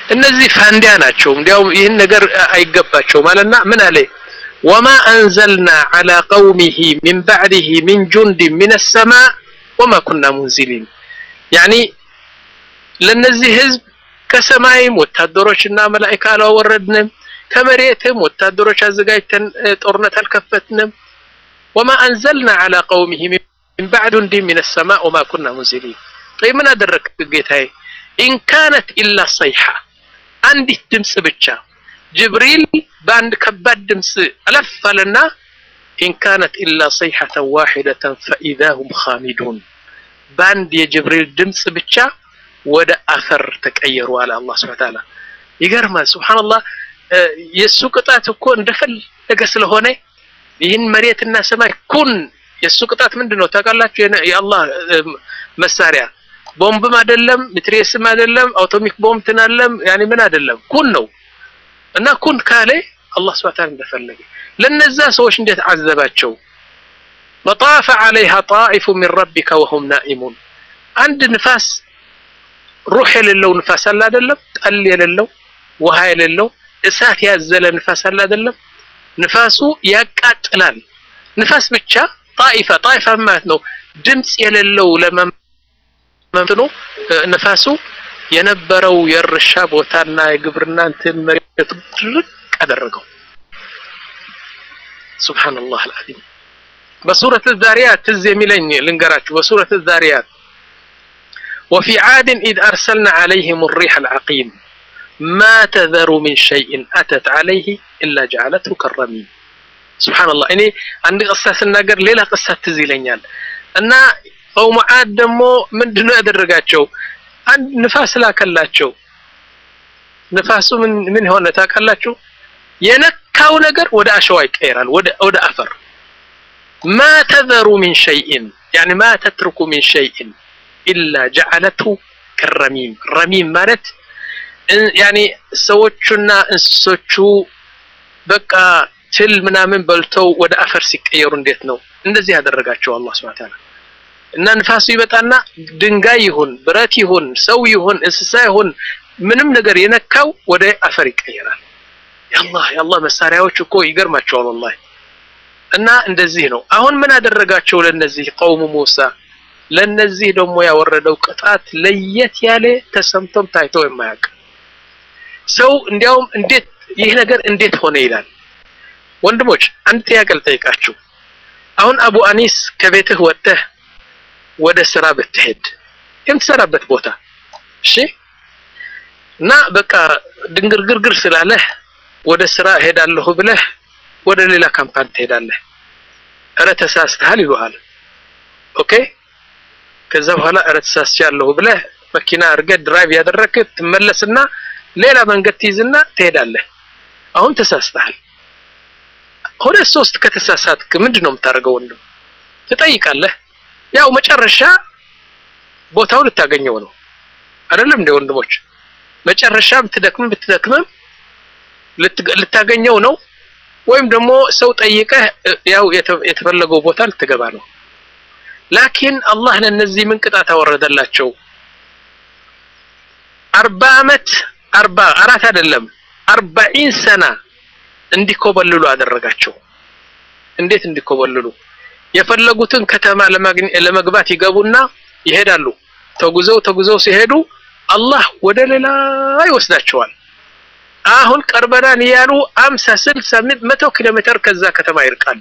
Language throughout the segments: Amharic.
እነዚህ ፋንዲያ ናቸው እንዲያውም ይህን ነገር አይገባቸውም አለና ምን አለ ወማ አንዘልና ዐላ ቀውሚሂ ሚን ባዕድህ ሚን ጁንድን ሚነ ሰማእ ወማ ኩና ሙንዚሊን ያኒ ለነዚህ ህዝብ ከሰማይም ወታደሮችና መላኢካ አላወረድንም ከመሬትም ወታደሮች አዘጋጅተን ጦርነት አልከፈትንም ወማ አንዘልና ዐላ ቀውሚሂ ሚን ባዕድ ጁንድን ሚነ ሰማእ ወማ ኩና ሙንዚሊን ጠይ ምን አደረግ ጌታዬ ኢን ካነት ኢላ ሰይሐ አንዲት ድምፅ ብቻ ጅብሪል በአንድ ከባድ ድምፅ አለፍ አለና ኢን ካነት ኢላ ሰይሐተን ዋሒደተን ፈኢዛ ሁም ኻሚዱን በአንድ የጅብሪል ድምፅ ብቻ ወደ አፈር ተቀየሩ አለ አላህ ሱብሓነሁ ወተዓላ ይገርማል ሱብሓነላህ የእሱ ቅጣት እኮ እንደፈለገ ስለሆነ ይህን መሬትና ሰማይ ኩን የእሱ ቅጣት ምንድን ነው ታውቃላችሁ የአላህ መሳሪያ ቦምብም አይደለም ሚትሬስም አይደለም አውቶሚክ ቦምብ ትናለም ያኔ ምን አይደለም ኩን ነው እና ኩን ካለ አላህ Subhanahu Ta'ala እንደፈለገ ለነዛ ሰዎች እንዴት አዘባቸው وطاف عليها طائف من ربك وهم نائمون አንድ ንፋስ ሩህ የሌለው ንፋስ አለ አይደለም ጠል የሌለው ውሃ የሌለው እሳት ያዘለ ንፋስ አለ አይደለም ንፋሱ ያቃጥላል ንፋስ ብቻ ጣይፋ ጣይፋ ማለት ነው ድምጽ የሌለው ለመ እንትኑ ንፋሱ የነበረው የእርሻ ቦታና የግብርና እንትን መሬት ድርቅ አደረገው ሱብሃንአላህ አልዓዚም በሱረት الذاريات ትዝ የሚለኝ ልንገራችሁ በሱረት الذاريات وفي عاد إذ أرسلنا عليهم الريح العقيم ما تذر من شيء أتت عليه إلا جعلته كالرميم سبحان الله እኔ አንድ ቅሳ ስናገር ሌላ ቅሳ ትዝ ይለኛል እና ቀውሙ ዓድ ደግሞ ምንድነው ያደረጋቸው አንድ ንፋስ ላከላቸው ንፋሱ ምን ምን ሆነ ታውቃላችሁ የነካው ነገር ወደ አሸዋ ይቀየራል ወደ ወደ አፈር ما تذر من شيء يعني ما تترك من شيء إلا جعلته كالرميم رميم ማለት يعني ሰዎቹና እንስሶቹ በቃ ትል ምናምን በልተው ወደ አፈር ሲቀየሩ እንዴት ነው እንደዚህ ያደረጋቸው አላህ Subhanahu Wa Ta'ala እና ንፋሱ ይመጣና ድንጋይ ይሁን ብረት ይሁን ሰው ይሁን እንስሳ ይሁን ምንም ነገር የነካው ወደ አፈር ይቀየራል ያላህ ያላህ መሳሪያዎች እኮ ይገርማቸዋል ወላሂ እና እንደዚህ ነው አሁን ምን አደረጋቸው ለነዚህ ቀውሙ ሙሳ ለነዚህ ደግሞ ያወረደው ቅጣት ለየት ያለ ተሰምቶም ታይቶ የማያውቅ ሰው እንዲያውም እንዴት ይህ ነገር እንዴት ሆነ ይላል ወንድሞች አንድ ጥያቄ ልጠይቃችሁ አሁን አቡ አኒስ ከቤትህ ወጥተህ ወደ ስራ ብትሄድ የምትሰራበት ቦታ እሺ እና በቃ ድንግርግርግር ስላለህ ወደ ስራ እሄዳለሁ ብለህ ወደ ሌላ ካምፓኒ ትሄዳለህ እረ ተሳስተሃል ይሉሃል ኦኬ ከዛ በኋላ እረ ተሳስቻለሁ ብለህ መኪና አድርገህ ድራይቭ ያደረግህ ትመለስና ሌላ መንገድ ትይዝና ትሄዳለህ አሁን ተሳስተሃል ሁለት ሶስት ከተሳሳትክ ምንድን ነው የምታደርገው ወንድም ትጠይቃለህ ያው መጨረሻ ቦታው ልታገኘው ነው አይደለም እንደ ወንድሞች መጨረሻ ብትደክምም ብትደክምም ልታገኘው ነው ወይም ደግሞ ሰው ጠይቀህ ያው የተፈለገው ቦታ ልትገባ ነው ላኪን አላህ ለነዚህ ምን ቅጣት አወረደላቸው አርባ አመት አርባ አራት አይደለም አርባኢን ሰና እንዲኮበልሉ አደረጋቸው እንዴት እንዲኮበልሉ የፈለጉትን ከተማ ለመግባት ይገቡና ይሄዳሉ ተጉዘው ተጉዘው ሲሄዱ አላህ ወደ ሌላ ይወስዳቸዋል አሁን ቀርበናን እያሉ አምሳ ስልሳ መቶ ኪሎ ሜትር ከዛ ከተማ ይርቃሉ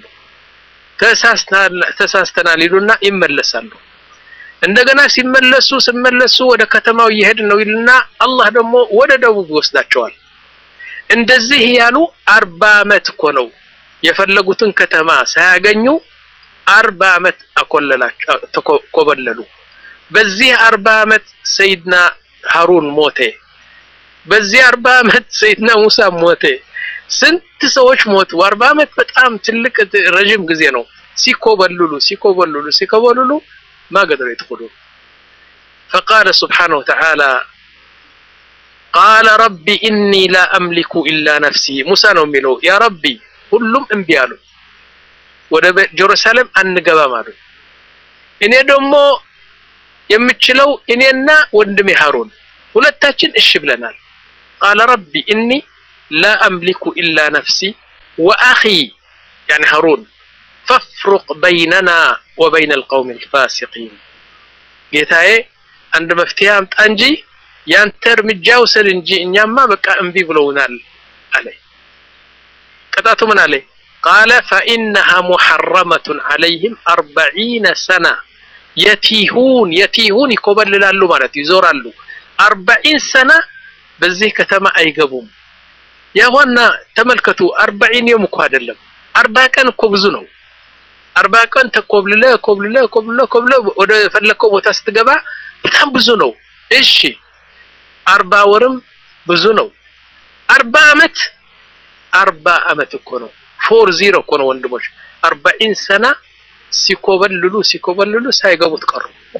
ተሳስተናል ይሉና ይመለሳሉ እንደገና ሲመለሱ ሲመለሱ ወደ ከተማው እየሄድ ነው ይልና አላህ ደግሞ ወደ ደቡብ ይወስዳቸዋል እንደዚህ ያሉ አርባ አመት እኮ ነው የፈለጉትን ከተማ ሳያገኙ አርባ አመት አኮለላቸው ተኮበለሉ በዚህ አርባ አመት ሰይድና ሃሩን ሞቴ በዚህ አርባ አመት ሰይድና ሙሳ ሞቴ ስንት ሰዎች ሞቱ አርባ አመት በጣም ትልቅ ረጅም ጊዜ ነው ሲኮበልሉ ሲኮበልሉ ሲኮበልሉ ما قدروا يدخلون فقال سبحانه وتعالى قال ربي إني لا أملك إلا نفسي موسى ነው የሚለው ያ ረቢ ሁሉም እምቢ አሉ ወደ ጀሩሳሌም አንገባም አሉ እኔ ደግሞ የምችለው እኔና ወንድሜ ሃሩን ሁለታችን እሺ ብለናል ቃለ ረቢ እኒ ላ አምሊኩ ኢላ ነፍሲ ወአኺ ያኒ ሃሩን ፈፍሩቅ በይነና ወበይነ አልቀውም አልፋሲቂን ጌታዬ አንድ መፍትሄ አምጣ እንጂ ያንተ እርምጃ ውሰድ እንጂ እኛማ በቃ እምቢ ብለውናል አለ ቅጣቱ ምን አለ ቃለ ፈኢነሃ ሙሐረመቱን ዐለይህም አርበዒነ ሰና የቲሁን የቲሁን ይኮበልላሉ ማለት ይዞራሉ አርበዒን ሰና በዚህ ከተማ አይገቡም ያዋና ተመልከቱ አርበዒን የም እኮ አይደለም አርባ ቀን እኮ ብዙ ነው አርባ ቀን ተኮብልለ ኮብልለ ኮብልለ ኮብልለ ወደ ፈለከው ቦታ ስትገባ በጣም ብዙ ነው እሺ አርባ ወርም ብዙ ነው አርባ አመት አርባ አመት እኮ ነው ፎር ዚሮ እኮ ነው ወንድሞች አርባዒን ሰና ሲኮበልሉ ሲኮበልሉ ሳይገቡት ቀሩ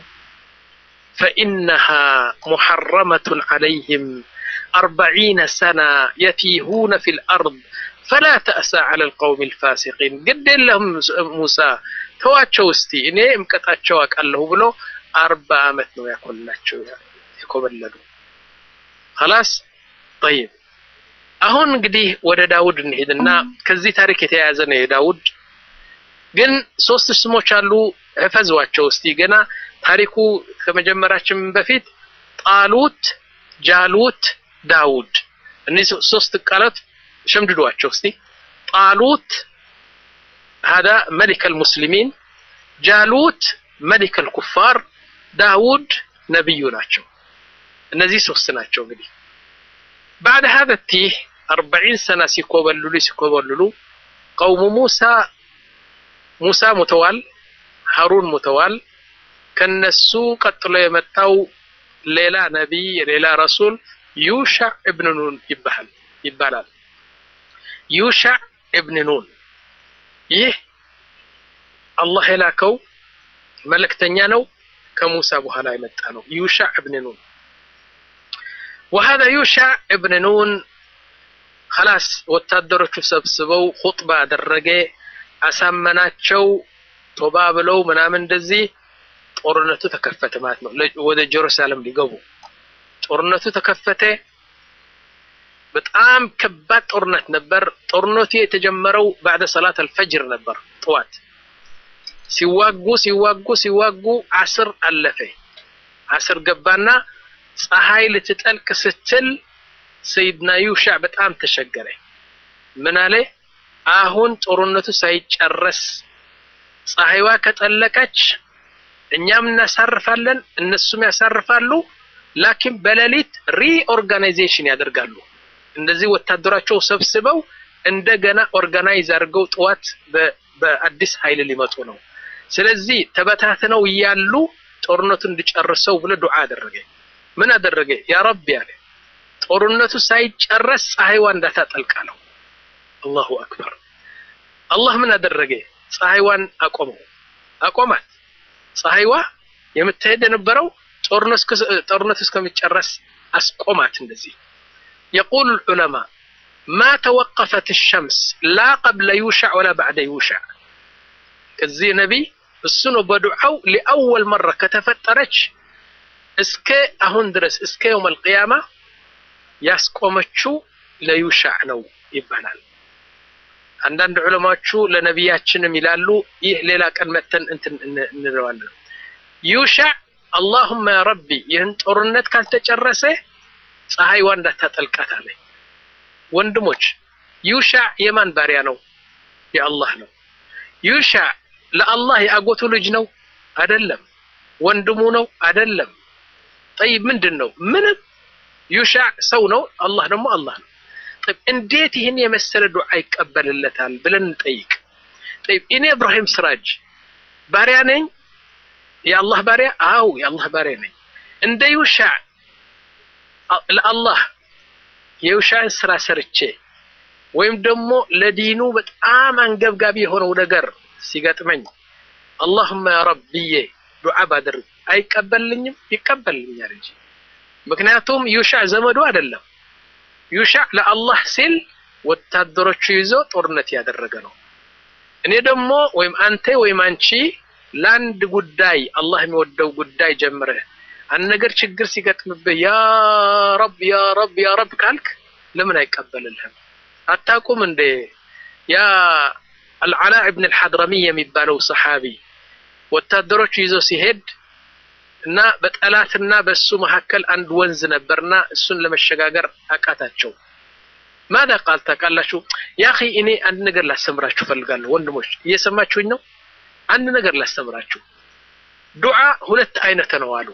ፈኢነሃ ሙሐረመቱን ዐለይህም አርበዒነ ሰና የቲሁነ ፊ ልአርድ ፈላ ተእሳ ዐላ ልቀውም ልፋሲቂን ግድ የለህም ሙሳ ተዋቸው እስቲ እኔ እምቀጣቸው አውቃለሁ ብሎ አርባ አመት ነው ያኮላቸው የኮበለሉ خلاص طيب አሁን እንግዲህ ወደ ዳውድ እንሄድና ከዚህ ታሪክ የተያያዘ ነው የዳውድ ግን ሶስት ስሞች አሉ እፈዟቸው እስቲ ገና ታሪኩ ከመጀመራችን በፊት ጣሉት ጃሉት ዳውድ እነዚህ ሶስት ቃላት ሸምድዷቸው እስቲ ጣሉት هذا ملك المسلمين ጃሉት ملك الكفار ዳውድ ነብዩ ናቸው እነዚህ ሶስት ናቸው እንግዲህ بعد هذا التيه أربعين سنة ሲኮበልሉ ሲኮበልሉ قوم موسى ሙሳ ሙተዋል ሀሩን ሙተዋል ከነሱ ቀጥሎ የመጣው ሌላ ነቢይ ሌላ ረሱል ዩሻዕ እብን ኑን ይባላል ይባላል ዩሻዕ እብን ኑን ይህ አላህ የላከው መልእክተኛ ነው ከሙሳ በኋላ የመጣ ነው ዩሻዕ እብን ኑን وهذا يوشع ابن نون خلاص ወታደሮቹ ሰብስበው ኹጥባ አደረገ አሳመናቸው ቶባ ብለው ምናምን እንደዚህ ጦርነቱ ተከፈተ ማለት ነው ወደ ጀሩሳሌም ሊገቡ ጦርነቱ ተከፈተ በጣም ከባድ ጦርነት ነበር ጦርነቱ የተጀመረው ባዕደ ሰላት አልፈጅር ነበር ጠዋት ሲዋጉ ሲዋጉ ሲዋጉ አስር አለፈ አስር ገባና ፀሐይ ልትጠልቅ ስትል ሰይድና ዩሻዕ በጣም ተሸገረ ምን አለ አሁን ጦርነቱ ሳይጨረስ ፀሐይዋ ከጠለቀች እኛም እናሳርፋለን እነሱም ያሳርፋሉ ላኪን በሌሊት ሪኦርጋናይዜሽን ያደርጋሉ እንደዚህ ወታደራቸው ሰብስበው እንደገና ኦርጋናይዝ አድርገው ጠዋት በአዲስ ኃይል ሊመጡ ነው ስለዚህ ተበታትነው እያሉ ጦርነቱ እንዲጨርሰው ብሎ ዱዓ አደረገ ምን አደረገ ያ ረቢ አለ ጦርነቱ ሳይጨረስ ፀሐይዋ እንዳታጠልቅ አለው አላሁ አክበር አላህ ምን አደረገ ፀሐይዋን አቆመው አቆማት ፀሐይዋ የምትሄድ የነበረው ጦርነቱ እስከሚጨረስ አስቆማት እንደዚህ يقول العلماء ما توقفت الشمس لا قبل يوشع ولا بعد يوشع كزي نبي السنو بدعو لأول مرة كتفترش እስከ አሁን ድረስ እስከ የውም አልቅያማ ያስቆመችው ለዩሻዕ ነው ይባላል አንዳንድ ዑለማዎቹ ለነቢያችንም ይላሉ ይህ ሌላ ቀን መተን እንትን እንለዋለን ዩሻዕ አላሁመ ያ ረቢ ይህን ጦርነት ካልተጨረሰ ፀሐይዋ እንዳታጠልቃት አለ ወንድሞች ዩሻዕ የማን ባሪያ ነው የአላህ ነው ዩሻዕ ለአላህ የአጎቱ ልጅ ነው አይደለም ወንድሙ ነው አይደለም ጠይብ ምንድን ነው ምንም ዩሻዕ ሰው ነው አላህ ደግሞ አላህ ነው ጠይብ እንዴት ይህን የመሰለ ዱዓ ይቀበልለታል ብለን እንጠይቅ ጠይብ እኔ እብራሂም ስራጅ ባሪያ ነኝ የአላህ ባሪያ አው የአላህ ባሪያ ነኝ እንደ ዩሻዕ ለአላህ የዩሻዕን ስራ ሰርቼ ወይም ደግሞ ለዲኑ በጣም አንገብጋቢ የሆነው ነገር ሲገጥመኝ አላሁመ ያ ረብዬ ዱዓ ባደርግ አይቀበልኝም ይቀበልኛል እንጂ ምክንያቱም ዩሻዕ ዘመዱ አይደለም ዩሻዕ ለአላህ ሲል ወታደሮቹ ይዞ ጦርነት ያደረገ ነው እኔ ደግሞ ወይም አንተ ወይም አንቺ ለአንድ ጉዳይ አላህ የሚወደው ጉዳይ ጀምረህ አንድ ነገር ችግር ሲገጥምብህ ያ ረብ ያ ረብ ያ ረብ ካልክ ለምን አይቀበልልህም? አታውቁም እንዴ ያ አልዓላ እብን አልሐድረሚ የሚባለው ሰሓቢ ወታደሮቹ ይዞ ሲሄድ እና በጠላትና በሱ መካከል አንድ ወንዝ ነበርና እሱን ለመሸጋገር አቃታቸው። ማዳ ቃል ታውቃላችሁ? ያ ኺ እኔ አንድ ነገር ላስተምራችሁ ፈልጋለሁ። ወንድሞች እየሰማችሁኝ ነው? አንድ ነገር ላስተምራችሁ። ዱዓ ሁለት አይነት ነው አሉ።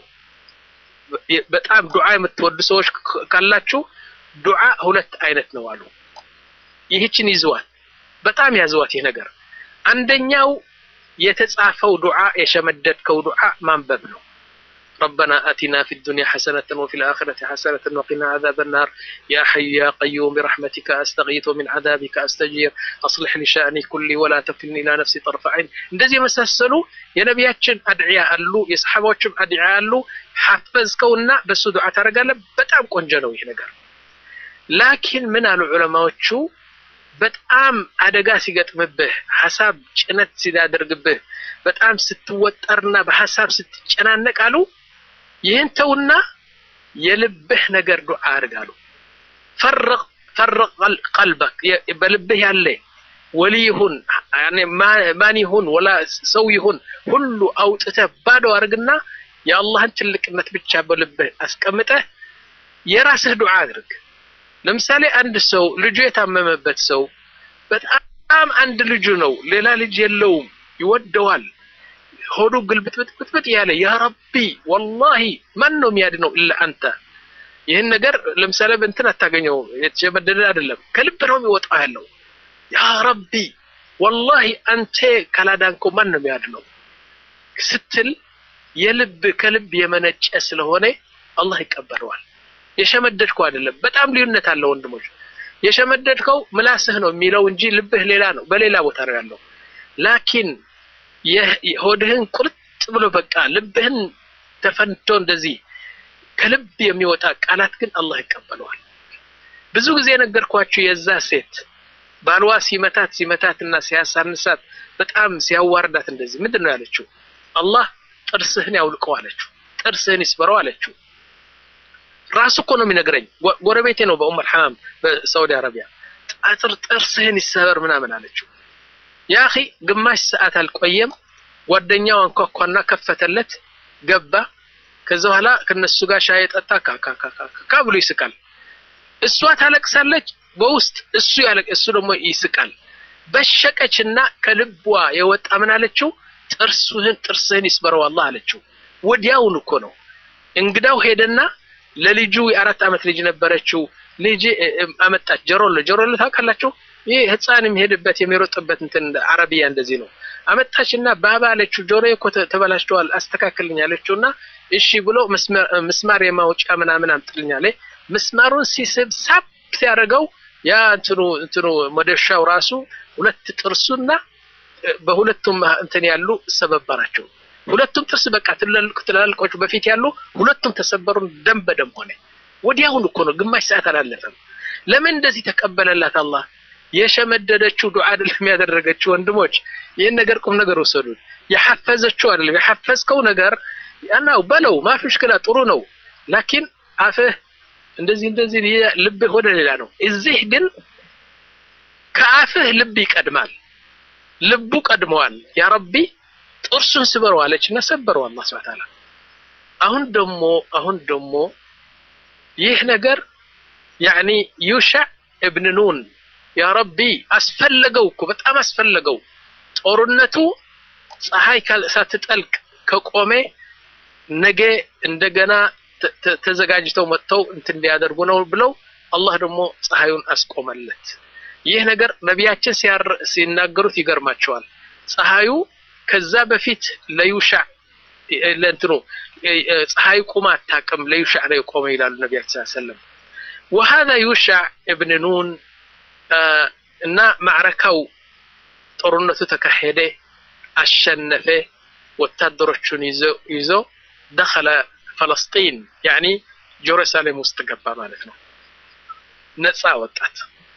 በጣም ዱዓ የምትወዱ ሰዎች ካላችሁ ዱዓ ሁለት አይነት ነው አሉ። ይህችን ይዝዋት፣ በጣም ያዝዋት ይህ ነገር። አንደኛው የተጻፈው ዱዓ የሸመደድከው ዱዓ ማንበብ ነው። ربنا آتنا في الدنيا حسنة وفي الآخرة حسنة وقنا عذاب النار يا حي يا قيوم برحمتك أستغيث من عذابك أستجير أصلح لي شأني كلي ولا تكلني إلى نفسي طرف عين እንደዚህ የመሳሰሉ የነቢያችን አድዕያ አሉ፣ የሰሓባዎችም አድዕያ አሉ። ሐፈዝከውና በሱ ዱዓ ታደርጋለህ። በጣም ቆንጆ ነው ይህ ነገር። ላኪን ምን አሉ ዑለማዎቹ በጣም አደጋ ሲገጥምብህ ሀሳብ ጭነት ሲያደርግብህ በጣም ስትወጠርና በሀሳብ ስትጨናነቅ አሉ ይህን ተውና የልብህ ነገር ዱዓ አድርጋሉ። ፈርቅ ፈርቅ ቀልበክ በልብህ ያለ ወሊ ይሁን ማን ይሁን ወላ ሰው ይሁን ሁሉ አውጥተህ ባዶ አድርግና የአላህን ትልቅነት ብቻ በልብህ አስቀምጠህ የራስህ ዱዓ አድርግ። ለምሳሌ አንድ ሰው ልጁ የታመመበት ሰው በጣም አንድ ልጁ ነው፣ ሌላ ልጅ የለውም፣ ይወደዋል። ሆዱ ግልብጥብጥብጥ ያለ ያ ረቢ ወላሂ ማን ነው የሚያድነው ኢላ አንተ። ይህን ነገር ለምሳሌ በእንትን አታገኘው፣ የተሸመደደ አይደለም፣ ከልብ ነው የሚወጣው ያለው። ያ ረቢ ወላሂ አንተ ካላዳንከው ማን ነው የሚያድነው ስትል የልብ ከልብ የመነጨ ስለሆነ አላህ ይቀበለዋል። የሸመደድከው አይደለም። በጣም ልዩነት አለው ወንድሞች። የሸመደድከው ምላስህ ነው የሚለው እንጂ ልብህ ሌላ ነው፣ በሌላ ቦታ ነው ያለው። ላኪን ሆድህን ቁርጥ ብሎ በቃ ልብህን ተፈንቶ እንደዚህ ከልብ የሚወጣ ቃላት ግን አላህ ይቀበለዋል። ብዙ ጊዜ የነገርኳችሁ የዛ ሴት ባልዋ ሲመታት ሲመታትና ሲያሳንሳት በጣም ሲያዋርዳት እንደዚህ ምንድን ነው ያለችው? አላህ ጥርስህን ያውልቀው አለችው። ጥርስህን ይስበረው አለችው። ራሱ እኮ ነው የሚነግረኝ። ጎረቤቴ ነው በኡም አልሐማም በሳውዲ አረቢያ። ጣጥር ጥርስህን ይሰበር ምናምን አለችው። ያ አኺ ግማሽ ሰዓት አልቆየም። ጓደኛው አንኳኳና ከፈተለት፣ ገባ። ከዛ በኋላ ከነሱ ጋር ሻይ ጠጣ። ካካካካ ብሎ ይስቃል። እሷ ታለቅሳለች በውስጥ እሱ ያለቅ እሱ ደግሞ ይስቃል። በሸቀችና ከልቧ የወጣ ምን አለችው? ጥርስህን ጥርስህን ይስበረው አላህ አለችው። ወዲያውን እኮ ነው እንግዳው ሄደና ለልጁ የአራት ዓመት ልጅ ነበረችው። ልጅ አመጣች። ጀሮሎ ጀሮሎ ታውቃላችሁ? ይህ ህፃን የሚሄድበት የሚሮጥበት እንትን አረቢያ እንደዚህ ነው። አመጣችና ባባ አለችው። ጆሮ እኮ ተበላሽተዋል አስተካክልኝ አለችውና እሺ ብሎ ምስማር የማውጫ ምናምን አምጥልኝ አለ። ምስማሩን ሲስብ ሳብ ሲያደርገው ያ እንትኑ እንትኑ መደሻው ራሱ ሁለት ጥርሱና በሁለቱም እንትን ያሉ ሰበበራቸው። ሁለቱም ጥርስ በቃ ትላልቅ ትላልቆቹ በፊት ያሉ ሁለቱም ተሰበሩ፣ ደም በደም ሆነ። ወዲያውኑ እኮ ነው፣ ግማሽ ሰዓት አላለፈም። ለምን እንደዚህ ተቀበለላት አላህ? የሸመደደችው ዱዓ አይደለም ያደረገችው። ወንድሞች ይህን ነገር ቁም ነገር ወሰዱት። የሐፈዘችው አይደለም የሐፈዝከው ነገር ያናው በለው ማፊ ሙሽኪላ ጥሩ ነው። ላኪን አፍህ እንደዚህ እንደዚህ ልብህ ወደ ሌላ ነው። እዚህ ግን ከአፍህ ልብ ይቀድማል። ልቡ ቀድመዋል። ያ ረቢ ጥርሱን ስበረው አለች እና ሰበረው አላህ ሱብሓነሁ ወተዓላ። አሁን ደግሞ አሁን ደግሞ ይህ ነገር ያኒ ዩሻዕ እብን ኑን ያ ረቢ አስፈለገው እኮ በጣም አስፈለገው። ጦርነቱ ፀሐይ ሳትጠልቅ ከቆሜ ነገ እንደገና ተዘጋጅተው መጥተው እንትን እንዲያደርጉ ነው ብለው አላህ ደግሞ ፀሐዩን አስቆመለት። ይህ ነገር ነቢያችን ሲናገሩት ይገርማቸዋል። ፀሐዩ ከዛ በፊት ለዩሻዕ ለእንትኑ ፀሐይ ቁማ አታውቅም ለዩሻዕ ነው የቆመ ይላሉ ነቢያችን ሰለም ወሀዛ ዩሻዕ እብን ኑን እና ማዕረካው ጦርነቱ ተካሄደ፣ አሸነፈ። ወታደሮቹን ይዞ ደኸለ ፈለስጢን ያኒ ጀሩሳሌም ውስጥ ገባ ማለት ነው። ነፃ ወጣት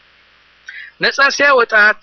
ነፃ ሲያወጣት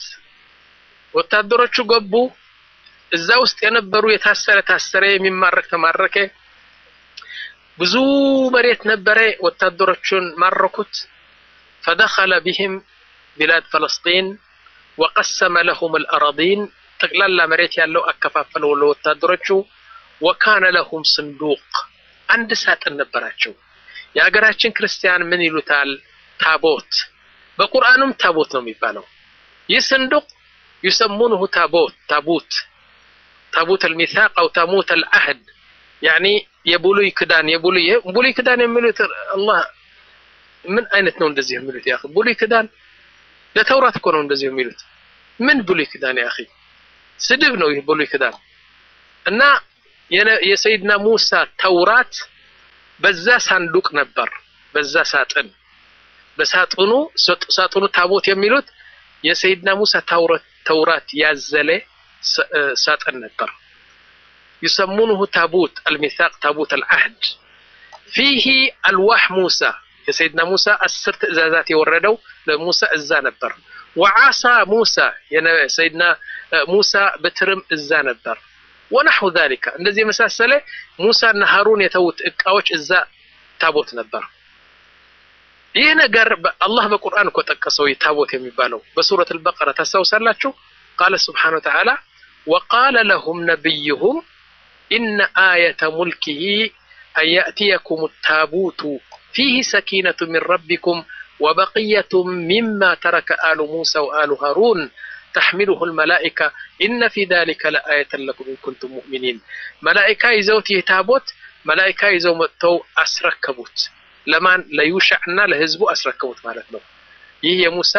ወታደሮቹ ገቡ። እዛ ውስጥ የነበሩ የታሰረ ታሰረ፣ የሚማረክ ተማረከ። ብዙ መሬት ነበረ። ወታደሮቹን ማረኩት። ፈደኸለ ቢህም ቢላድ ፈለስጢን ወቀሰመ ለሁም አልአራዲን ጠቅላላ መሬት ያለው አከፋፈለው ለወታደሮቹ። ወካነ ለሁም ስንዱቅ አንድ ሳጥን ነበራቸው። የሀገራችን ክርስቲያን ምን ይሉታል? ታቦት። በቁርአኑም ታቦት ነው የሚባለው። ይህ ስንዱቅ ይሰሙንሁ ታቦት ታቡት ታቡት አልሚሳቅ አው ታሙት አልአህድ ያኒ የብሉይ ክዳን የብሉይ ብሉይ ክዳን የሚሉት አላህ ምን አይነት ነው እንደዚህ የሚሉት? ያ ብሉይ ክዳን ለተውራት እኮ ነው እንደዚህ የሚሉት። ምን ብሉይ ክዳን ያ አኺ ስድብ ነው ይህ ብሉይ ክዳን እና የሰይድና ሙሳ ተውራት በዛ ሳንዱቅ ነበር፣ በዛ ሳጥን በሳጥኑ ሳጥኑ ታቦት የሚሉት የሰይድና ሙሳ ተውራት ያዘለ ሳጥን ነበር። ይሰሙንሁ ታቡት አልሚሳቅ ታቡት አልዓህድ ፊሂ አልዋህ ሙሳ የሰይድና ሙሳ አስር ትእዛዛት የወረደው ለሙሳ እዛ ነበር። ወዓሳ ሙሳ የሰይድና ሙሳ በትርም እዛ ነበር። ወናሑ ዛሊካ እንደዚህ የመሳሰለ ሙሳና ሃሩን የተዉት እቃዎች እዛ ታቦት ነበር። ይህ ነገር አላህ በቁርአን እኮ ጠቀሰው ታቦት የሚባለው በሱረት አልበቀራ ታስታውሳላችሁ? ቃለ ስብሓነ ወተዓላ ወቃለ ለሁም ነቢይሁም ኢነ አየተ ሙልኪሂ አን ያእትየኩም ታቡቱ ፊህ ሰኪነቱ ሚን ረቢኩም ወበቅየቱ ሚማ ተረከ አሉ ሙሳ ወአሉ ሃሩን ተሕሚሉሁ ልመላኢካ ኢነ ፊ ዛሊከ ለአየተን ለኩም ኢን ኩንቱም ሙእሚኒን። መላኢካ ይዘውት ይህ ታቦት መላኢካ ይዘው መጥተው አስረከቡት። ለማን? ለዩሻዕ እና ለህዝቡ አስረከቡት ማለት ነው። ይህ የሙሳ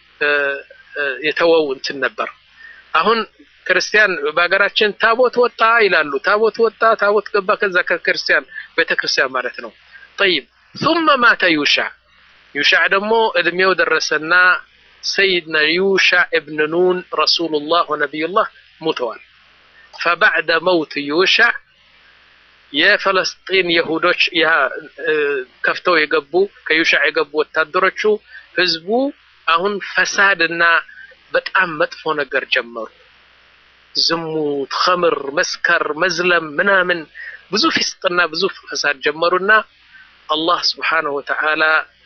የተወው እንትን ነበር። አሁን ክርስቲያን በሀገራችን ታቦት ወጣ ይላሉ። ታቦት ወጣ፣ ታቦት ገባ፣ ከዛ ከክርስቲያን ቤተክርስቲያን ማለት ነው። ጠይብ ثم ማተ ዩሻዕ ዩሻዕ ደግሞ እድሜው ደረሰና ሰይድና ዩሻዕ እብን ኑን ረሱሉላህ ወነቢዩላህ ሙተዋል። ፈባዕደ መውት ዩሻዕ የፈለስጢን የሁዶች ከፍተው የገቡ ከዩሻዕ የገቡ ወታደሮቹ ህዝቡ አሁን ፈሳድና በጣም መጥፎ ነገር ጀመሩ። ዝሙት፣ ኸምር፣ መስከር፣ መዝለም ምናምን ብዙ ፊስጥና ብዙ ፈሳድ ጀመሩና አላህ ስብሓነሁ ወተዓላ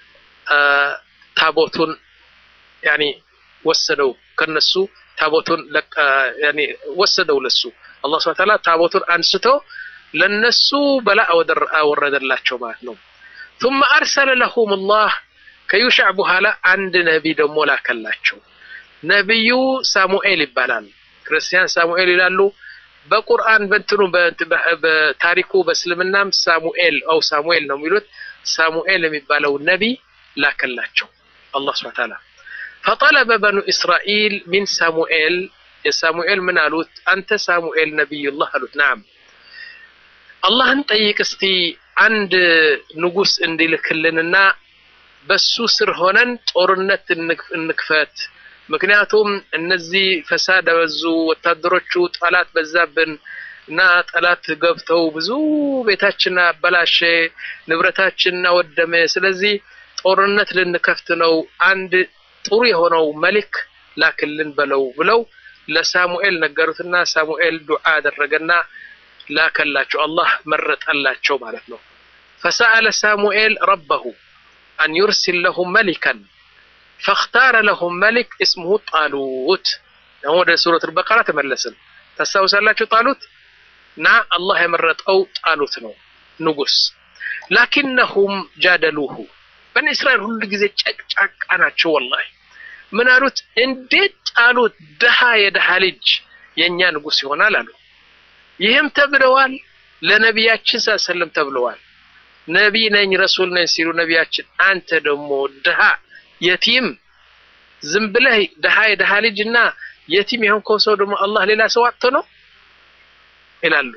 ታቦቱን ያኒ ወሰደው ከነሱ ታቦቱን ወሰደው ለሱ አላህ ስብሓነሁ ወተዓላ ታቦቱን አንስቶ ለነሱ በላ አወረደላቸው ማለት ነው። ثم أرسل لهم الله ከዩሻዕ በኋላ አንድ ነቢይ ደግሞ ላከላቸው። ነቢዩ ሳሙኤል ይባላል። ክርስቲያን ሳሙኤል ይላሉ። በቁርአን በእንትኑ በታሪኩ በእስልምናም ሳሙኤል አው ሳሙኤል ነው የሚሉት። ሳሙኤል የሚባለው ነቢይ ላከላቸው አላህ ሱብሓነሁ ወተዓላ። ፈጠለበ በኑ እስራኤል ሚን ሳሙኤል የሳሙኤል ምን አሉት? አንተ ሳሙኤል ነቢዩላህ አሉት። ናም አላህን ጠይቅ እስቲ አንድ ንጉስ እንዲልክልንና በሱ ስር ሆነን ጦርነት እንክፈት። ምክንያቱም እነዚህ ፈሳድ በዙ፣ ወታደሮቹ ጠላት በዛብን እና ጠላት ገብተው ብዙ ቤታችን አበላሸ፣ ንብረታችን አወደመ። ስለዚህ ጦርነት ልንከፍት ነው፣ አንድ ጥሩ የሆነው መልክ ላክልን በለው ብለው ለሳሙኤል ነገሩትና ሳሙኤል ዱዓ አደረገና ላከላቸው። አላህ መረጠላቸው ማለት ነው። ፈሰአለ ሳሙኤል ረበሁ አን ዩርሲል ለሁም መሊከን ፈክታረ ለሁም መሊክ እስሙሁ ጣሉት። አሁን ወደ ሱረት አልበቀራ ተመለስን። ታስታውሳላችሁ? ጣሉት እና አላህ የመረጠው ጣሉት ነው ንጉስ። ላኪነሁም ጃደሉሁ በኒ እስራኤል ሁሉ ጊዜ ጨቅጫቃ ናቸው። ወላሂ ምን አሉት? እንዴት ጣሉት? ድሃ የድሃ ልጅ የእኛ ንጉስ ይሆናል አሉ። ይህም ተብለዋል። ለነቢያችን ሰለም ተብለዋል። ነቢይ ነኝ ረሱል ነኝ ሲሉ ነቢያችን አንተ ደግሞ ድሃ የቲም ዝም ብለህ ድሃ የድሃ ልጅ እና የቲም የሆንከው ሰው ደግሞ አላህ ሌላ ሰው አጥቶ ነው ይላሉ።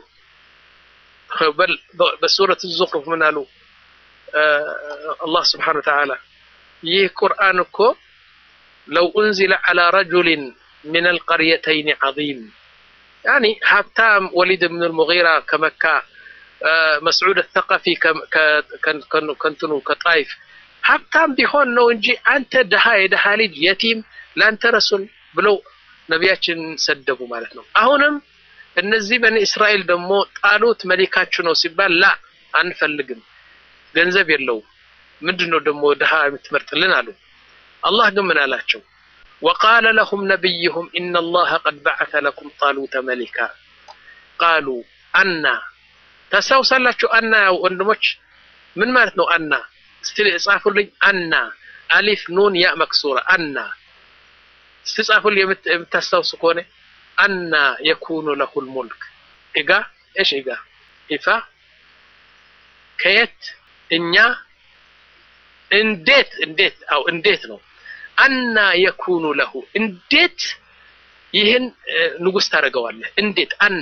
በሱረት ዙኽሩፍ ምን አሉ? አላህ ስብሓነሁ ወተዓላ ይህ ቁርአን እኮ ለው ኡንዚለ ዐላ ረጁሊን ሚን አልቀርየተይን ዐዚም ያኒ ሀብታም ወሊድ ብን ልሙጊራ ከመካ መስዑድ አተቀፊ ከንትኑ ከጣይፍ ሀብታም ቢሆን ነው እንጂ አንተ ድሃ የድሃ ልጅ የቲም ለአንተ ረሱል ብለው ነቢያችን ሰደቡ ማለት ነው። አሁንም እነዚህ በኒ እስራኤል ደግሞ ጣሉት መሊካችሁ ነው ሲባል ላ አንፈልግም፣ ገንዘብ የለውም። ምንድን ነው ደግሞ ድሃ የምትመርጥልን አሉ። አላህ ግን ምን አላቸው? ወቃለ ለሁም ነቢይሁም ኢነ አላህ ቀድ በዐተ ለኩም ጣሉተ መሊካ ቃሉ አና ታስታውሳላችሁ? አና ያው ወንድሞች ምን ማለት ነው? አና እስቲ ጻፉልኝ። አና አሊፍ ኑን ያ መክሱራ አና እስቲ ጻፉልኝ የምታስታውሱ ከሆነ አና የኩኑ ለሁል ሙልክ ኢጋ እሽ ኢጋ ኢፋ ከየት እኛ እንዴት እንዴት አው እንዴት ነው አና የኩኑ ለሁ እንዴት ይህን ንጉስ ታደርገዋለህ? እንዴት አና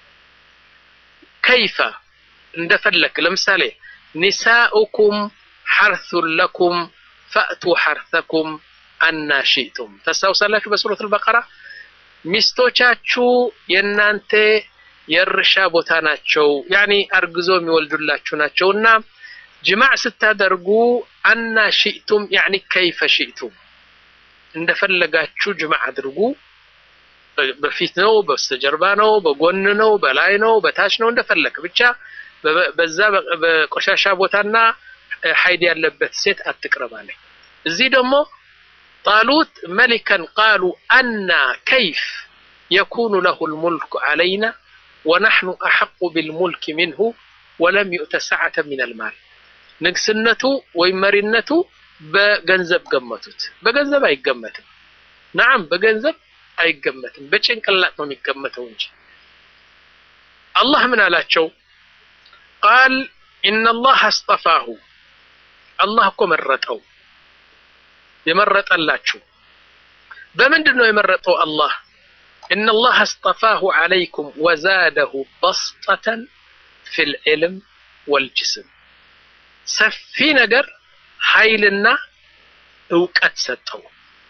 ከይፈ እንደፈለክ ለምሳሌ ኒሳኡኩም ሐርሱን ለኩም ፈእቱ ሐርሰኩም አና ሺእቱም ታስታውሳላችሁ በሱረት አልበቀራ ሚስቶቻችሁ የእናንተ የእርሻ ቦታ ናቸው ያኒ አርግዞ የሚወልዱላችሁ ናቸው እና ጅማዕ ስታደርጉ አና ሺእቱም ያኒ ከይፈ ሺእቱም እንደፈለጋችሁ ጅማዕ አድርጉ በፊት ነው በስተጀርባ ነው በጎን ነው በላይ ነው በታች ነው እንደፈለግ ብቻ በዛ በቆሻሻ ቦታና ሀይድ ያለበት ሴት አትቅረባለኝ እዚህ ደግሞ ጣሉት መሊከን ቃሉ አና ከይፍ የኩኑ ለሁ ልሙልክ ዓለይና ወናሕኑ አሐቁ ቢልሙልክ ሚንሁ ወለም ዩእተ ሰዓተ ምን አልማል ንግስነቱ ወይም መሪነቱ በገንዘብ ገመቱት በገንዘብ አይገመትም ናዓም በገንዘብ አይገመትም በጭንቅላት ነው የሚገመተው እንጂ አላህ ምን አላቸው ቃል ኢነላህ አስጠፋሁ አላህ እኮ መረጠው የመረጠላችሁ በምንድን ነው የመረጠው አላህ ኢነላህ አስጠፋሁ ዓለይኩም ወዛደሁ በስጠተን ፊ ልዕልም ወልጅስም ሰፊ ነገር ኃይልና እውቀት ሰጠው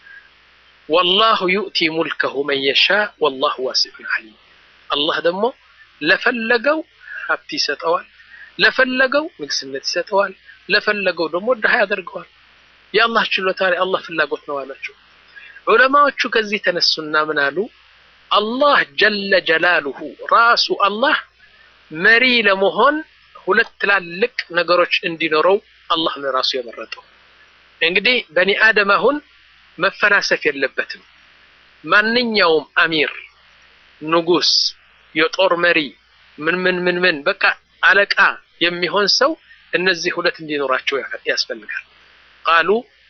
ወላሁ ዩእቲ ሙልከሁ መን የሻ ወላሁ ዋሲዑን ዓሊም አላህ ደግሞ ለፈለገው ሀብት ይሰጠዋል ለፈለገው ንግስነት ይሰጠዋል ለፈለገው ደግሞ ድሃ ያደርገዋል የአላህ ችሎታ የአላህ ፍላጎት ነው አላቸው ዑለማዎቹ ከዚህ ተነሱና ምን አሉ አላህ ጀለ ጀላሉሁ ራሱ አላህ መሪ ለመሆን ሁለት ትላልቅ ነገሮች እንዲኖረው አላህ ነው ራሱ የመረጠው እንግዲህ በኒ አደም አሁን መፈላሰፍ የለበትም ማንኛውም አሚር ንጉስ የጦር መሪ ምን ምን ምን ምን በቃ አለቃ የሚሆን ሰው እነዚህ ሁለት እንዲኖራቸው ያስፈልጋል ቃሉ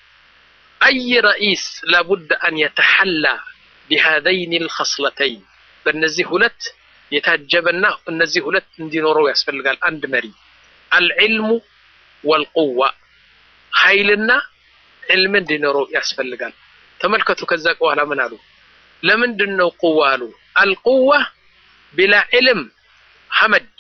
አይ ረኢስ ላቡድ አን የተሐላ ቢሃዘይን ልኸስለተይን በእነዚህ ሁለት የታጀበና እነዚህ ሁለት እንዲኖረው ያስፈልጋል አንድ መሪ አልዕልሙ ወልቁዋ ኃይልና ዕልም እንዲኖረው ያስፈልጋል ተመልከቱ ከዛ በኋላ ምን አሉ ለምንድን ነው ቁዋ አሉ አልቁዋ ቢላ ዕልም ሐመጅ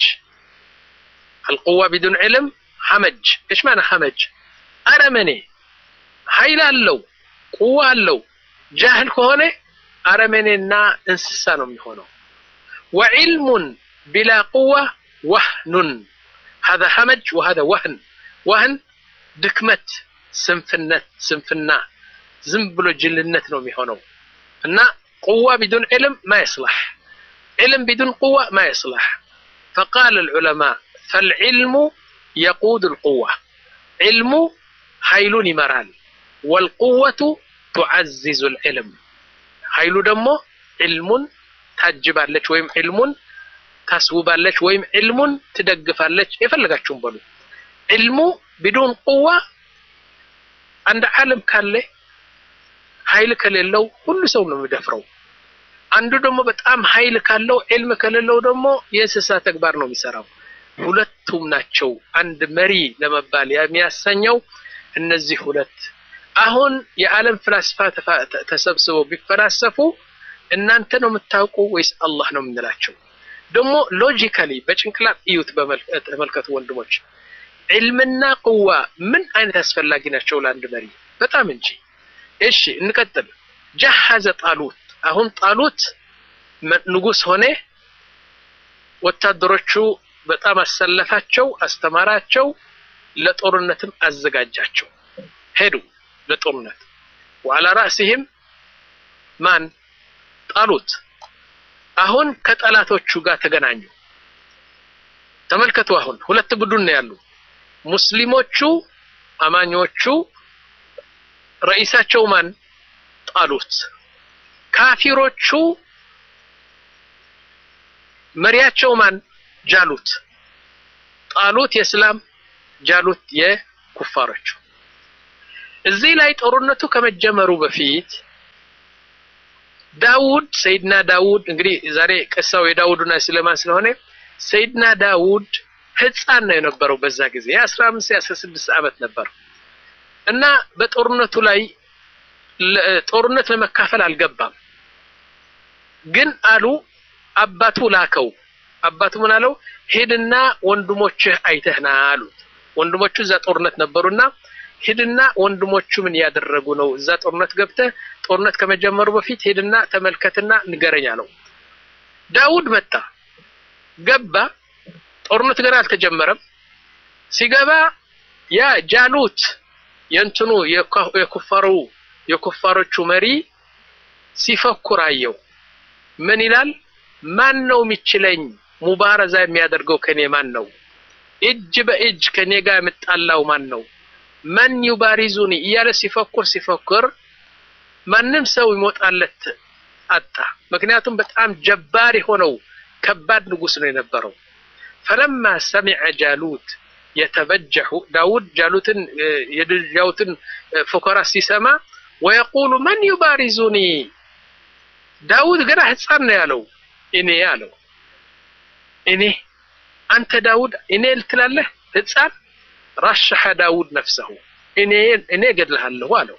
አልቁዋ ቢዱን ዕልም ሐመጅ እሽ ማና ሐመጅ አረመኔ ኃይል አለው ቁዋ አለው ጃህል ከሆነ አረመኔና እንስሳ ነው የሚሆነው ወዕልሙን ቢላ ቁዋ ወህኑን هذا ሐመጅ وهذا ወህን ወህን ድክመት ስንፍነት ስንፍና ዝም ብሎ ጅልነት ነው የሚሆነው እና ቁዋ ቢዱን ዕልም ማ ይስላሕ ዕልም ቢዱን ቁዋ ማ ይስላሕ فقال العلماء فالعلم يقود القوة علم ኃይሉን ይመራል والقوة تعزز العلم ኃይሉ ደግሞ ዕልሙን ታጅባለች ወይም ዕልሙን ታስውባለች ወይም ዕልሙን ትደግፋለች የፈለጋችሁም በሉ ዕልሙ ቢዱን ቁዋ አንድ ዓለም ካለ ኃይል ከሌለው ሁሉ ሰው ነው የሚደፍረው አንዱ ደግሞ በጣም ኃይል ካለው ዕልም ከሌለው ደግሞ የእንስሳ ተግባር ነው የሚሰራው ሁለቱም ናቸው አንድ መሪ ለመባል የሚያሰኘው እነዚህ ሁለት አሁን የዓለም ፍላስፋ ተሰብስበው ቢፈላሰፉ እናንተ ነው የምታውቁ ወይስ አላህ ነው የምንላቸው ደግሞ ሎጂካሊ በጭንቅላት እዩት ተመልከቱ ወንድሞች ዕልምና ቁዋ ምን አይነት አስፈላጊ ናቸው ለአንድ መሪ በጣም እንጂ እሺ እንቀጥል ጀሐዘ ጣሉት አሁን ጣሉት ንጉስ ሆነ ወታደሮቹ በጣም አሰለፋቸው አስተማራቸው ለጦርነትም አዘጋጃቸው ሄዱ ለጦርነት ወዓላ ራእሲህም ማን ጣሉት አሁን ከጠላቶቹ ጋር ተገናኙ ተመልከቱ። አሁን ሁለት ቡድን ነው ያሉ። ሙስሊሞቹ አማኞቹ ረኢሳቸው ማን? ጣሉት። ካፊሮቹ መሪያቸው ማን? ጃሉት። ጣሉት የእስላም ጃሉት የኩፋሮቹ። እዚህ ላይ ጦርነቱ ከመጀመሩ በፊት ዳውድ ሰይድና ዳውድ እንግዲህ ዛሬ ቅሳው የዳውድና የሱሌማን ስለሆነ ሰይድና ዳውድ ህፃን ነው የነበረው በዛ ጊዜ የአስራ አምስት የአስራ ስድስት ዓመት ነበር እና በጦርነቱ ላይ ጦርነት ለመካፈል አልገባም። ግን አሉ አባቱ ላከው። አባቱ ምን አለው? ሂድና ወንድሞችህ አይተህና አሉት። ወንድሞቹ እዛ ጦርነት ነበሩና ሂድና ወንድሞቹ ምን ያደረጉ ነው? እዛ ጦርነት ገብተህ ጦርነት ከመጀመሩ በፊት ሂድና ተመልከትና ንገረኝ አለው። ዳውድ መጣ፣ ገባ። ጦርነት ገና አልተጀመረም። ሲገባ ያ ጃሉት የእንትኑ የኩፋሩ የኩፋሮቹ መሪ ሲፈኩር አየው። ምን ይላል? ማን ነው የሚችለኝ? ሙባረዛ የሚያደርገው ከኔ ማን ነው? እጅ በእጅ ከኔ ጋር የምጣላው ማን ነው? መን ዩባሪዙኒ እያለ ሲፈኩር ሲፈኩር ማንም ሰው ይሞጣለት አጣ። ምክንያቱም በጣም ጀባር የሆነው ከባድ ንጉስ ነው የነበረው። ፈለማ ሰሚዐ ጃሉት የተበጀሑ ዳውድ ጃሉትን የዳውትን ፉከራ ሲሰማ ወየቁሉ መን ዩባሪዙኒ ዳውድ ገና ህፃን ነው ያለው። እኔ አለው እኔ አንተ ዳውድ እኔ ልትላለህ ህፃን ረሸሐ ዳውድ ነፍሰሁ እኔ እኔ እገድልሃለሁ አለው።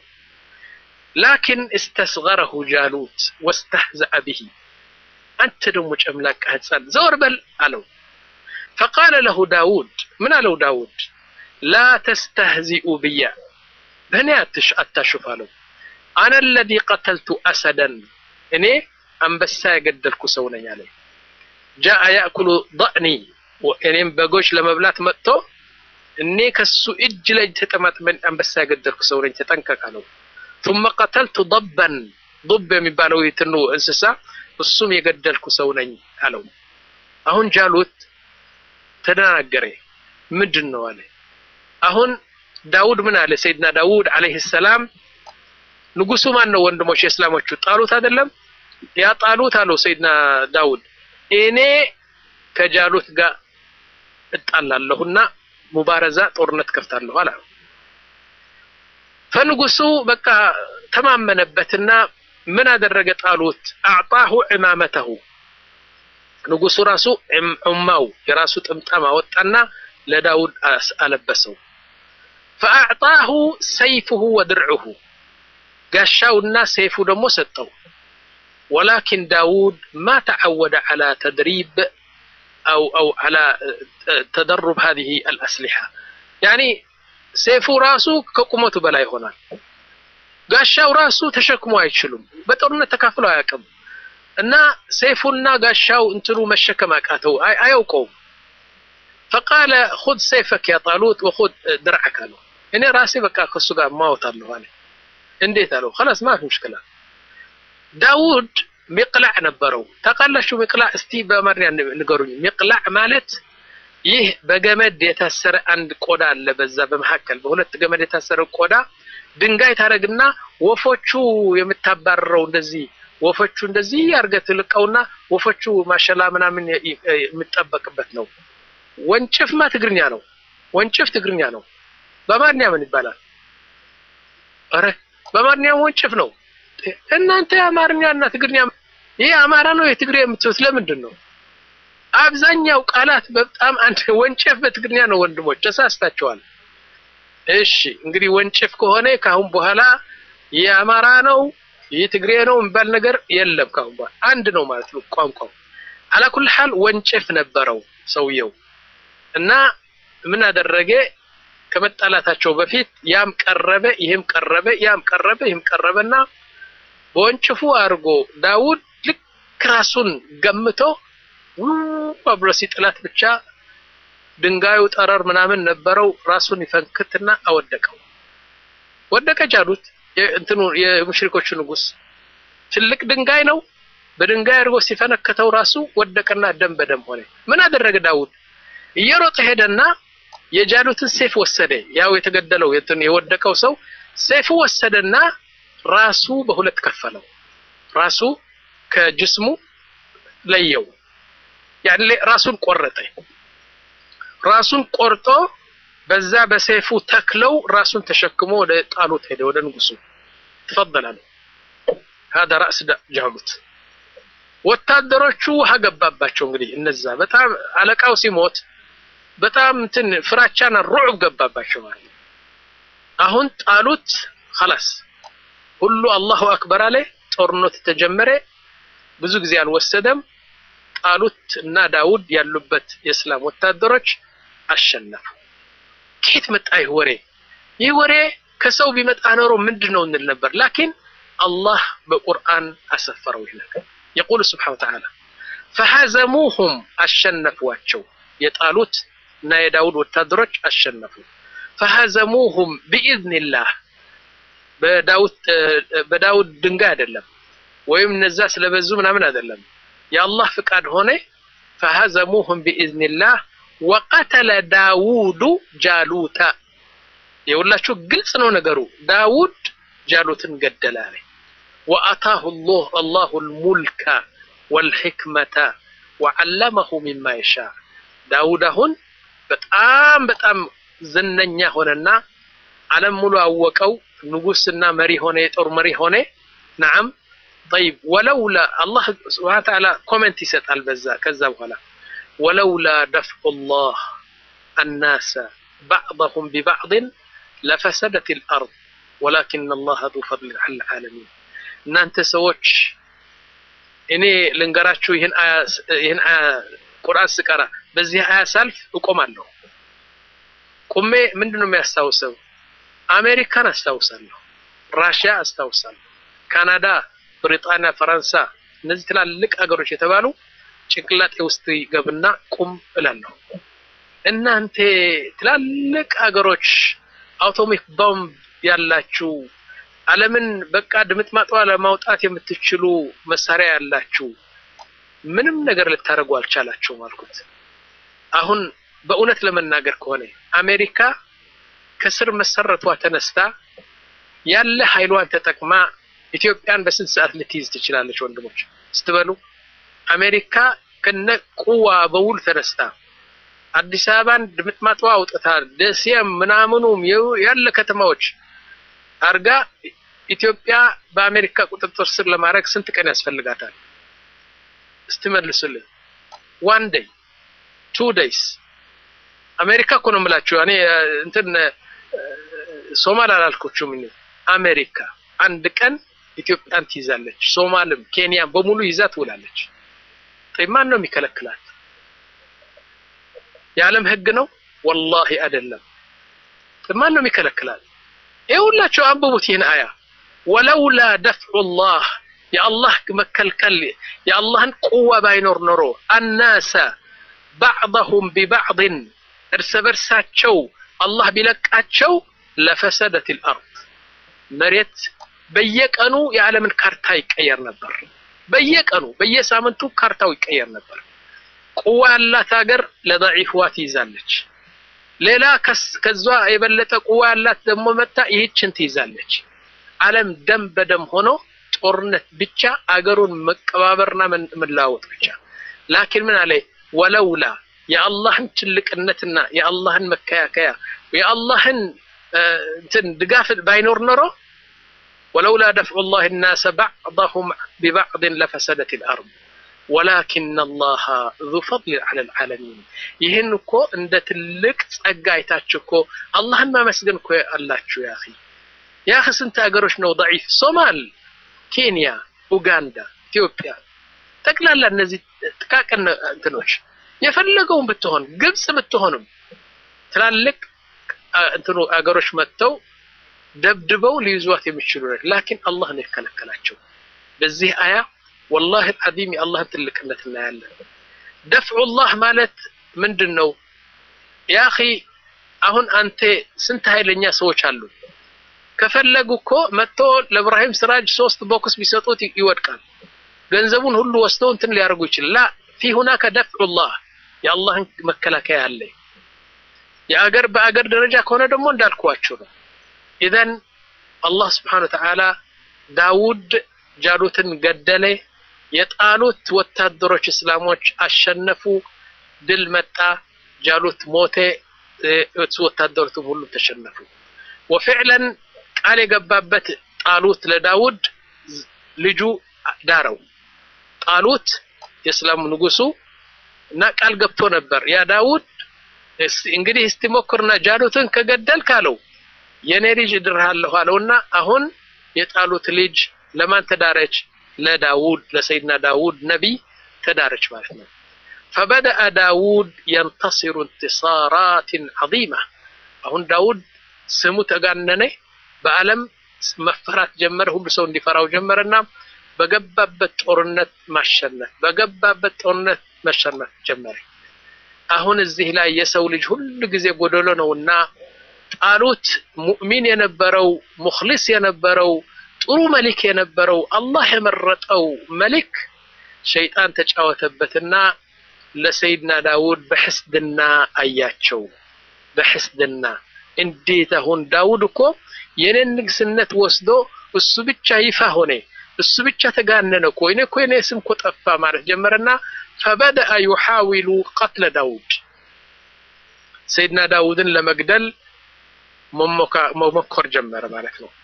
ላኪን እስተስገረሁ ጃሉት ወስተህዘአ ብሂ አንተ ደግሞ ጨምላቃ ህፃን ዘወር በል አለው። ፈቃለ ለሁ ዳውድ ምን አለው ዳውድ ላ ተስተህዚኡ ብያ በእኔ አታሹፍ አለው። አነ ለዚ ቀተልቱ አሰደን እኔ አንበሳ የገደልኩ ሰው ነኝ አለ። ጃአ ያእኩሉ ضዕኒ እኔም በጎች ለመብላት መጥቶ እኔ ከሱ እጅ ላይ ተጠማጥመን አንበሳ የገደልኩ ሰው ነኝ ተጠንቀቅ አለው። ثم ቀተልቱ ضበን ضብ የሚባለው የትኑ እንስሳ እሱም የገደልኩ ሰው ነኝ አለው። አሁን ጃሉት ተደናገረ። ምንድን ነው አለ። አሁን ዳውድ ምን አለ? ሰይድና ዳውድ አለይሂ ሰላም ንጉሱ ማን ነው? ወንድሞች የእስላሞቹ ጣሉት አይደለም? ያ ጣሉት አለው ሰይድና ዳውድ እኔ ከጃሉት ጋር እጣላለሁና ሙባረዛ ጦርነት ከፍታለሁ አለ። ፈንጉሱ በቃ ተማመነበትና ምን አደረገ? ጣሉት አዕጣሁ ዕማመተሁ ንጉሱ ራሱ ዑማው የራሱ ጥምጣም አወጣና ለዳውድ አለበሰው። ፈአዕጣሁ ሰይፍሁ ወድርዑሁ ጋሻውና ሰይፉ ደግሞ ሰጠው። ወላኪን ዳውድ ማ ተዓወደ ዓላ ተድሪብ አው አው ዓላ ተደሩብ ሃዚህ አልአስሊሓ ያኒ ሰይፉ ራሱ ከቁመቱ በላይ ይሆናል። ጋሻው ራሱ ተሸክሞ አይችሉም። በጦርነት ተካፍለው አያውቅም። እና ሰይፉና ጋሻው እንትኑ መሸከም አቃተው፣ አያውቀውም። ፈቃለ ሁድ ሰይፈክ ያ ጣሉት ወሁድ ድርዐክ አለው። እኔ ራሴ በቃ ከሱ ጋር ማወታለሁ አለ። እንዴት አለው? خلاص ما في مشكلة ዳውድ ሚቅላዕ ነበረው። ታውቃላችሁ ሚቅላዕ? እስቲ በአማርኛ ንገሩኝ። ሚቅላዕ ማለት ይህ በገመድ የታሰረ አንድ ቆዳ አለ። በዛ በመካከል በሁለት ገመድ የታሰረ ቆዳ ድንጋይ ታረግና ወፎቹ የምታባረረው እንደዚህ ወፎቹ እንደዚህ አድርገህ ትልቀውና ወፎቹ ማሸላ ምናምን የሚጠበቅበት ነው። ወንጭፍማ ትግርኛ ነው። ወንጭፍ ትግርኛ ነው። በአማርኛ ምን ይባላል? አረ በአማርኛ ወንጭፍ ነው። እናንተ የአማርኛና ትግርኛ ይህ አማራ ነው የትግሬ የምትሉት ለምንድን ነው? አብዛኛው ቃላት በጣም አንድ ወንጭፍ በትግርኛ ነው። ወንድሞች ተሳስታችኋል። እሺ እንግዲህ ወንጭፍ ከሆነ ካሁን በኋላ የአማራ ነው ይህ ትግሬ ነው የሚባል ነገር የለም። ካሁን በኋላ አንድ ነው ማለት ነው ቋንቋው። አላኩል ሐል ወንጭፍ ነበረው ሰውየው እና ምን አደረገ? ከመጣላታቸው በፊት ያም ቀረበ፣ ይህም ቀረበ፣ ያም ቀረበ፣ ይህም ቀረበና በወንጭፉ አድርጎ ዳውድ ልክ ራሱን ገምቶ ብሎ ሲጥላት ብቻ ድንጋዩ ጠረር ምናምን ነበረው። ራሱን ይፈንክትና አወደቀው። ወደቀ ጃሉት እንትኑ የሙሽሪኮቹ ንጉስ ትልቅ ድንጋይ ነው። በድንጋይ አድርጎ ሲፈነከተው ራሱ ወደቀና ደም በደም ሆነ። ምን አደረገ ዳውድ? እየሮጠ ሄደና የጃሉትን ሴፍ ወሰደ። ያው የተገደለው የወደቀው ሰው ሴፉ ወሰደና ራሱ በሁለት ከፈለው። ራሱ ከጅስሙ ለየው። ያኔ ራሱን ቆረጠ። ራሱን ቆርጦ በዛ በሰይፉ ተክለው ራሱን ተሸክሞ ወደ ጣሉት ሄደ፣ ወደ ንጉሱ ተፈضل هذا رأس ጃሉት። ወታደሮቹ ውሃ ገባባቸው። እንግዲህ እነዛ በጣም አለቃው ሲሞት በጣም እንትን ፍራቻና ሩዕብ ገባባቸው ማለት አሁን ጣሉት። خلاص ሁሉ አላሁ አክበር አለ። ጦርነት ተጀመረ። ብዙ ጊዜ አልወሰደም። ጣሉት እና ዳውድ ያሉበት የእስላም ወታደሮች አሸነፉ። ከየት መጣ ይህ ወሬ? ይህ ወሬ ከሰው ቢመጣ ኖሮ ምንድን ነው እንል ነበር። ላኪን አላህ በቁርአን አሰፈረው ይህ ነገር። የቁል ስብሓነ ወተዓላ ፈሐዘሙሁም አሸነፏቸው። የጣሉት እና የዳውድ ወታደሮች አሸነፉ። ፈሐዘሙሁም ቢኢዝኒላህ በዳውድ ድንጋይ አይደለም፣ ወይም እነዛ ስለበዙ ምናምን አይደለም። የአላህ ፍቃድ ሆነ። ፈሐዘሙሁም ቢኢዝኒላህ ወቀተለ ዳውዱ ጃሉታ። የሁላችሁ ግልጽ ነው ነገሩ። ዳውድ ጃሉትን ገደለ አለ። ወአታሁ አላሁ ልሙልከ ወልሕክመተ ወዓለመሁ ሚማ የሻ። ዳውድ አሁን በጣም በጣም ዝነኛ ሆነና ዓለም ሙሉ አወቀው። ንጉስና መሪ ሆነ፣ የጦር መሪ ሆነ። ነዓም ጠይብ ወለውላ አላህ ስብሓነ ወተዓላ ኮሜንት ይሰጣል በዛ ከዛ በኋላ ወለውላ ደፍዑ ላህ አናሰ ባዕضሁም ቢባዕድን ለፈሰደት ልአርድ ወላኪን አላህ ዙ ፈድሊን ዐለ ልዓለሚን። እናንተ ሰዎች እኔ ልንገራችሁ ይህን አያ ቁርአን ስቀራ በዚህ አያ ሳልፍ እቆማለሁ። ቁሜ ምንድን ነው የሚያስታውሰው? አሜሪካን አስታውሳለሁ፣ ራሽያ አስታውሳለሁ፣ ካናዳ፣ ብሪጣንያ፣ ፈረንሳ እነዚህ ትላልቅ ሀገሮች የተባሉ ጭንቅላጤ ውስጥ ይገብና ቁም እላለሁ። እናንተ ትላልቅ ሀገሮች አውቶሚክ ቦምብ ያላችሁ ዓለምን በቃ ድምጥማጧ ለማውጣት የምትችሉ መሳሪያ ያላችሁ ምንም ነገር ልታደርጉ አልቻላችሁም አልኩት። አሁን በእውነት ለመናገር ከሆነ አሜሪካ ከስር መሰረቷ ተነስታ ያለ ኃይሏን ተጠቅማ ኢትዮጵያን በስንት ሰዓት ልትይዝ ትችላለች? ወንድሞች ስትበሉ አሜሪካ ከነ ቁዋ በውል ተነስታ አዲስ አበባን ድምጥማጧ አውጥታ ደሴም ምናምኑም ያለ ከተማዎች አርጋ ኢትዮጵያ በአሜሪካ ቁጥጥር ስር ለማድረግ ስንት ቀን ያስፈልጋታል? ስትመልሱልን ዋን ዴይ ቱ ዴይስ አሜሪካ እኮ ነው የምላችሁ። እኔ እንትን ሶማል አላልኮችም። እኔ አሜሪካ አንድ ቀን ኢትዮጵያን ትይዛለች፣ ሶማልም ኬንያን በሙሉ ይዛ ትውላለች። ማን ነው የሚከለክላት? የዓለም ህግ ነው? ወላሂ አይደለም። ማን ነው የሚከለክላት? ይኸውላችሁ አንብቡት ይህን አያ ወለውላ ደፍዑ ላህ የአላህ መከልከል የአላህን ቁዋ ባይኖር ኖሮ አናሰ ባዕضሁም ቢባዕድን እርስ በርሳቸው አላህ ቢለቃቸው ለፈሰደት ልአርድ መሬት በየቀኑ የዓለምን ካርታ ይቀየር ነበር። በየቀኑ በየሳምንቱ ካርታው ይቀየር ነበር። ቁዋ ያላት ሀገር ለደዒፍዋ ትይዛለች። ሌላ ከዛ የበለጠ ቁዋ ያላት ደግሞ መታ ይህችን ትይዛለች። ዓለም ደም በደም ሆኖ ጦርነት ብቻ አገሩን መቀባበርና መለዋወጥ ብቻ። ላኪን ምን አለ ወለውላ የአላህን ትልቅነትና የአላህን መከያከያ የአላህን እንትን ድጋፍ ባይኖር ኖሮ ወለውላ ደፍዑ ላህ ናሰ ባዕضሁም ቢባዕድን ለፈሰደት ልአርድ ወላኪን አላህ ዙ ፈድል ዐለ ልዓለሚን። ይህን እኮ እንደ ትልቅ ጸጋ አይታችሁ እኮ አላህን ማመስገን እኮ አላችሁ። ያ ያ ስንት ሀገሮች ነው ደዒፍ ሶማል፣ ኬንያ፣ ኡጋንዳ፣ ኢትዮጵያ ጠቅላላ እነዚህ ጥቃቅን እንትኖች የፈለገውን ብትሆን ግብጽ ብትሆንም ትላልቅ እንትኑ አገሮች መጥተው ደብድበው ሊይዟት የሚችሉ ነው። ላኪን አላህ ነው የከለከላቸው። በዚህ አያ ወላሂ አልዓዚም የአላህን ትልቅነት እናያለን። ደፍዑላህ ማለት ምንድን ነው? ያ አኺ አሁን አንተ ስንት ኃይለኛ ሰዎች አሉ። ከፈለጉ እኮ መጥቶ ለእብራሂም ስራጅ ሶስት ቦክስ ቢሰጡት ይወድቃል። ገንዘቡን ሁሉ ወስደው እንትን ሊያደርጉ ይችላል። ላ ፊ ሁናከ ደፍዑላህ የአላህን መከላከያ አለ። የአገር በአገር ደረጃ ከሆነ ደግሞ እንዳልኳችሁ ነው። ኢዘን አላህ ስብሓነ ወተዓላ ዳውድ ጃሉትን ገደለ። የጣሉት ወታደሮች እስላሞች አሸነፉ፣ ድል መጣ፣ ጃሉት ሞተ፣ ወታደሮቱም ሁሉ ተሸነፉ። ወፊዕለን ቃል የገባበት ጣሉት ለዳውድ ልጁ ዳረው። ጣሉት የእስላሙ ንጉሱ እና ቃል ገብቶ ነበር ያ ዳውድ እንግዲህ እስቲ ሞክርና ጃሉትን ከገደልክ አለው የኔ ልጅ እድርሃለሁ አለውና አሁን የጣሉት ልጅ ለማን ተዳረች? ለዳውድ ለሰይድና ዳውድ ነቢይ ተዳረች ማለት ነው። ፈበደአ ዳውድ የንተሲሩ እንቲሳራትን ዐዚማ አሁን ዳውድ ስሙ ተጋነነ፣ በዓለም መፈራት ጀመረ። ሁሉ ሰው እንዲፈራው ጀመረና በገባበት ጦርነት ማሸነፍ በገባበት ጦርነት መሸነፍ ጀመረ። አሁን እዚህ ላይ የሰው ልጅ ሁሉ ጊዜ ጎደሎ ነውና ጣሉት ሙእሚን የነበረው ሙኽሊስ የነበረው ጥሩ መሊክ የነበረው አላህ የመረጠው መሊክ ሸይጣን ተጫወተበትና ለሰይድና ዳውድ በሕስድና አያቸው። በሕስድና እንዴት አሁን ዳውድ እኮ የኔን ንግስነት ወስዶ እሱ ብቻ ይፋ ሆነ፣ እሱ ብቻ ተጋነነ እኮ እኔ እኮ የኔ ስም እኮ ጠፋ ማለት ጀመረና ፈበደአ ዩሓዊሉ ቀትለ ዳውድ ሰይድና ዳውድን ለመግደል መሞከር ጀመረ ማለት ነው።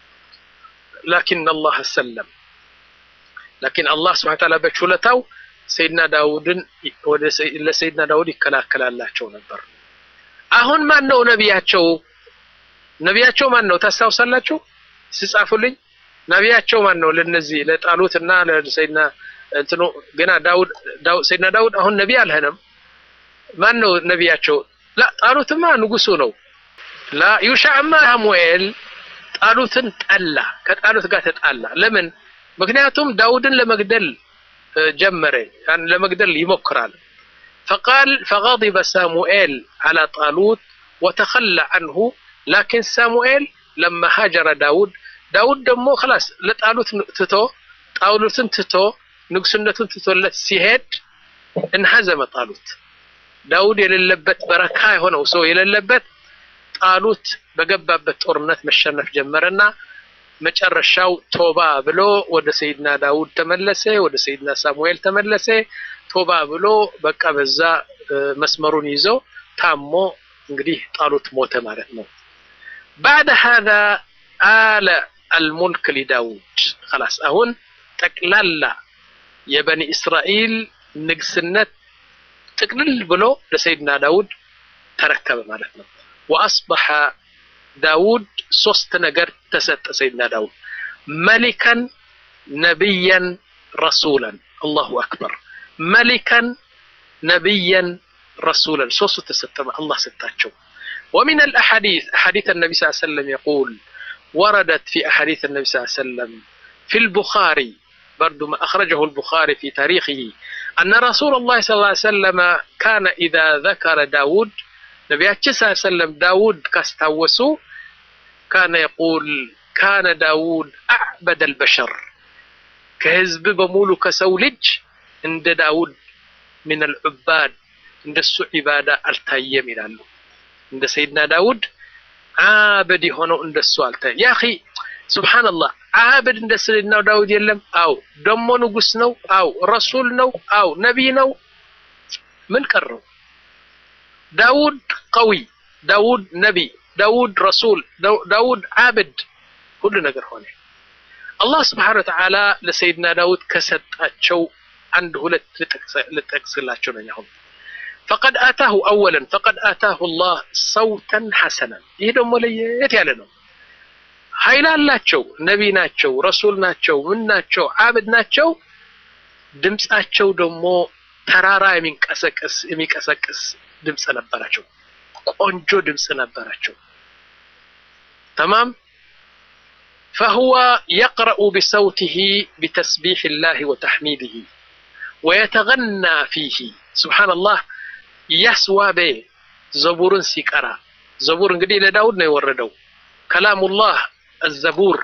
ላኪን አላህ ሰለም ላኪን አላህ ስብሐ ወተዓላ በችሎታው ሰይድና ዳውድን ለሰይድና ዳውድ ይከላከላላቸው ነበር። አሁን ማን ነው ነቢያቸው? ነቢያቸው ማን ነው ታስታውሳላችሁ? ሲጻፉልኝ ነቢያቸው ማን ነው? ለነዚህ ለጣሉት እና ለሰይድና እንትኑ ገና ዳውድ ሰይድና ዳውድ አሁን ነቢ አልሆነም። ማን ነው ነቢያቸው? ላ ጣሉትማ ንጉሱ ነው። ላ ዩሻዕማ ሳሙኤል ጣሉትን ጠላ፣ ከጣሉት ጋር ተጣላ። ለምን? ምክንያቱም ዳውድን ለመግደል ጀመረ፣ ለመግደል ይሞክራል። ፈቃል ፈገضበ ሳሙኤል ዐላ ጣሉት ወተኸላ ዐንሁ ላኪን ሳሙኤል ለማ ሃጀረ ዳውድ ዳውድ ደግሞ ኸላስ ለጣሉት ትቶ ጣሉትን ትቶ ንጉስነቱን ትቶለት ሲሄድ እንሐዘመ ጣሉት ዳውድ የሌለበት በረካ የሆነው ሰው የሌለበት ጣሉት በገባበት ጦርነት መሸነፍ ጀመረና መጨረሻው ቶባ ብሎ ወደ ሰይድና ዳውድ ተመለሰ፣ ወደ ሰይድና ሳሙኤል ተመለሰ። ቶባ ብሎ በቃ በዛ መስመሩን ይዞ ታሞ እንግዲህ ጣሉት ሞተ ማለት ነው። ባዕደ ሃዛ አለ አልሙልክ ሊዳውድ ኸላስ አሁን ጠቅላላ የበኒ እስራኤል ንግስነት ጥቅልል ብሎ ለሰይድና ዳውድ ተረከበ ማለት ነው። ወአስበሐ ዳውድ ሶስት ነገር ተሰጠ ሰይድና ዳውድ መሊከን ነቢየን ረሱለን አላሁ አክበር መሊከን ነቢየን ረሱለን ሶስቱ ተሰጠ አላህ ሰጣቸው ومن الأحاديث أحاديث النبي صلى الله عليه وسلم يقول وردت في أحاديث النبي صلى الله عليه وسلم في البخاري برضو ما أخرجه البخاري في تاريخه أن رسول الله صلى الله عليه وسلم كان إذا ذكر داود ነቢያችን ስ ሰለም ዳውድ ካስታወሱ ካነ የቁል ካነ ዳውድ አዕበደ አልበሸር ከህዝብ በሙሉ ከሰው ልጅ እንደ ዳውድ ምን አልዑባድ እንደሱ ዒባዳ አልታየም ይላሉ። እንደ ሰይድና ዳውድ ዓበድ የሆነው እንደሱ አልታየም። ያ ኺ ሱብሓነላህ ዓበድ እንደ ሰይድና ዳውድ የለም። አው ደሞ ንጉስ ነው። አው ረሱል ነው። አው ነቢይ ነው። ምን ቀረው? ዳውድ ቀዊ፣ ዳውድ ነቢ፣ ዳውድ ረሱል፣ ዳውድ ዓብድ ሁሉ ነገር ሆነ። አላህ ስብሓነሁ ወተዓላ ለሰይድና ዳውድ ከሰጣቸው አንድ ሁለት ልጠቅስላቸው ነኝ። አሁን ፈቀድ አታሁ አወለን ፈቀድ አታሁ አላህ ሰውተን ሐሰናን። ይህ ደግሞ ለየት ያለ ነው። ኃይል አላቸው፣ ነቢ ናቸው፣ ረሱል ናቸው፣ ምን ናቸው፣ ዓብድ ናቸው። ድምፃቸው ደግሞ ተራራ የሚንቀሰቀስ የሚቀሰቅስ ድምፅ ነበራቸው። ቆንጆ ድምፅ ነበራቸው። ተማም ፈሁወ የቅረኡ ቢሰውቲሂ ቢተስቢሕ ላህ ወተሕሚድህ ወየተገና ፊህ ስብሓንላህ እያስዋበ ዘቡርን ሲቀራ ዘቡር እንግዲህ ለዳውድ ነው የወረደው ከላሙላህ አዘቡር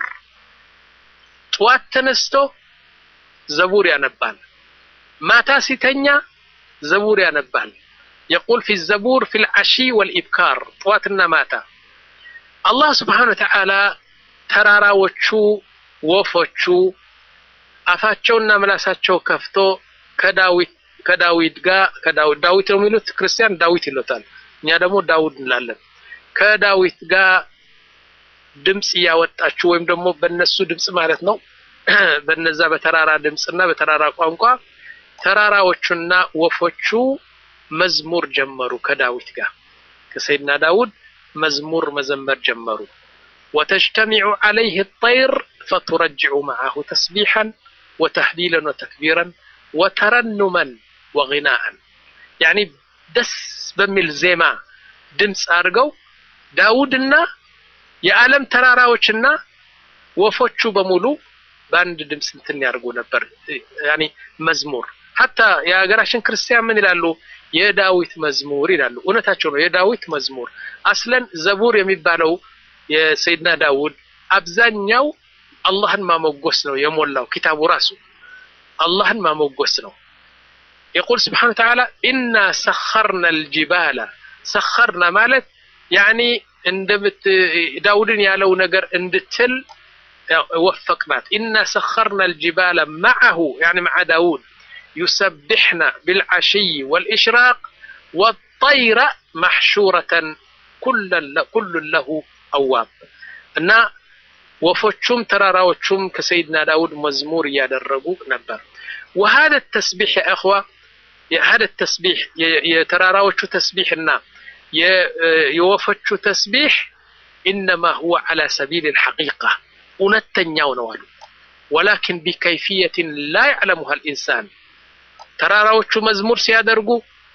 ጠዋት ተነስቶ ዘቡር ያነባል ማታ ሲተኛ ዘቡር ያነባል የቁል ፊ ዘቡር ፊ ልዓሺ ወልኢብካር ጠዋትና ማታ አላህ ስብሓን ወተዓላ ተራራዎቹ ወፎቹ አፋቸውና ምላሳቸው ከፍቶ ከዳዊት ከዳዊት ጋር ከዳዊት ዳዊት ነው የሚሉት ክርስቲያን ዳዊት ይሎታል እኛ ደግሞ ዳውድ እንላለን ከዳዊት ጋር ድምፅ እያወጣችሁ ወይም ደግሞ በነሱ ድምፅ ማለት ነው በነዛ በተራራ ድምፅና በተራራ ቋንቋ ተራራዎቹና ወፎቹ መዝሙር ጀመሩ ከዳዊት ጋር ከሰይድና ዳውድ መዝሙር መዘመር ጀመሩ ወተጅተሚዑ ዓለይህ ጠይር ፈቱረጅዑ መዓሁ ተስቢሐን ወተህሊለን ወተክቢረን ወተረኑመን ወግናአን ያኒ ደስ በሚል ዜማ ድምፅ አድርገው ዳውድና የዓለም ተራራዎችና ወፎቹ በሙሉ በአንድ ድምፅ እንትን ያደርጉ ነበር ያኒ መዝሙር ሀታ የሀገራችን ክርስቲያን ምን ይላሉ የዳዊት መዝሙር ይላሉ እውነታቸው ነው የዳዊት መዝሙር አስለን ዘቡር የሚባለው የሰይድና ዳውድ አብዛኛው አላህን ማሞጎስ ነው የሞላው ኪታቡ ራሱ አላህን ማሞጎስ ነው የቁል ስብሓን ተዓላ ኢና ሰኸርና ልጅባላ ሰኸርና ማለት ያኒ እንደምት ዳውድን ያለው ነገር እንድትል ወፈቅናት ኢና ሰኸርና ልጅባላ ማዓሁ ያኒ መዓ ዳውድ يسبحن بالعشي والإشراق والطير محشورة كل كل له أواب እና ወፎቹም ተራራዎቹም ከሰይድና ዳውድ መዝሙር እያደረጉ ነበር وهذا التسبيح يا اخوه هذا التسبيح የተራራዎቹ ተስቢሕና የወፎቹ ተስቢሕ إنما هو على سبيل الحقيقة እውነተኛው ነው አሉ ولكن بكيفية لا يعلمها الإنسان ተራራዎቹ መዝሙር ሲያደርጉ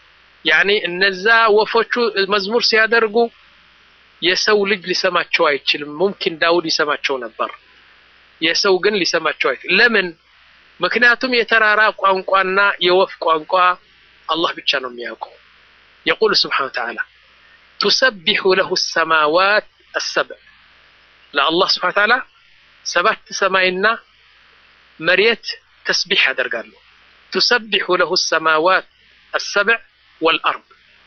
ያኔ እነዛ ወፎቹ መዝሙር ሲያደርጉ የሰው ልጅ ሊሰማቸው አይችልም ሙምኪን ዳውድ ይሰማቸው ነበር የሰው ግን ሊሰማቸው አይችልም ለምን ምክንያቱም የተራራ ቋንቋና የወፍ ቋንቋ አላህ ብቻ ነው የሚያውቀው يقول سبحانه وتعالى تسبح له السماوات السبع لا الله سبحانه وتعالى سبعت سماينا مريت تسبيح ያደርጋሉ تسبح له السماوات السبع والأرض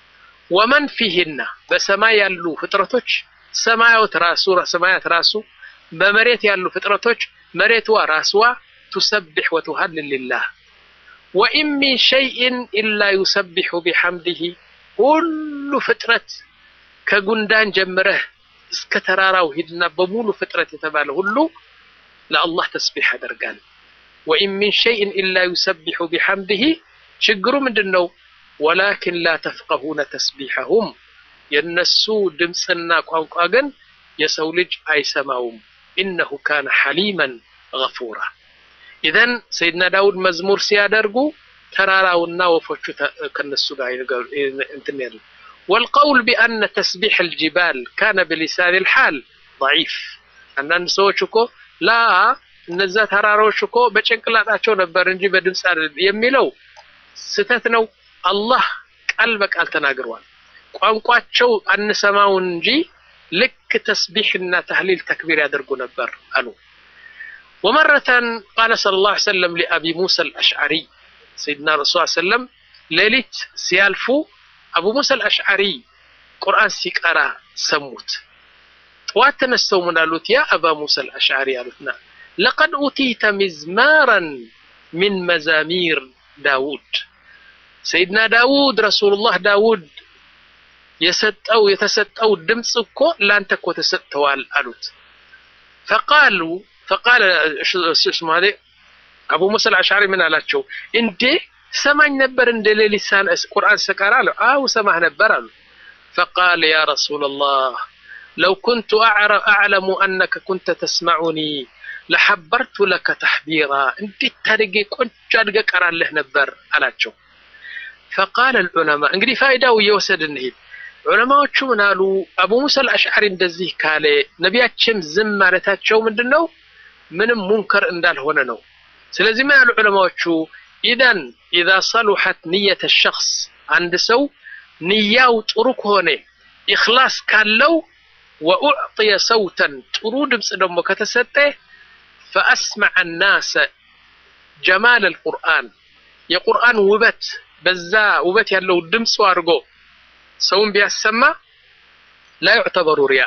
ومن فيهن በሰማይ ያሉ ፍጥረቶች ሰማያት ራሱ ሰማያት ራሱ በመሬት ያሉ ፍጥረቶች መሬትዋ ራስዋ تسبح وتهلل لله وإن من شيء إلا يسبح بحمده ሁሉ ፍጥረት ከጉንዳን ጀምረህ እስከ ተራራው ሂድና በሙሉ ፍጥረት የተባለ ሁሉ ለአላህ ተስቢሕ ያደርጋል وإن من شيء إلا يسبح بحمده ችግሩ ምንድን ነው ወላኪን ላ ተፍቀሁነ ተስቢሐሁም የነሱ ድምፅና ቋንቋ ግን የሰው ልጅ አይሰማውም ኢነሁ ካነ ሐሊመን ገፉራ ኢዘን ሰይድና ዳውድ መዝሙር ሲያደርጉ ተራራውና ወፎቹ ከነሱ ጋር እንትን ያሉ والقول بأن تسبيح الجبال كان بلسان الحال ضعيف አንዳንድ ሰዎች እኮ ላ እነዛ ተራራዎች እኮ በጭንቅላታቸው ነበር እንጂ በድምፅ አይደለም የሚለው ስተት ነው አላህ ቃል በቃል ተናግሯል ቋንቋቸው አንሰማውን እንጂ ልክ ተስቢሕና ተህሊል ተክቢር ያደርጉ ነበር አሉ ومرة قال صلى الله عليه وسلم لأبي موسى الأشعري سيدنا الرسول صلى الله عليه وسلم ليلت سيالفو أبو موسى الأشعري قرآن سيكارا سموت واتنسوا من قالوت يا أبا موسى الأشعري قالوتنا لقد أوتيت مزمارا من مزامير داود سيدنا داود رسول الله داود يسطو يتسطو دمጽ እኮ ላንተ እኮ ተሰጥተዋል አሉት فقالوا فقال اسمه هذا አቡ ሙሳ አልአሽዓሪ ምን አላቸው እንዴ ሰማኝ ነበር እንደ ሌሊሳን ቁርአን ሰቀራ አለ አው ሰማህ ነበር አሉ فقال يا رسول الله لو كنت أعلم أنك كنت تسمعني لحبرت لك تحبيرا እንዴት ታድጌ ቆንጆ አድገ ቀራለህ ነበር አላቸው فقال العلماء እንግዲህ ፋይዳው እየወሰድ እንሂድ ዑለማዎቹ ምን አሉ አቡ ሙሳ አልአሽዓሪ እንደዚህ ካለ ነቢያችን ዝም ማለታቸው ምንድን ነው ምንም ሙንከር እንዳልሆነ ነው ስለዚህ ምን ያሉ ዑለማዎቹ ኢዘን ኢዛ ሰሉሐት ንየተ ሸክስ አንድ ሰው ንያው ጥሩ ከሆነ ኢኽላስ ካለው ወኡዕጥየ ሰውተን ጥሩ ድምፅ ደግሞ ከተሰጠ ፈአስመዐ ናሰ ጀማል አልቁርአን የቁርአን ውበት በዛ ውበት ያለው ድምፁ አድርጎ ሰውን ቢያሰማ ላ ዩዕተበሩ ሪያ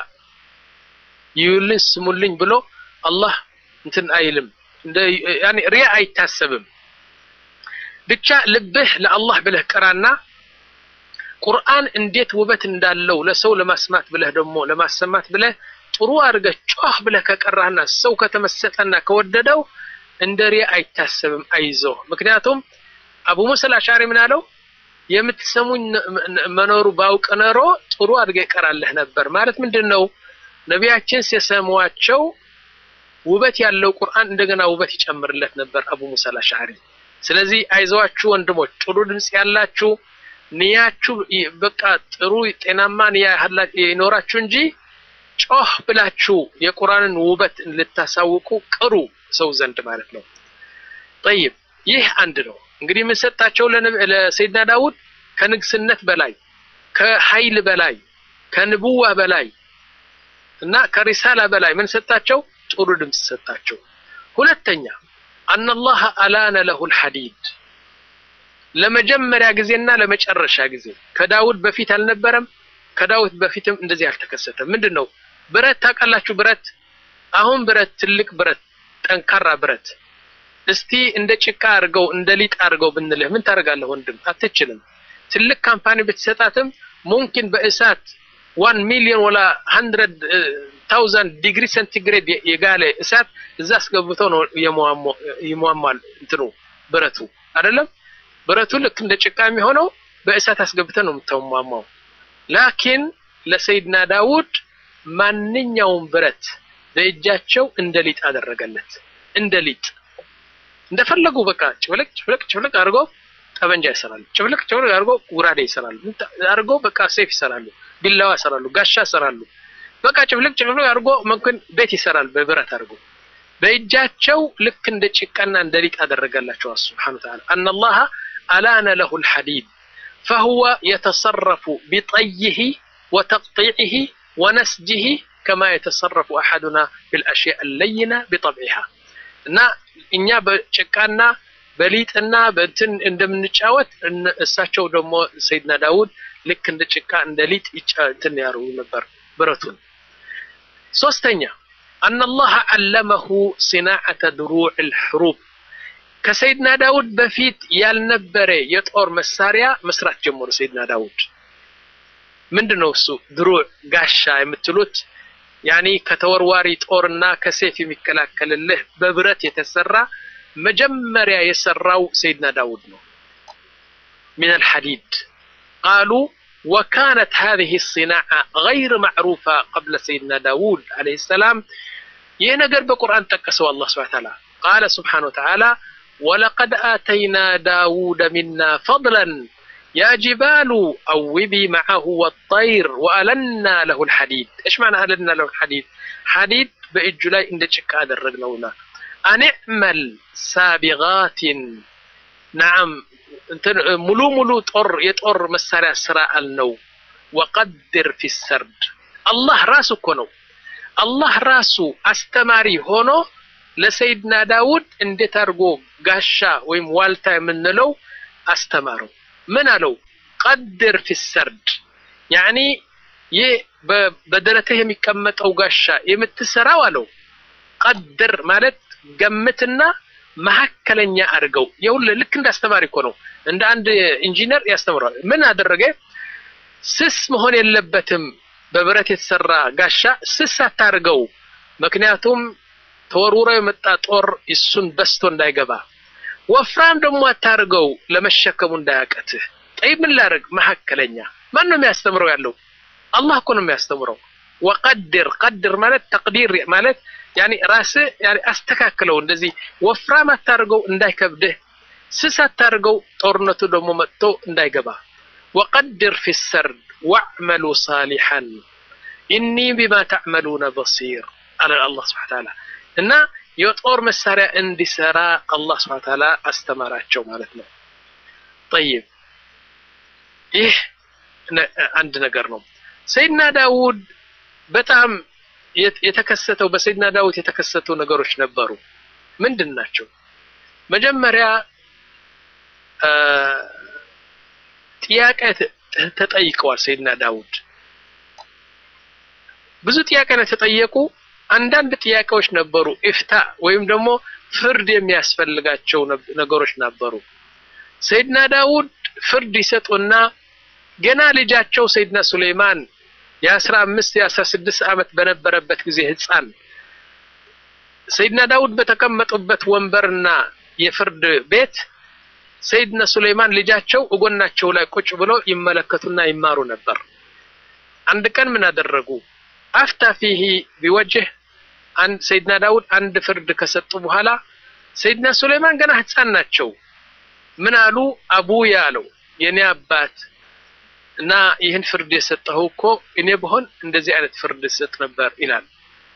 ይዩልኝ ስሙልኝ ብሎ አላህ እንትን አይልም። እንደ ያኒ ሪያ አይታሰብም። ብቻ ልብህ ለአላህ ብለህ ቅራና ቁርአን እንዴት ውበት እንዳለው ለሰው ለማስማት ብለህ ደግሞ ለማሰማት ብለህ ጥሩ አድርገህ ጮህ ብለህ ከቀራህና ሰው ከተመሰጠና ከወደደው እንደ ሪያ አይታሰብም። አይዞህ። ምክንያቱም አቡ ሙሳ አልአሽዓሪ ምን አለው? የምትሰሙኝ መኖሩ ባውቅ ኖሮ ጥሩ አድርገህ ይቀራለህ ነበር። ማለት ምንድን ነው? ነቢያችን ሲሰሟቸው ውበት ያለው ቁርአን እንደገና ውበት ይጨምርለት ነበር አቡ ሙሳ አልአሽዓሪ። ስለዚህ አይዟችሁ ወንድሞች፣ ጥሩ ድምፅ ያላችሁ ንያችሁ በቃ ጥሩ ጤናማ ንያ ይኖራችሁ እንጂ ጮህ ብላችሁ የቁርአንን ውበት ልታሳውቁ ቅሩ ሰው ዘንድ ማለት ነው። ጠይብ ይህ አንድ ነው። እንግዲህ የምንሰጣቸው ለሰይድና ዳውድ ከንግስነት በላይ ከኃይል በላይ ከንቡዋ በላይ እና ከሪሳላ በላይ ምን ሰጣቸው? ጥሩ ድምፅ ሰጣቸው። ሁለተኛ አነላህ አላነ ለሁል ሐዲድ ለመጀመሪያ ጊዜና ለመጨረሻ ጊዜ ከዳውድ በፊት አልነበረም። ከዳውድ በፊትም እንደዚህ አልተከሰተም። ምንድን ነው ብረት ታውቃላችሁ? ብረት አሁን ብረት ትልቅ ብረት ጠንካራ ብረት እስቲ እንደ ጭቃ አድርገው እንደ ሊጥ አድርገው ብንልህ ምን ታደርጋለህ ወንድም? አትችልም። ትልቅ ካምፓኒ ብትሰጣትም ሙምኪን በእሳት ዋን ሚሊዮን ወላ ሀንድረድ ታውዘንድ ዲግሪ ሴንቲግሬድ የጋለ እሳት እዛ አስገብተው ነው ይሟሟል እንትኑ ብረቱ አይደለም። ብረቱ ልክ እንደ ጭቃ የሚሆነው በእሳት አስገብተው ነው የምትሟሟው። ላኪን ለሰይድና ዳውድ ማንኛውም ብረት በእጃቸው እንደ ሊጥ አደረገለት። እንደ ሊጥ እንደፈለጉ በቃ ጭፍልቅ ጭፍልቅ ጭፍልቅ አድርገው ጠበንጃ ይሰራሉ። ጭፍልቅ ጭፍልቅ አድርገው ጉራዴ ይሰራሉ። አድርገው በቃ ሴፍ ይሰራሉ፣ ቢላዋ ይሰራሉ፣ ጋሻ ይሰራሉ። በቃ ጭፍልቅ ጭፍልቅ አድርጎ መምክን ቤት ይሰራል በብረት አድርጎ በእጃቸው ልክ እንደ ጭቃና እንደ ሊጥ አደረገላቸው። ሱብሓነሁ ወተዓላ አነላህ አላነ ለሁ ልሐዲድ ፈሁወ የተሰረፉ ቢጠይህ ወተቅጢዕህ ወነስጅህ ከማ የተሰረፉ አሐዱና ቢልአሽያእ አለይና ቢጠብዒሃ እና እኛ በጭቃና በሊጥና በእንትን እንደምንጫወት እሳቸው ደግሞ ሰይድና ዳውድ ልክ እንደ ጭቃ እንደ ሊጥ እንትን ያደርጉ ነበር ብረቱን። ሶስተኛ አነላህ አለመሁ ሲናዓተ ድሩዕ ልሕሩብ ከሰይድና ዳውድ በፊት ያልነበረ የጦር መሳሪያ መስራት ጀመሩ። ሰይድና ዳውድ ምንድን ነው እሱ? ድሩዕ ጋሻ የምትሉት ያኒ ከተወርዋሪ ጦርና ከሴፍ የሚከላከልልህ በብረት የተሰራ መጀመሪያ የሰራው ሰይድና ዳውድ ነው። ሚን አልሐዲድ ቃሉ ወካነት ሃዚህ ሲናዓ ገይር ማዕሩፋ ቀብለ ሰይድና ዳውድ ዓለይሂ ሰላም። ይህ ነገር በቁርአን ጠቀሰው አላህ ሱብሓነሁ ወተዓላ ቃለ ሱብሓነሁ ወተዓላ ወለቀድ አተይና ዳውደ ሚና ፈድለን ያ ጂባሉ አውቢ መዓሁ ወጠይር ወአለና ለሁ ልሐዲድ። እሽ ማዕና አለና ለሁ ልሐዲድ? ሐዲድ በእጁ ላይ እንደ ጭቃ አደረግነውና አንዕመል ሳቢጋትን ናዓም ሙሉ ሙሉ ጦር የጦር መሳሪያ ስራ አልነው። ወቀድር ፊ ሰርድ አላህ ራሱ እኮ ነው አላህ ራሱ አስተማሪ ሆኖ ለሰይድና ዳውድ እንዴት አድርጎ ጋሻ ወይም ዋልታ የምንለው አስተማረው። ምን አለው? ቀድር ፊ ሰርድ ያኒ ይህ በደረትህ የሚቀመጠው ጋሻ የምትሰራው አለው። ቀድር ማለት ገምትና መካከለኛ አድርገው። የሁሉ ልክ እንደ አስተማሪ እኮ ነው። እንደ አንድ ኢንጂነር ያስተምረዋል። ምን አደረገ? ስስ መሆን የለበትም። በብረት የተሰራ ጋሻ ስስ አታርገው። ምክንያቱም ተወርውሮ የመጣ ጦር እሱን በስቶ እንዳይገባ። ወፍራም ደግሞ አታርገው፣ ለመሸከሙ እንዳያቀትህ። ጠይ ምን ላደርግ? መካከለኛ። ማን ነው የሚያስተምረው ያለው? አላህ እኮ ነው የሚያስተምረው። ወቀድር ቀድር ማለት ተቅዲር ማለት ያኒ ራስህ ያኒ አስተካክለው። እንደዚህ ወፍራም አታርገው እንዳይከብድህ፣ ስስ አታርገው ጦርነቱ ደግሞ መጥቶ እንዳይገባ። ወቀድር ፊ ሰርድ ወዕመሉ ሳሊሐን ኢኒ ቢማ ተዕመሉነ በሲር አለ አላህ ስብሐ ተዓላ። እና የጦር መሳሪያ እንዲሰራ አላህ ስብሐ ተዓላ አስተማራቸው ማለት ነው። ጠይብ ይህ አንድ ነገር ነው። ሰይድና ዳውድ በጣም የተከሰተው በሰይድና ዳውድ የተከሰቱ ነገሮች ነበሩ። ምንድን ናቸው? መጀመሪያ ጥያቄ ተጠይቀዋል። ሰይድና ዳውድ ብዙ ጥያቄ ነው የተጠየቁ። አንዳንድ ጥያቄዎች ነበሩ ኢፍታ ወይም ደግሞ ፍርድ የሚያስፈልጋቸው ነገሮች ነበሩ። ሰይድና ዳውድ ፍርድ ይሰጡና ገና ልጃቸው ሰይድና ሱሌይማን የአስራ አምስት የአስራ ስድስት ዓመት በነበረበት ጊዜ ህፃን ሰይድና ዳውድ በተቀመጡበት ወንበርና የፍርድ ቤት ሰይድና ሱሌይማን ልጃቸው እጎናቸው ላይ ቁጭ ብሎ ይመለከቱና ይማሩ ነበር። አንድ ቀን ምን አደረጉ? አፍታ ፊሂ ቢወጅህ አንድ ሰይድና ዳውድ አንድ ፍርድ ከሰጡ በኋላ ሰይድና ሱሌይማን ገና ህፃን ናቸው። ምን አሉ? አቡያ አለው የኔ አባት እና ይህን ፍርድ የሰጠው እኮ እኔ በሆን እንደዚህ አይነት ፍርድ ሰጥ ነበር ይላል።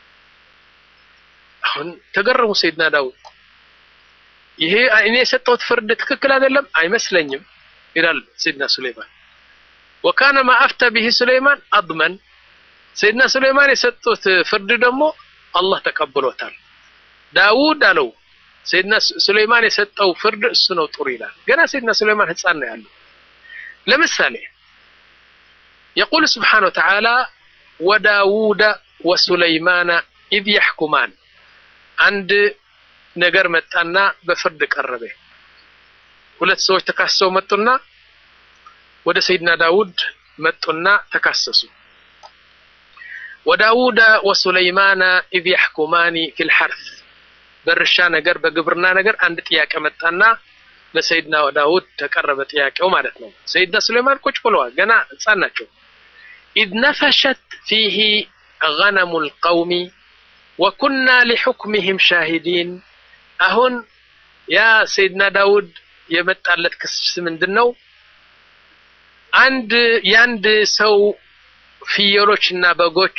አሁን ተገረሙ ሰይድና ዳውድ። ይሄ እኔ የሰጠሁት ፍርድ ትክክል አይደለም አይመስለኝም ይላል ሰይድና ሱሌይማን። ወካነ ማ አፍተ ቢሂ ሱሌይማን አድመን ሰይድና ሱሌይማን የሰጡት ፍርድ ደግሞ አላህ ተቀብሎታል። ዳውድ አለው ሰይድና ሱሌይማን የሰጠው ፍርድ እሱ ነው ጥሩ ይላል። ገና ሰይድና ሱሌይማን ህፃን ነው ያለው። ለምሳሌ የቁል ስብሓነ ወተዓላ ወዳውደ ወሱለይማነ ኢዝ የሕኩማን አንድ ነገር መጣና በፍርድ ቀረበ። ሁለት ሰዎች ተካሰው መጡና ወደ ሰይድና ዳውድ መጡና ተካሰሱ። ወዳውደ ወሱለይማነ ኢዝ የሕኩማኒ ፊል ሐርስ በእርሻ ነገር በግብርና ነገር አንድ ጥያቄ መጣና ለሰይድና ዳውድ ተቀረበ ጥያቄው ማለት ነው። ሰይድና ሱሌይማን ቁጭ ብለዋል፣ ገና ህፃን ናቸው። ኢዝ ነፈሸት ፊሂ ገነሙ ልቀውሚ ወኩና ሊሑክሚህም ሻሂዲን። አሁን ያ ሰይድና ዳውድ የመጣለት ክስ ምንድን ነው? አንድ የአንድ ሰው ፍየሎች እና በጎች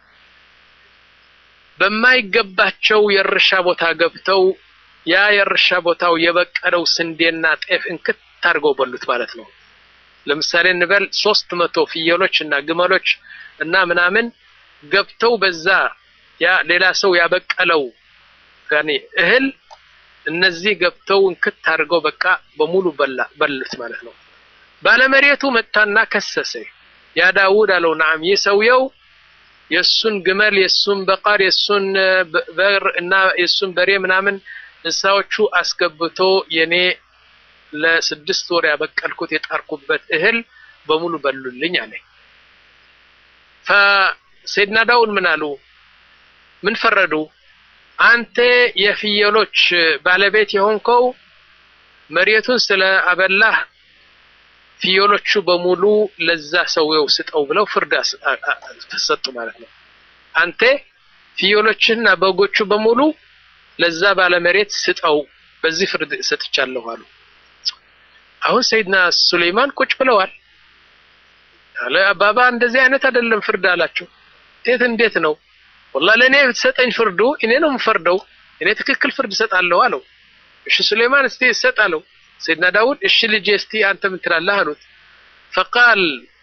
በማይገባቸው የእርሻ ቦታ ገብተው ያ የእርሻ ቦታው የበቀለው ስንዴና ጤፍ እንክት አድርገው በሉት ማለት ነው። ለምሳሌ እንበል ሶስት መቶ ፍየሎች እና ግመሎች እና ምናምን ገብተው በዛ ያ ሌላ ሰው ያበቀለው ያኔ እህል እነዚህ ገብተው እንክት አድርገው በቃ በሙሉ በላ በሉት ማለት ነው። ባለመሬቱ መታና ከሰሰ። ያ ዳውድ አለው ነዓም ይህ ሰውየው የሱን ግመል የሱን በቃር የሱን በር እና የሱን በሬ ምናምን እንስሳዎቹ አስገብቶ የኔ ለስድስት ወር ያበቀልኩት የጣርኩበት እህል በሙሉ በሉልኝ አለ። ፈሰይድና ዳውድ ምን አሉ? ምን ፈረዱ? አንተ የፍየሎች ባለቤት የሆንከው መሬቱን ስለ አበላህ ፍየሎቹ በሙሉ ለዛ ሰውየው ስጠው ብለው ፍርድ ሰጡ ማለት ነው። አንተ ፍየሎችና በጎቹ በሙሉ ለዛ ባለመሬት ስጠው፣ በዚህ ፍርድ ሰጥቻለሁ አሉ። አሁን ሰይድና ሱሌይማን ቁጭ ብለዋል። አለ አባባ እንደዚህ አይነት አይደለም ፍርድ አላቸው። እንዴት እንዴት ነው? ወላሂ ለእኔ ብትሰጠኝ ፍርዱ እኔ ነው የምፈርደው፣ እኔ ትክክል ፍርድ እሰጣለሁ አለው። እሺ ሱሌይማን እስቲ እሰጣለሁ። ሰይድና ዳውድ እሺ ልጄ እስቲ አንተ ምን ትላለህ አሉት። ፈቃል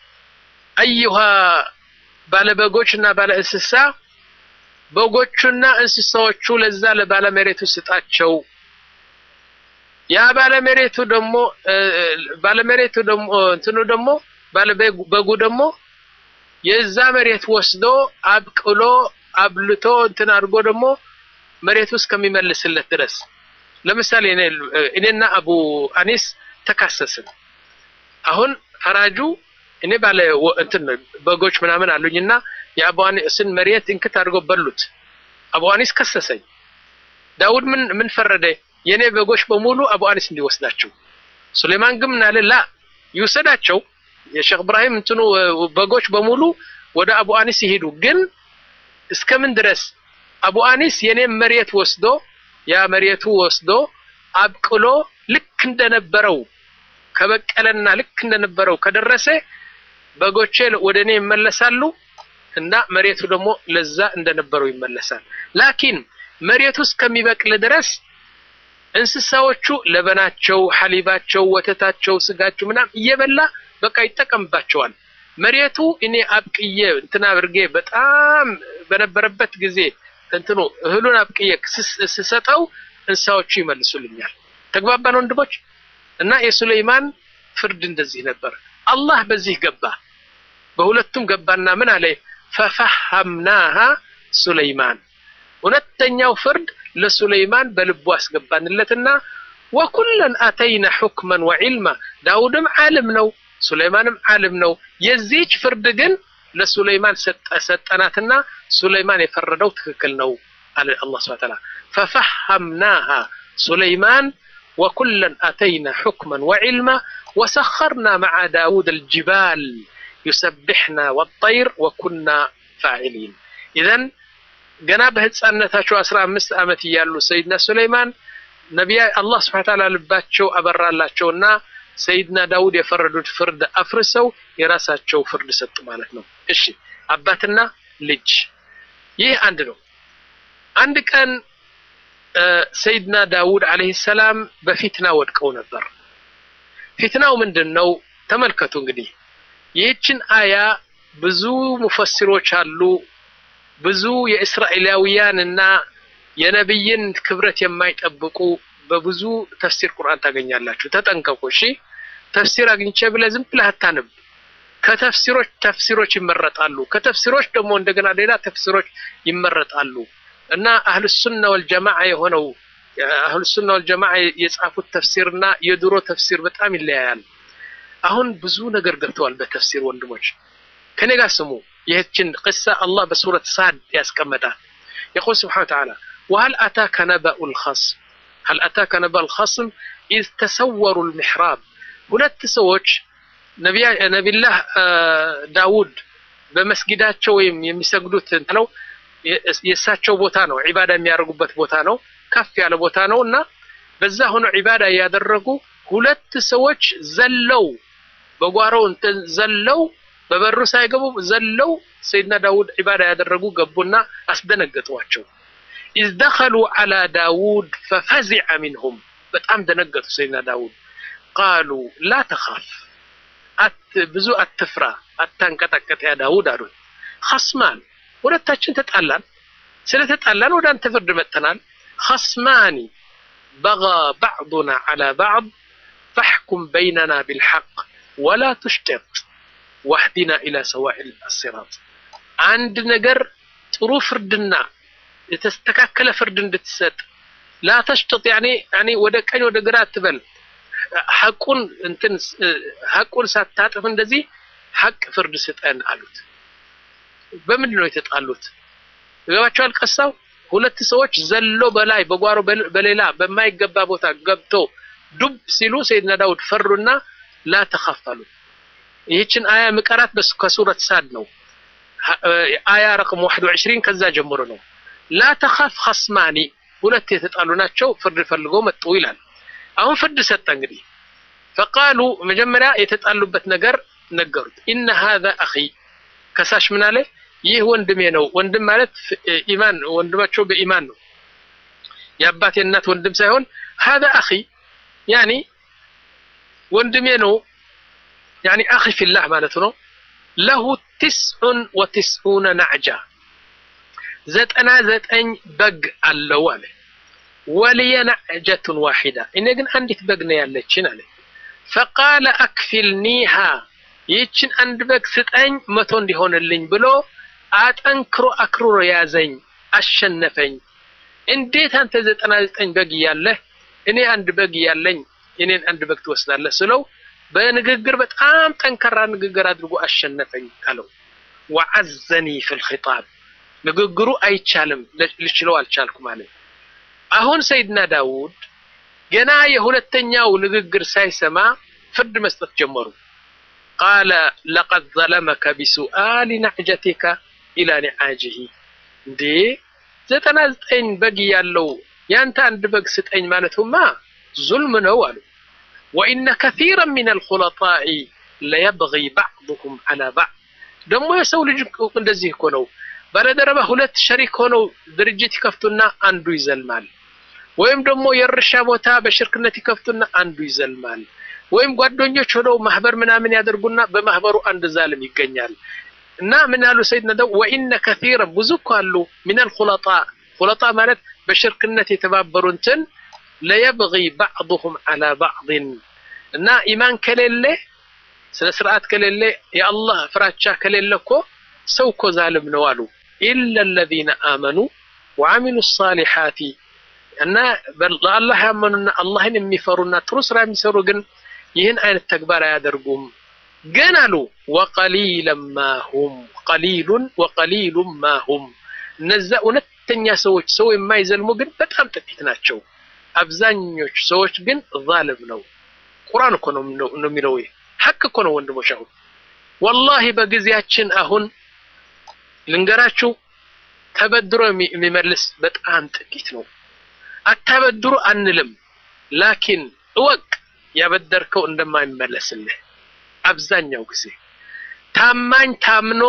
አዩሃ ባለ በጎች እና ባለ እንስሳ በጎቹና እንስሳዎቹ ለዛ ለባለመሬቱ ስጣቸው። ያ ባለመሬቱ ደግሞ ባለመሬቱ ደግሞ እንትኑ ደግሞ ባለበጉ ደግሞ የዛ መሬት ወስዶ አብቅሎ አብልቶ እንትን አድርጎ ደግሞ መሬቱ እስከሚመልስለት ድረስ ለምሳሌ እኔና አቡ አኒስ ተካሰስን። አሁን ፈራጁ እኔ ባለ እንትን በጎች ምናምን አሉኝና የአቡ አኒስን መሬት እንክት አድርገው በሉት። አቡ አኒስ ከሰሰኝ። ዳውድ ምን ምን ፈረደ? የኔ በጎች በሙሉ አቡ አኒስ እንዲወስዳቸው። ሱሌማን ግን ምን አለ? ላ ይውሰዳቸው፣ የሼክ እብራሂም እንትኑ በጎች በሙሉ ወደ አቡ አኒስ ይሄዱ። ግን እስከምን ድረስ አቡ አኒስ የኔ መሬት ወስዶ ያ መሬቱ ወስዶ አብቅሎ ልክ እንደነበረው ከበቀለና ልክ እንደነበረው ከደረሰ በጎቼ ወደ እኔ ይመለሳሉ እና መሬቱ ደግሞ ለዛ እንደነበረው ይመለሳል። ላኪን መሬቱ እስከሚበቅል ድረስ እንስሳዎቹ ለበናቸው፣ ሐሊባቸው፣ ወተታቸው፣ ስጋቸው ምናምን እየበላ በቃ ይጠቀምባቸዋል። መሬቱ እኔ አብቅዬ እንትና አድርጌ በጣም በነበረበት ጊዜ እንትኑ እህሉን አብቅዬ ስሰጠው እንስሳዎቹ ይመልሱልኛል። ተግባባን ወንድሞች? እና የሱሌይማን ፍርድ እንደዚህ ነበር። አላህ በዚህ ገባ በሁለቱም ገባና ምን አለ ፈፈሐምናሃ ሱለይማን ሁለተኛው ፍርድ ለሱለይማን በልቡ አስገባንለትና ወኩለን አተይና ሑክመን ወዒልማ ዳውድም ዓለም ነው ሱለይማንም ዓለም ነው የዚች ፍርድ ግን ለሱለይማን ሰጠናትና ሱለይማን የፈረደው ትክክል ነው አለ አላህ ስብሐ ተዓላ ፈፈሐምናሃ ሱለይማን ወኩለን አተይና ሑክመን ወዒልማ ወሰኸርና መዓ ዳውድ አልጅባል ዩሰቢሕና ወጠይር ወኩና ፋዒሊን ኢዘን ገና በህፃነታቸው አስራ አምስት ዓመት እያሉ ሰይድና ሱለይማን ነቢያ አላህ ስብሐ ተዓላ ልባቸው አበራላቸውና ሰይድና ዳውድ የፈረዱት ፍርድ አፍርሰው የራሳቸው ፍርድ ሰጡ ማለት ነው። እሺ አባትና ልጅ ይህ አንድ ነው። አንድ ቀን ሰይድና ዳውድ አለይሂ ሰላም በፊትና ወድቀው ነበር። ፊትናው ምንድን ነው? ተመልከቱ እንግዲህ ይህችን አያ ብዙ ሙፈሲሮች አሉ። ብዙ የእስራኤላውያን እና የነብይን ክብረት የማይጠብቁ በብዙ ተፍሲር ቁርአን ታገኛላችሁ። ተጠንቀቁ። እሺ ተፍሲር አግኝቼ ብለህ ዝም ብለህ አታንብ። ከተፍሲሮች ተፍሲሮች ይመረጣሉ። ከተፍሲሮች ደግሞ እንደገና ሌላ ተፍሲሮች ይመረጣሉ እና አህሉ ሱና ወልጀማዓ የሆነው አህሉ ሱና ወልጀማዓ የጻፉት ተፍሲርና የድሮ ተፍሲር በጣም ይለያያል። አሁን ብዙ ነገር ገብተዋል በተፍሲር ወንድሞች፣ ከኔ ጋር ስሙ። ይህችን ቅሳ አላህ በሱረት ሳድ ያስቀመጣል። የቁል ስብሓነ ወተዓላ ወሀል አታከ ነበኡ ልኸስም هل أتاك نبأ الخصم إذ تسوروا المحراب ሁለት ሰዎች ነቢላህ ዳውድ በመስጊዳቸው ወይም የሚሰግዱት ነው የእሳቸው ቦታ ነው፣ ዒባዳ የሚያደርጉበት ቦታ ነው፣ ከፍ ያለ ቦታ ነው እና በዛ ሆኖ ዒባዳ እያደረጉ ሁለት ሰዎች ዘለው በጓሮው እንትን ዘለው በበሩ ሳይገቡ ዘለው ሰይድና ዳውድ ዒባዳ ያደረጉ ገቡና አስደነገጧቸው። ኢዝ ደኸሉ ዐላ ዳውድ ፈፈዚዐ ሚንሁም በጣም ደነገጡ። ሰይድና ዳውድ ቃሉ ላ ተኻፍ ብዙ አትፍራ፣ አታንቀጠቀጥ ያ ዳውድ አሉት። ኸስማን ሁለታችን ተጣላን፣ ስለተጣላን ወደ አንተ ፍርድ መጥተናል። ኸስማኒ በጋ ባዕዱና ዐላ ባዕድ ፈሕኩም በይነና ቢልሐቅ ወላ ቱሽጢጥ ዋህዲና ኢላ ሰዋኢል አሲራጥ አንድ ነገር ጥሩ ፍርድና የተስተካከለ ፍርድ እንድትሰጥ ላተሽጥጥ ያኔ ያኔ ወደ ቀኝ ወደ ግራ አትበል። ሐቁን እንትን ሐቁን ሳታጥፍ እንደዚህ ሐቅ ፍርድ ስጠን አሉት። በምንድን ነው የተጣሉት? ይገባቸዋል። ቀሳው ሁለት ሰዎች ዘሎ በላይ በጓሮ በሌላ በማይገባ ቦታ ገብቶ ዱብ ሲሉ ሰይድና ዳውድ ፈሩና ላ ተኻፍ አሉት። ይህችን አያ ምቀራት ከሱረት ሳድ ነው። አያ ረቅም 21 ከዛ ጀምሮ ነው። ላ ተኻፍ ኸስማኒ ሁለት የተጣሉ ናቸው፣ ፍርድ ፈልገው መጡ ይላል። አሁን ፍርድ ሰጠ። እንግዲህ ፈቃሉ መጀመሪያ የተጣሉበት ነገር ነገሩት። ኢነ ሃዛ አኺ ከሳሽ ምን አለ? ይህ ወንድሜ ነው። ወንድም ማለት ኢማን ወንድማቸው በኢማን ነው። የአባቴ እናት ወንድም ሳይሆን ሃዛ አኺ ያኒ ወንድሜ ነው። ያኒ አኺ ፊላህ ማለት ነው። ለሁ ትስዑን ወትስዑነ ናዕጃ ዘጠና ዘጠኝ በግ አለው አለ። ወልየ ናዕጀቱን ዋሒዳ እኔ ግን አንዲት በግ ነው ያለችን አለ። ፈቃለ አክፊልኒሃ ይህችን አንድ በግ ስጠኝ መቶ እንዲሆንልኝ ብሎ አጠንክሮ አክርሮ ያዘኝ፣ አሸነፈኝ። እንዴት አንተ ዘጠና ዘጠኝ በግ እያለህ እኔ አንድ በግ እያለኝ እኔን አንድ በግ ትወስዳለህ ስለው በንግግር በጣም ጠንካራ ንግግር አድርጎ አሸነፈኝ አለው። ወዐዘኒ ፊል ኺጣብ ንግግሩ አይቻልም ልችለው አልቻልኩም አለ። አሁን ሰይድና ዳውድ ገና የሁለተኛው ንግግር ሳይሰማ ፍርድ መስጠት ጀመሩ። ቃለ ለቀድ ዘለመከ ቢሱአሊ ናዕጀቲከ ኢላ ኒዓጅሂ እንዴ ዘጠና ዘጠኝ በግ ያለው ያንተ አንድ በግ ስጠኝ ማለቱማ ዙልም ነው አሉ። ወኢነ ከሲረን ሚን አልኹለጣኢ ለየብጊ ባዕዱሁም ዐላ ባዕድ ደግሞ የሰው ልጅ እንደዚህ እኮ ነው። ባለደረባ ሁለት ሸሪክ ሆነው ድርጅት ይከፍቱና አንዱ ይዘልማል። ወይም ደግሞ የእርሻ ቦታ በሽርክነት ይከፍቱና አንዱ ይዘልማል። ወይም ጓደኞች ሆነው ማህበር ምናምን ያደርጉና በማህበሩ አንድ ዛልም ይገኛል። እና ምን ያሉ ሰይድና ዳውድ ወኢነ ከሲረን ብዙ እኮ አሉ ሚነል ኹለጣ ኹለጣ ማለት በሽርክነት የተባበሩ እንትን ለየብጊ ባዕዱሁም ዐላ ባዕድን እና ኢማን ከሌለ ስነ ስርዓት ከሌለ የአላህ ፍራቻ ከሌለ እኮ ሰው እኮ ዛልም ነው አሉ። ኢለ ለዚነ አመኑ ወዓሚሉ ሳሊሓቲ እና ለአላህ ያመኑና አላህን የሚፈሩና ጥሩ ስራ የሚሰሩ ግን ይህን አይነት ተግባር አያደርጉም። ግን አሉ ወቀሊለን ማሁም ቀሊሉን ወቀሊሉን ማሁም እነዛ እውነተኛ ሰዎች ሰው የማይዘልሙ ግን በጣም ጥቂት ናቸው። አብዛኞቹ ሰዎች ግን ዛልም ነው። ቁርአን እኮ ነው የሚለው ሐቅ እኮ ነው ወንድሞች። አሁን ወላሂ በጊዜያችን አሁን ልንገራችሁ ተበድሮ የሚመልስ በጣም ጥቂት ነው። አታበድሩ አንልም፣ ላኪን እወቅ ያበደርከው እንደማይመለስልህ አብዛኛው ጊዜ ታማኝ ታምኖ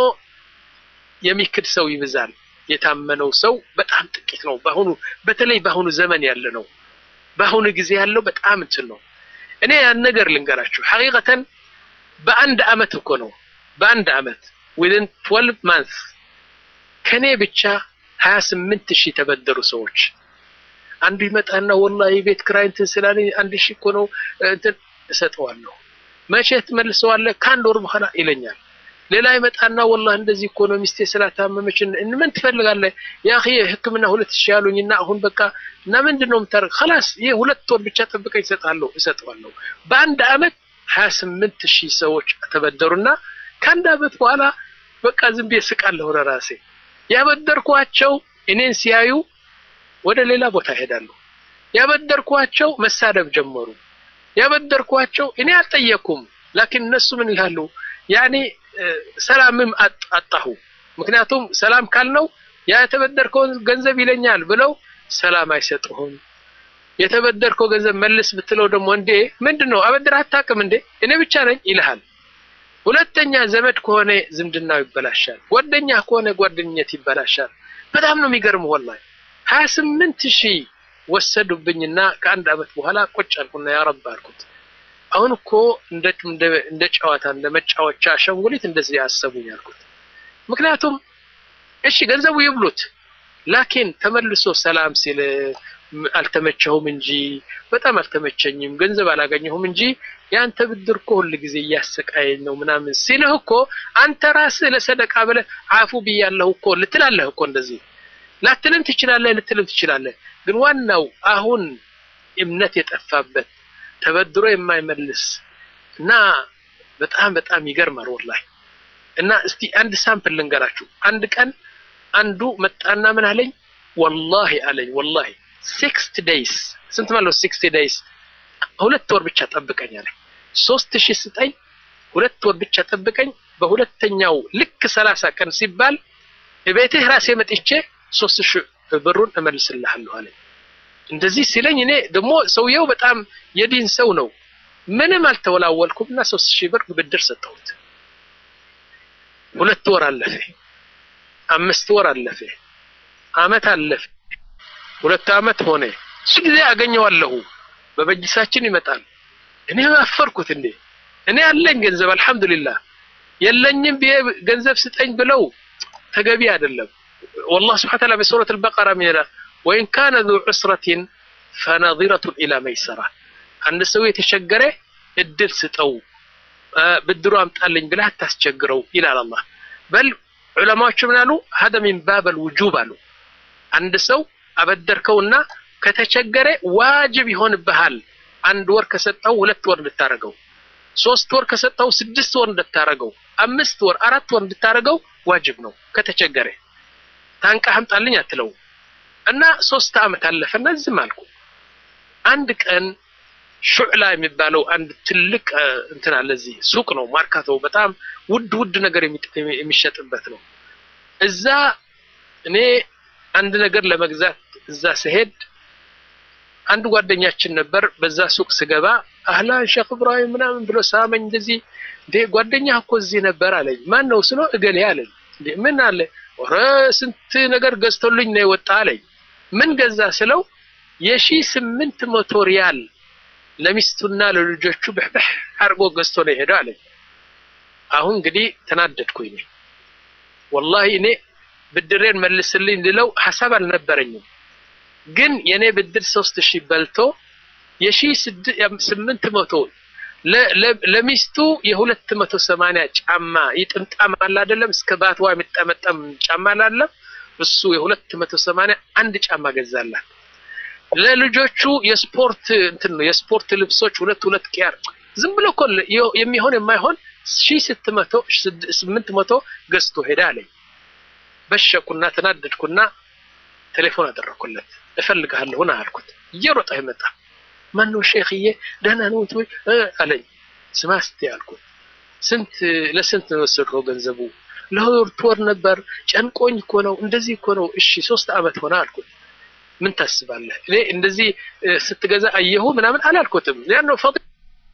የሚክድ ሰው ይብዛል። የታመነው ሰው በጣም ጥቂት ነው። በአሁኑ በተለይ በአሁኑ ዘመን ያለ ነው። በአሁኑ ጊዜ ያለው በጣም እንትን ነው። እኔ ያን ነገር ልንገራችሁ ሐቂቀተን በአንድ አመት እኮ ነው በአንድ አመት ዊዝን 12 ማንስ ከኔ ብቻ 28 ሺህ ተበደሩ ሰዎች። አንዱ ይመጣና ወላሂ ቤት ክራይ እንትን ስላለኝ አንድ ሺህ እኮ ነው እንትን እሰጠዋለሁ። መቼ ትመልሰዋለህ? ከአንድ ወር በኋላ ይለኛል። ሌላ ይመጣና ወላሂ እንደዚህ እኮ ነው ሚስቴ ስላታመመች ምን ትፈልጋለህ? ያ አኺ ሕክምና ሁለት ሺህ ያሉኝና አሁን በቃ እና ምንድን ነው የምታደርግ? خلاص ይሄ ሁለት ወር ብቻ ጠብቀኝ እሰጥሃለሁ እሰጠዋለሁ። በአንድ አመት 28 ሺህ ሰዎች ተበደሩና ከአንድ አመት በኋላ በቃ ዝም ብዬ ስቃለሁ ለራሴ። ያበደርኳቸው እኔን ሲያዩ ወደ ሌላ ቦታ ይሄዳሉ። ያበደርኳቸው መሳደብ ጀመሩ። ያበደርኳቸው እኔ አልጠየኩም፣ ላኪን እነሱ ምን ይላሉ? ያኔ ሰላምም አጣሁ። ምክንያቱም ሰላም ካልነው ያ የተበደርከውን ገንዘብ ይለኛል ብለው ሰላም አይሰጡህም። የተበደርከው ገንዘብ መልስ ብትለው ደግሞ እንዴ ምንድን ነው አበድር አታውቅም እንዴ እኔ ብቻ ነኝ ይልሃል። ሁለተኛ ዘመድ ከሆነ ዝምድናው ይበላሻል። ጓደኛ ከሆነ ጓደኝነት ይበላሻል። በጣም ነው የሚገርም ወላሂ ሀያ ስምንት ሺህ ወሰዱብኝና ከአንድ አመት በኋላ ቁጭ አልኩና ያ ረብ አልኩት። አሁን እኮ እንደ እንደ ጨዋታ እንደ መጫወቻ አሻንጉሊት እንደዚህ ያሰቡኝ አልኩት። ምክንያቱም እሺ ገንዘቡ ይብሉት፣ ላኪን ተመልሶ ሰላም ሲል አልተመቸሁም እንጂ በጣም አልተመቸኝም፣ ገንዘብ አላገኘሁም እንጂ የአንተ ብድር እኮ ሁል ጊዜ እያሰቃየኝ ነው ምናምን ሲልህ እኮ አንተ ራስህ ለሰደቃ ብለህ አፉ ብያለሁ እኮ ልትላለህ እኮ እንደዚህ ላትልም ትችላለህ፣ ልትልም ትችላለህ። ግን ዋናው አሁን እምነት የጠፋበት ተበድሮ የማይመልስ እና በጣም በጣም ይገርማል ወላሂ። እና እስቲ አንድ ሳምፕል ልንገራችሁ። አንድ ቀን አንዱ መጣና ምን አለኝ፣ ወላሂ አለኝ ወላሂ ሲክስቲ ዴይስ ስንት ማለት ሲክስቲ ዴይስ ሁለት ወር ብቻ ጠብቀኝ አለኝ። ሶስት ሺህ ስጠኝ፣ ሁለት ወር ብቻ ጠብቀኝ። በሁለተኛው ልክ ሰላሳ ቀን ሲባል ቤትህ ራሴ መጥቼ ሶስት ሺህ ብሩን እመልስልሃለሁ አለኝ። እንደዚህ ሲለኝ እኔ ደግሞ ሰውየው በጣም የዲን ሰው ነው። ምንም አልተወላወልኩም እና ሶስት ሺህ ብር ብድር ሰጠሁት። ሁለት ወር አለፈ፣ አምስት ወር አለፈ፣ አመት አለፈ፣ ሁለት አመት ሆነ። እሱ ጊዜ አገኘዋለሁ በበጅሳችን ይመጣል። እኔ አፈርኩት። እንዴ እኔ አለኝ ገንዘብ አልሐምዱሊላህ፣ የለኝም ብዬ ገንዘብ ስጠኝ ብለው ተገቢ አይደለም። والله سبحانه وتعالى بسورة البقرة من وإن كان ذو عسرة فنظرة إلى ميسرة عند سوية تشجره الدل ستو بدرو أمطالين بلا تسجروا إلى الله بل علماء شمنالو هذا من باب الوجوب قالوا عند سو أبدر كونا كتشجره واجب يهون بهال عند ور كستو ሁለት ወር እንድታረገው ሶስት ወር ከሰጠው ስድስት ወር እንድታረገው አምስት ወር አራት ወር እንድታረገው ዋጅብ ነው ከተቸገረ ታንቃ አምጣልኝ አትለው እና ሶስት አመት አለፈና ዝም አልኩ። አንድ ቀን ሹዕላ የሚባለው አንድ ትልቅ እንትን አለ እዚህ ሱቅ ነው፣ ማርካቶ በጣም ውድ ውድ ነገር የሚሸጥበት ነው። እዛ እኔ አንድ ነገር ለመግዛት እዛ ስሄድ አንድ ጓደኛችን ነበር። በዛ ሱቅ ስገባ አህላን ሼክ ኢብራሂም ምናምን ብሎ ሳመኝ። እንደዚህ እንዴ ጓደኛ እኮ እዚህ ነበር አለኝ። ማን ነው ስለው እገሌ አለኝ። እንዴ ምን አለ ኧረ ስንት ነገር ገዝቶልኝ ነው የወጣ አለኝ። ምን ገዛ ስለው የሺ ስምንት መቶ ሪያል ለሚስቱና ለልጆቹ ብሕብሕ አድርጎ ገዝቶ ነው የሄደው አለኝ። አሁን እንግዲህ ተናደድኩኝ። ወላሂ እኔ ብድሬን መልስልኝ ልለው ሀሳብ አልነበረኝም። ግን የኔ ብድር ሶስት ሺህ በልቶ የሺ ስምንት መቶ ለሚስቱ የሁለት መቶ ሰማንያ ጫማ ይጥምጣም አለ አይደለም፣ እስከ ባትዋ የሚጠመጠም ጫማ አላለም። እሱ የሁለት መቶ ሰማንያ አንድ ጫማ ገዛላት። ለልጆቹ የስፖርት እንትን ነው የስፖርት ልብሶች ሁለት ሁለት ቂያር ዝም ብሎ እኮ የሚሆን የማይሆን ሺህ ስምንት መቶ ገዝቶ ሄዳ አለኝ። በሸኩና ተናደድኩና ቴሌፎን አደረኩለት። እፈልግሃለሁ ና አልኩት። እየሮጠ ይመጣ ማነው ሼክዬ ደህና ነው ወይ አለኝ። ስማ እስቲ አልኩት። ስንት ለስንት ነው የወሰድከው ገንዘቡ? ለሁለት ወር ነበር። ጨንቆኝ እኮ ነው እንደዚህ እኮ ነው። እሺ ሶስት አመት ሆነ አልኩት። ምን ታስባለህ? እኔ እንደዚህ ስትገዛ አየሁ ምናምን አላልኩትም። ያን ነው ፈዲሓ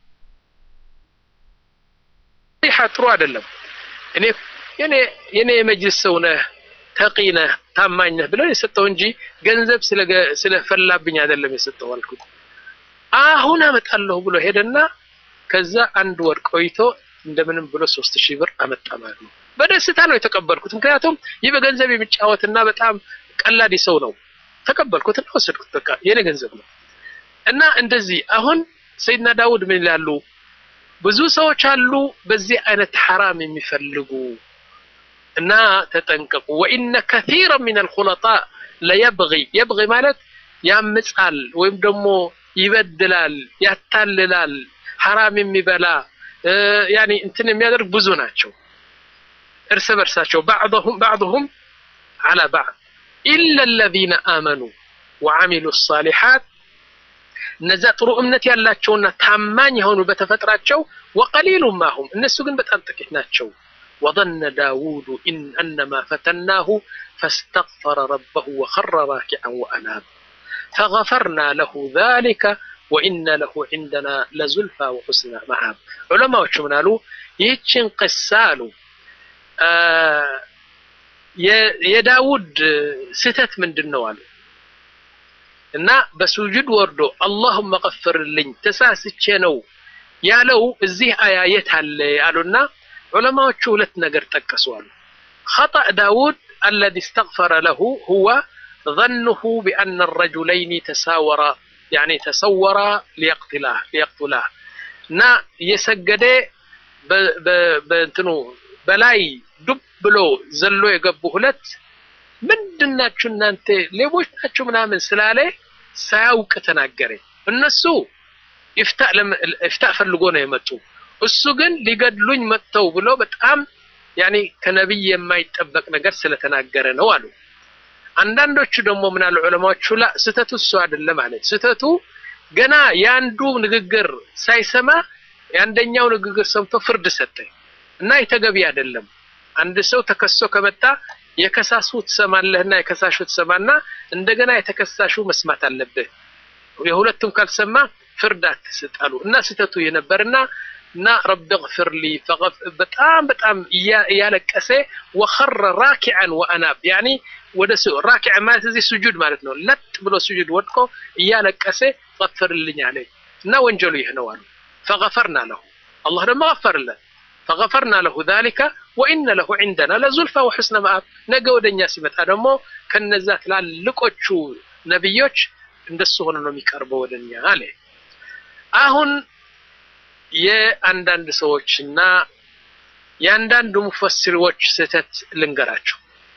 ጥሩ አይደለም። እኔ የኔ የኔ የመጅልስ ሰው ነህ ተቂ ነህ ታማኝ ነህ ብለው የሰጠው እንጂ ገንዘብ ስለፈላብኝ አይደለም የሰጠው አልኩት። አሁን አመጣለሁ ብሎ ሄደና ከዛ አንድ ወር ቆይቶ እንደምንም ብሎ ሶስት ሺህ ብር አመጣ ማለት ነው። በደስታ ነው የተቀበልኩት። ምክንያቱም ይህ በገንዘብ የሚጫወትና በጣም ቀላዲ ሰው ነው። ተቀበልኩትና ወሰድኩት። በቃ የኔ ገንዘብ ነው እና እንደዚህ አሁን ሰይድና ዳውድ ምን ይላሉ? ብዙ ሰዎች አሉ በዚህ አይነት ሐራም የሚፈልጉ እና ተጠንቀቁ። ወኢነ ከሲራ ሚን አልኹለጣ ለየብጊ የብጊ ማለት ያምጻል ወይም ደግሞ ይበድላል፣ ያታልላል፣ ሐራም የሚበላ ያኒ እንትን የሚያደርግ ብዙ ናቸው እርስ በርሳቸው ባዕضሁም ባዕضሁም ዐላ ባዕድ ኢላ አለዚነ አመኑ ወዐሚሉ ሳሊሓት እነዛ ጥሩ እምነት ያላቸውና ታማኝ የሆኑ በተፈጥራቸው ወቀሊሉ ማሁም እነሱ ግን በጣም ጥቂት ናቸው። ወظن داود إن أنما فتناه فاستغفر ربه وخر راكعا وأناب فغفرنا له ذلك وإن له عندنا لزلفى وحسن مآب علماء من قالوا يهتشن قسالو آه የዳውድ ስህተት ምንድን ነው አሉ እና በሱጁድ ወርዶ አላሁመ ቀፍርልኝ ተሳስቼ ነው ያለው እዚህ አያ የት አለ አሉና ዑለማዎቹ ሁለት ነገር ጠቀሱ አሉ خطأ داود الذي استغفر له هو ظنه بأن الرجلين تساورا يعني تسورا ليقتلاه ليقتلاه እና የሰገደ በእንትኑ በላይ ዱብ ብሎ ዘሎ የገቡ ሁለት ምንድናችሁ እናንተ ሌቦች ናችሁ ምናምን ስላለ ሳያውቅ ተናገረ። እነሱ ኢፍታእ ፈልጎ ነው የመጡ። እሱ ግን ሊገድሉኝ መጥተው ብሎ በጣም ያኔ ከነቢይ የማይጠበቅ ነገር ስለተናገረ ነው አሉ። አንዳንዶቹ ደግሞ ምን አሉ ዑለማዎቹ ላ ስህተቱ እሱ አይደለም አለ። ስህተቱ ገና የአንዱ ንግግር ሳይሰማ የአንደኛው ንግግር ሰምቶ ፍርድ ሰጠ እና የተገቢ አይደለም። አንድ ሰው ተከሶ ከመጣ የከሳሱ ትሰማለህና የከሳሹ ትሰማና እንደገና የተከሳሹ መስማት አለብህ። የሁለቱም ካልሰማ ፍርድ አትስጣሉ እና ስህተቱ የነበርና እና ረቢ ግፍር ሊ በጣም በጣም እያለቀሰ ወኸረ ራኪዐን ወአናብ ያኒ ወደ ራኪዕ ማለት እዚህ ስጁድ ማለት ነው። ለጥ ብሎ ስጁድ ወድቆ እያለቀሰ ገፍርልኝ አለ እና ወንጀሉ ይህ ነው አሉ። ፈገፈርና ለሁ አላህ ደግሞ ገፈርለት ፈገፈርና ለሁ ዛሊከ ወኢነ ለሁ ዒንደና ለዙልፋ ወሑስነ መአብ ነገ ወደኛ ሲመጣ ደግሞ ከነዛ ትላልቆቹ ነቢዮች እንደሱ ሆነ ነው የሚቀርበው ወደኛ አለ። አሁን የአንዳንድ ሰዎችና የአንዳንድ ሙፈሲሮች ስህተት ልንገራቸው።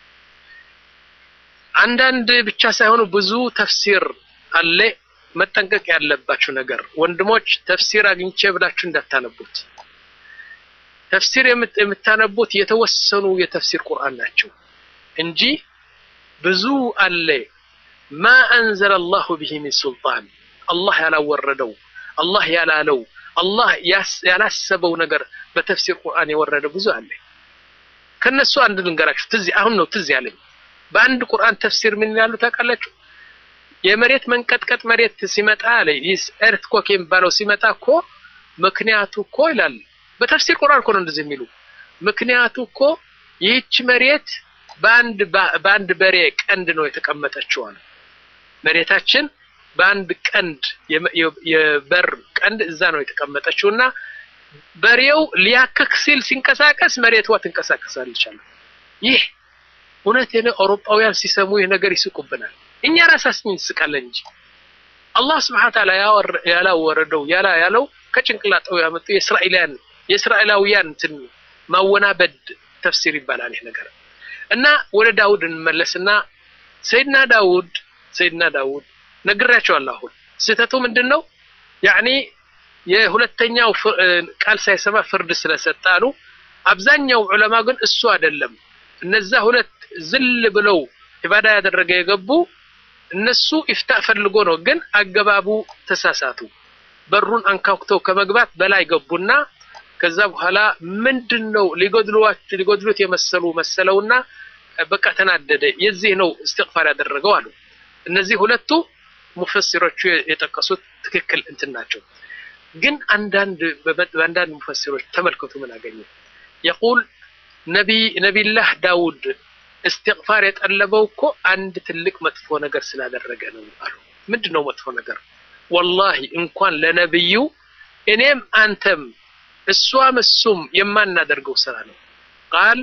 አንዳንድ ብቻ ሳይሆኑ ብዙ ተፍሲር አለ። መጠንቀቅ ያለባችሁ ነገር ወንድሞች፣ ተፍሲር አግኝቼ ብላችሁ እንዳታነቡት። ተፍሲር የምታነቡት የተወሰኑ የተፍሲር ቁርአን ናቸው እንጂ ብዙ አለ ማ አንዘለ አላሁ ቢሂ ሚን ሱልጣን አላህ ያላወረደው አላህ ያላለው አላህ ያላሰበው ነገር በተፍሲር ቁርአን የወረደ ብዙ አለ። ከነሱ አንድ ልንገራችሁ። ትዝ አሁን ነው ትዝ ያለኝ። በአንድ ቁርአን ተፍሲር ምን ይላሉ ታውቃላችሁ? የመሬት መንቀጥቀጥ መሬት ሲመጣ አለ ይስ ኤርትኮክ የሚባለው ሲመጣ እኮ ምክንያቱ እኮ ይላል በተፍሲር ቁርአን እኮ ነው እንደዚህ የሚሉ ምክንያቱ እኮ ይህች መሬት በአንድ በአንድ በሬ ቀንድ ነው የተቀመጠችው አለ። መሬታችን በአንድ ቀንድ የበር ቀንድ እዛ ነው የተቀመጠችው እና በሬው ሊያክክ ሲል ሲንቀሳቀስ መሬቷ ትንቀሳቀሳለች አለ። ይህ እውነት የነ አውሮፓውያን ሲሰሙ ይህ ነገር ይስቁብናል። እኛ ራሳችን እንስቃለን እንጂ አላህ ስብሐ ወተዓላ ያላወረደው ያላ ያለው ከጭንቅላጠው ያመጡ የእስራኤላውያን የእስራኤላውያን እንትን ማወናበድ ተፍሲር ይባላል ይህ ነገር እና ወደ ዳውድ እንመለስና ሰይድና ዳውድ ሰይድና ዳውድ ነግራቸዋለሁ። አሁን ስህተቱ ምንድን ነው? ያኒ የሁለተኛው ቃል ሳይሰማ ፍርድ ስለሰጠ አሉ። አብዛኛው ዑለማ ግን እሱ አይደለም እነዛ ሁለት ዝል ብለው ኢባዳ ያደረገ የገቡ እነሱ ኢፍታ ፈልጎ ነው፣ ግን አገባቡ ተሳሳቱ። በሩን አንኳኩተው ከመግባት በላይ ገቡና ከዛ በኋላ ምንድን ነው ሊጎድሉት የመሰሉ መሰለውና በቃ ተናደደ። የዚህ ነው እስትግፋር ያደረገው አሉ። እነዚህ ሁለቱ ሙፈሲሮቹ የጠቀሱት ትክክል እንትን ናቸው። ግን አንዳንድ በአንዳንድ ሙፈሲሮች ተመልከቱ ምን አገኘ የቁል ነቢላህ ዳውድ እስትግፋር የጠለበው እኮ አንድ ትልቅ መጥፎ ነገር ስላደረገ ነው አሉ። ምንድን ነው መጥፎ ነገር? ወላሂ እንኳን ለነብዩ እኔም አንተም እሷም እሱም የማናደርገው ስራ ነው። ቃል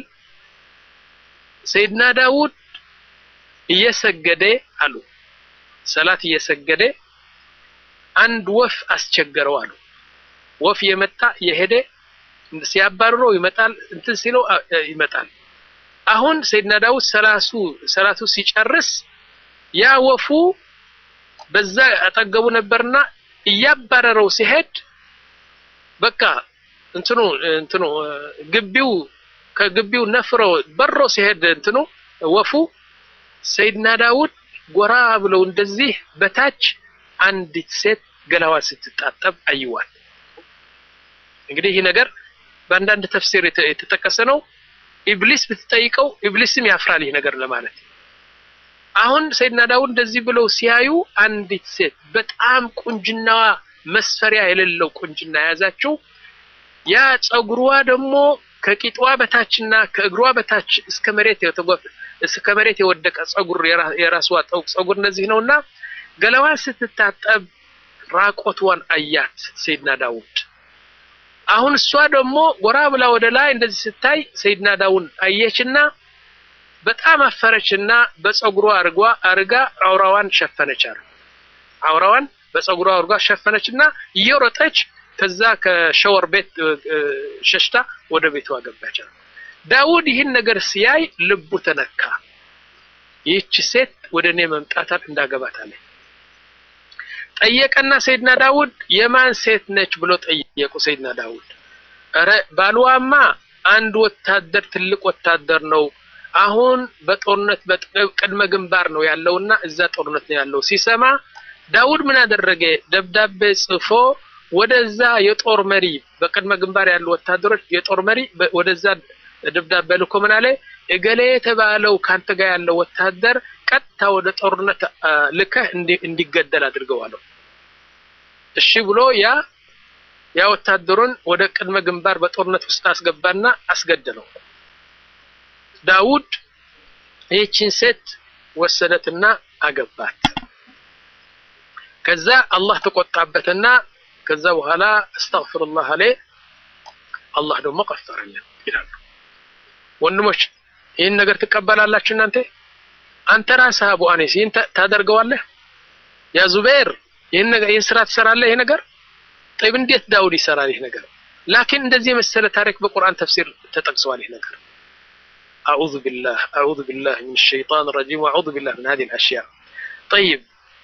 ሰይድና ዳውድ እየሰገደ አሉ ሰላት እየሰገደ አንድ ወፍ አስቸገረው አሉ። ወፍ የመጣ የሄደ ሲያባርረው ይመጣል፣ እንትን ሲለው ይመጣል። አሁን ሰይድና ዳውድ ሰላሱ ሰላቱ ሲጨርስ ያ ወፉ በዛ አጠገቡ ነበርና እያባረረው ሲሄድ በቃ እንትኑ እንትኑ ግቢው ከግቢው ነፍሮ በሮ ሲሄድ እንትኑ ወፉ ሰይድና ዳውድ ጎራ ብለው እንደዚህ በታች አንዲት ሴት ገላዋ ስትጣጠብ አይዋል። እንግዲህ ይህ ነገር በአንዳንድ ተፍሲር የተጠቀሰ ነው። ኢብሊስ ብትጠይቀው ኢብሊስም ያፍራል ይህ ነገር ለማለት። አሁን ሰይድና ዳውድ እንደዚህ ብለው ሲያዩ አንዲት ሴት በጣም ቁንጅናዋ መስፈሪያ የሌለው ቁንጅና የያዛችው ያ ጸጉሯ ደግሞ ከቂጧ በታችና ከእግሯ በታች እስከ መሬት የተጎፍ እስከ መሬት የወደቀ ጸጉር የራስዋ ጠውቅ ጸጉር እነዚህ ነውና ገላዋን ስትታጠብ ራቆትዋን አያት ሰይድና ዳውድ። አሁን እሷ ደግሞ ጎራ ብላ ወደ ላይ እንደዚህ ስታይ ሰይድና ዳውድ አየችና በጣም አፈረችና በጸጉሯ አርጓ አርጋ አውራዋን ሸፈነች አሉ። አውራዋን በጸጉሯ አርጓ ሸፈነችና እየሮጠች ከዛ ከሸወር ቤት ሸሽታ ወደ ቤቷ ገባች አሉ። ዳውድ ይህን ነገር ሲያይ ልቡ ተነካ። ይህች ሴት ወደ እኔ መምጣታን እንዳገባት አለ። ጠየቀና ሰይድና ዳውድ የማን ሴት ነች ብሎ ጠየቁ። ሰይድና ዳውድ ኧረ ባልዋማ አንድ ወታደር ትልቅ ወታደር ነው። አሁን በጦርነት በቅድመ ግንባር ነው ያለውና እዛ ጦርነት ነው ያለው ሲሰማ ዳውድ ምን አደረገ? ደብዳቤ ጽፎ ወደዛ የጦር መሪ በቅድመ ግንባር ያሉ ወታደሮች የጦር መሪ ወደዛ ደብዳቤ ልኮ ምን አለ? እገሌ የተባለው ካንተ ጋር ያለው ወታደር ቀጥታ ወደ ጦርነት ልከህ እንዲገደል አድርገው አለው። እሺ ብሎ ያ ያ ወታደሩን ወደ ቅድመ ግንባር በጦርነት ውስጥ አስገባና አስገደለው። ዳውድ ይህችን ሴት ወሰደትና አገባት። ከዛ አላህ ተቆጣበትና ከዛ በኋላ አስተግፍሩላህ አለ። አላህ ደግሞ ቀፈረልን ይላሉ። ወንድሞች ይህን ነገር ትቀበላላችሁ እናንተ? አንተ ራስህ አቡ አኒስ ይህን ታደርገዋለህ? ያ ዙበይር ይህን ነገር ይህን ስራ ትሰራለህ? ይሄ ነገር ጠይብ፣ እንዴት ዳውድ ይሰራል ይህ ነገር? ላኪን እንደዚህ የመሰለ ታሪክ በቁርአን ተፍሲር ተጠቅሰዋል። ይህ ነገር አዑዙ ቢላህ አዑዙ ቢላህ ሚን ሸይጣን ረጂም ወአዑዙ ቢላህ ሚን ሀዚሂል አሽያ ጠይብ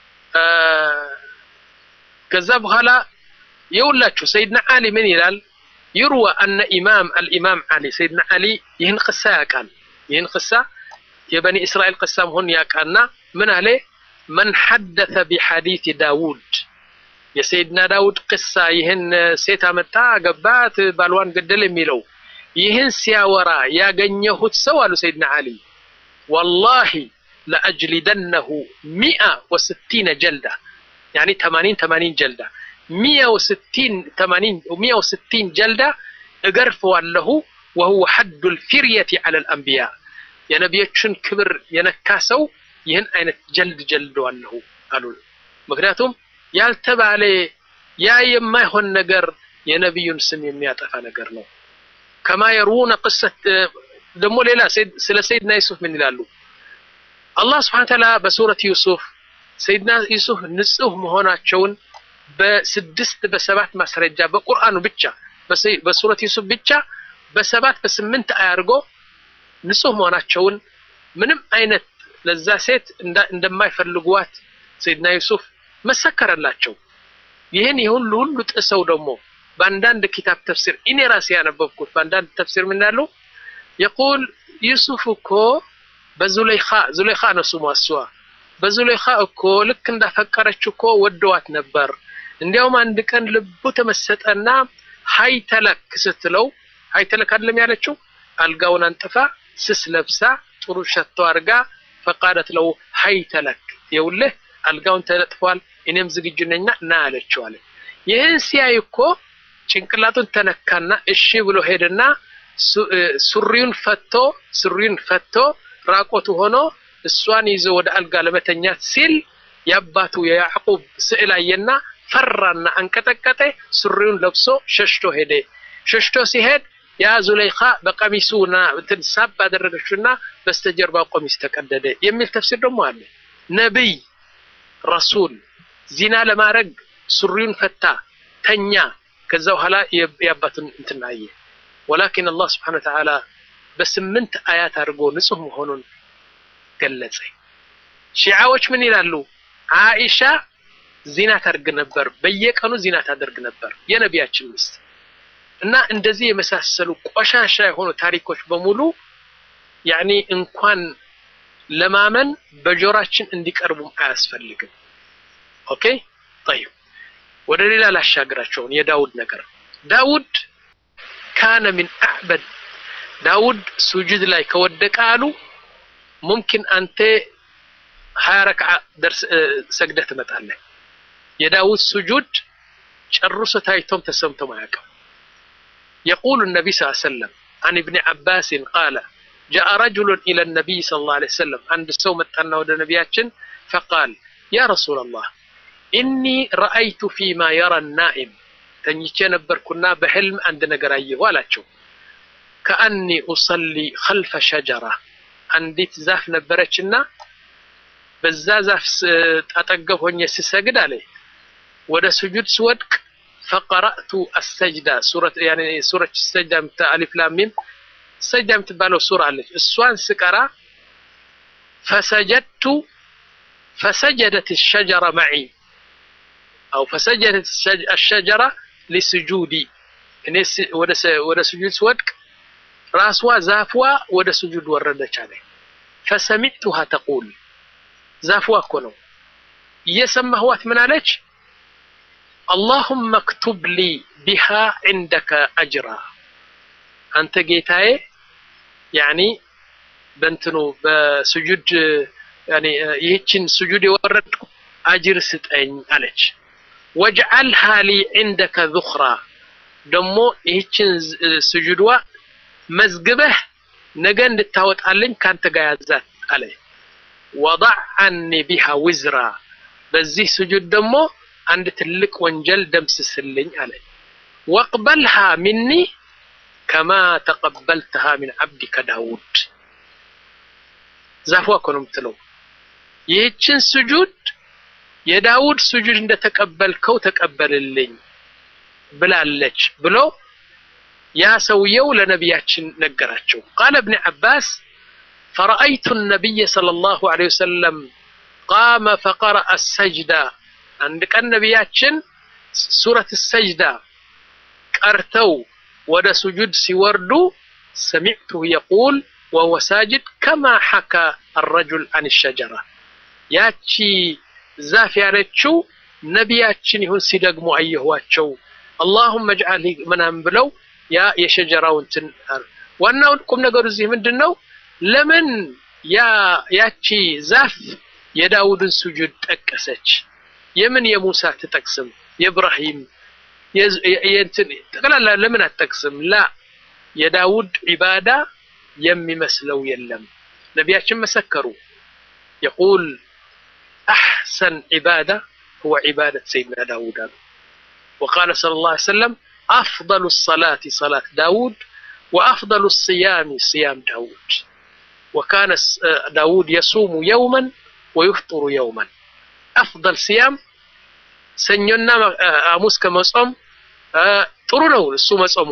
ከዛ በኋላ የውላችሁ ሰይድና አሊ ምን ይላል? ይርዋ አነ ኢማም አልኢማም አሊ ሰይድና አሊ ይህን ቅሳ ያውቃል። ይህን ቅሳ የበኒ እስራኤል ቅሳ መሆን ያውቃልና ምን አለ? መን ሐደተ ቢሐዲት ዳውድ የሰይድና ዳውድ ቅሳ ይህን ሴት አመጣ ገባት፣ ባልዋን ገደል የሚለው ይህን ሲያወራ ያገኘሁት ሰው አሉ ሰይድና አሊ ወላሂ ለአጅሊደነሁ ሚአ ወስቲነ ጀልዳ ያኒ ተማኒን ተማኒን ጀልዳ ሚያ ወስቲን ተማኒን ሚያ ወስቲን ጀልዳ እገርፈዋለሁ ወሁወ ሐዱ ልፊርየቲ ዐለ ልአንቢያ የነቢዮችን ክብር የነካ ሰው ይህን አይነት ጀልድ ጀልደዋለሁ አሉ። ምክንያቱም ያልተባለ ያ የማይሆን ነገር የነቢዩን ስም የሚያጠፋ ነገር ነው። ከማ የሩነ ቅሰት ደግሞ ሌላ ስለ ሰይድና ዩሱፍ ምን ይላሉ? አላህ ስብሐነ ወተዓላ በሱረት ዩሱፍ ሰይድና ዩሱፍ ንጹህ መሆናቸውን በስድስት በሰባት ማስረጃ በቁርአኑ ብቻ በሱረት ዩሱፍ ብቻ በሰባት በስምንት አያርጎ ንጹህ መሆናቸውን ምንም አይነት ለዛ ሴት እንደማይፈልጓት ሰይድና ዩሱፍ መሰከረላቸው። ይህን የሁሉ ሁሉ ጥሰው ደግሞ በአንዳንድ ኪታብ ተፍሲር እኔ ራሴ ያነበብኩት በአንዳንድ ተፍሲር ምን ያሉ የቁል ዩሱፍ እኮ በዙለይኻ ዙለይኻ ነው ስሟ እሷ በዙለይኻ እኮ ልክ እንዳፈቀረች እኮ ወደዋት ነበር። እንዲያውም አንድ ቀን ልቡ ተመሰጠና ሀይተለክ ስትለው ሀይተለክ አይደለም ያለችው አልጋውን አንጥፋ ስስ ለብሳ ጥሩ ሸቶ አድርጋ ፈቃደት ለው ሀይተለክ የውልህ አልጋውን ተነጥፏል፣ እኔም ዝግጁ ነኝና ና አለችው አለ። ይህን ሲያይ እኮ ጭንቅላቱን ተነካና እሺ ብሎ ሄደና ሱሪውን ፈቶ ሱሪውን ፈቶ ራቆቱ ሆኖ እሷን ይዞ ወደ አልጋ ለመተኛት ሲል የአባቱ የያዕቁብ ስዕል አየና ፈራና አንቀጠቀጠ። ሱሪውን ለብሶ ሸሽቶ ሄደ። ሸሽቶ ሲሄድ ያ ዙለይኻ በቀሚሱና እንትን ሳብ አደረገችውና በስተጀርባ ቀሚስ ተቀደደ የሚል ተፍሲር ደግሞ አለ። ነቢይ ረሱል ዚና ለማድረግ ሱሪውን ፈታ ተኛ። ከዛ በኋላ የአባቱን እንትን አየ። ወላኪን አላህ ስብሓነ ወተዓላ በስምንት አያት አድርጎ ንጹህ መሆኑን ገለጸ። ሺዓዎች ምን ይላሉ? አኢሻ ዚና ታደርግ ነበር፣ በየቀኑ ዚና ታደርግ ነበር የነቢያችን ሚስት እና እንደዚህ የመሳሰሉ ቆሻሻ የሆኑ ታሪኮች በሙሉ ያኔ እንኳን ለማመን በጆራችን እንዲቀርቡም አያስፈልግም። ኦኬ ጠይብ፣ ወደ ሌላ ላሻግራቸውን የዳውድ ነገር ዳውድ ካነ ሚን አዕበድ ዳውድ ሱጁድ ላይ ከወደቀ አሉ ሙምኪን አንተ ሀያ ረክዓ ደርስ ሰግደህ ትመጣለህ። የዳውድ ሱጁድ ጨርሶ ታይቶም ተሰምቶም አያውቅም። የቁሉ ነቢ ስ ሰለም አን እብኒ ዓባስን ቃለ ጃአ ረጅሉን ኢለ ነቢይ ስለ ላ ለ ሰለም አንድ ሰው መጣና ወደ ነቢያችን ፈቃል ያ ረሱላ ላህ ኢኒ ረአይቱ ፊማ የራ ናኢም ተኝቼ ነበርኩና በሕልም አንድ ነገር አየሁ አላቸው። ከአኒ ኡሰሊ ኸልፈ ሸጀራ አንዲት ዛፍ ነበረችና በዛ ዛፍ አጠገብ ሆኜ ስሰግድ አለ ወደ ስጁድ ስወድቅ ፈቀረእቱ አሰጅዳ ሱረት ያኔ ሱረት ሰጅዳ ምታ አሊፍ ላም ሚም ሰጅዳ የምትባለው ሱራ አለች። እሷን ስቀራ ፈሰጀድቱ ፈሰጀደት ሸጀራ መዒ አው ፈሰጀደት አሸጀራ ሊስጁዲ እኔ ወደ ስጁድ ስወድቅ ራስዋ ዛፍዋ ወደ ስጁድ ወረደች አለ። ፈሰሚዕቱሃ ተቁል ዛፍዋ እኮ ነው እየሰማህዋት ምን አለች? አላሁመ እክቱብ ሊ ቢሃ ዒንደከ አጅራ አንተ ጌታዬ ያኒ በእንትኑ በስጁድ ያኒ ይህችን ስጁድ የወረድኩ አጅር ስጠኝ አለች። ወጅዓልሃ ሊ ዒንደከ ዙኽራ ደግሞ ይህችን ስጁድዋ መዝግበህ ነገ እንድታወጣልኝ ካንተ ጋር ያዛት አለ። ወضዕ አኒ ቢሃ ውዝራ በዚህ ስጁድ ደግሞ አንድ ትልቅ ወንጀል ደምስስልኝ አለ። ወቅበልሃ ሚኒ ከማ ተቀበልተሃ ሚን ዓብዲከ ዳውድ ዛፏ እኮ ነው የምትለው። ይህችን ስጁድ የዳውድ ስጁድ እንደተቀበልከው ተቀበልልኝ ብላለች ብሎ ያ ሰውየው ለነቢያችን ነገራቸው። ቃለ እብኒ ዓባስ ፈረአይቱ ነቢይ ሰለላሁ ዐለይሂ ወሰለም ቃመ ፈቀረአ ሰጅዳ አንድ ቀን ነቢያችን ሱረት ሰጅዳ ቀርተው ወደ ስጁድ ሲወርዱ ሰሚዕቱሁ የቁል ወሁወ ሳጅድ ከማ ሐካ አረጁል አን ሸጀራ ያቺ ዛፍ ያለችው ነቢያችን ይሁን ሲደግሙ አየኋቸው። አላሁመ እጅዓል ምናምን ብለው ያ የሸጀራው እንትን ዋናውን ቁም ነገሩ እዚህ ምንድን ነው? ለምን ያ ያቺ ዛፍ የዳውድን ስጁድ ጠቀሰች? የምን የሙሳ ትጠቅስም? የኢብራሂም የእንትን ጠቅላላ ለምን አትጠቅስም? ላ የዳውድ ዒባዳ የሚመስለው የለም። ነቢያችን መሰከሩ። የቁል አሕሰን ዒባዳ ሁወ ዒባደት ሰይድና ዳውድ አሉ። ወቃለ ሰለላሁ ዐለይሂ ወሰለም አፍደሉ ሰላቲ ሰላት ዳውድ ወአፍደሉ ስያሚ ስያም ዳውድ ወካነ ዳውድ የሱሙ የውመን ወዩፍጥሩ የውመን አፍደል ስያም ሰኞና ሐሙስ ከመጾም ጥሩ ነው እሱ መጾሙ።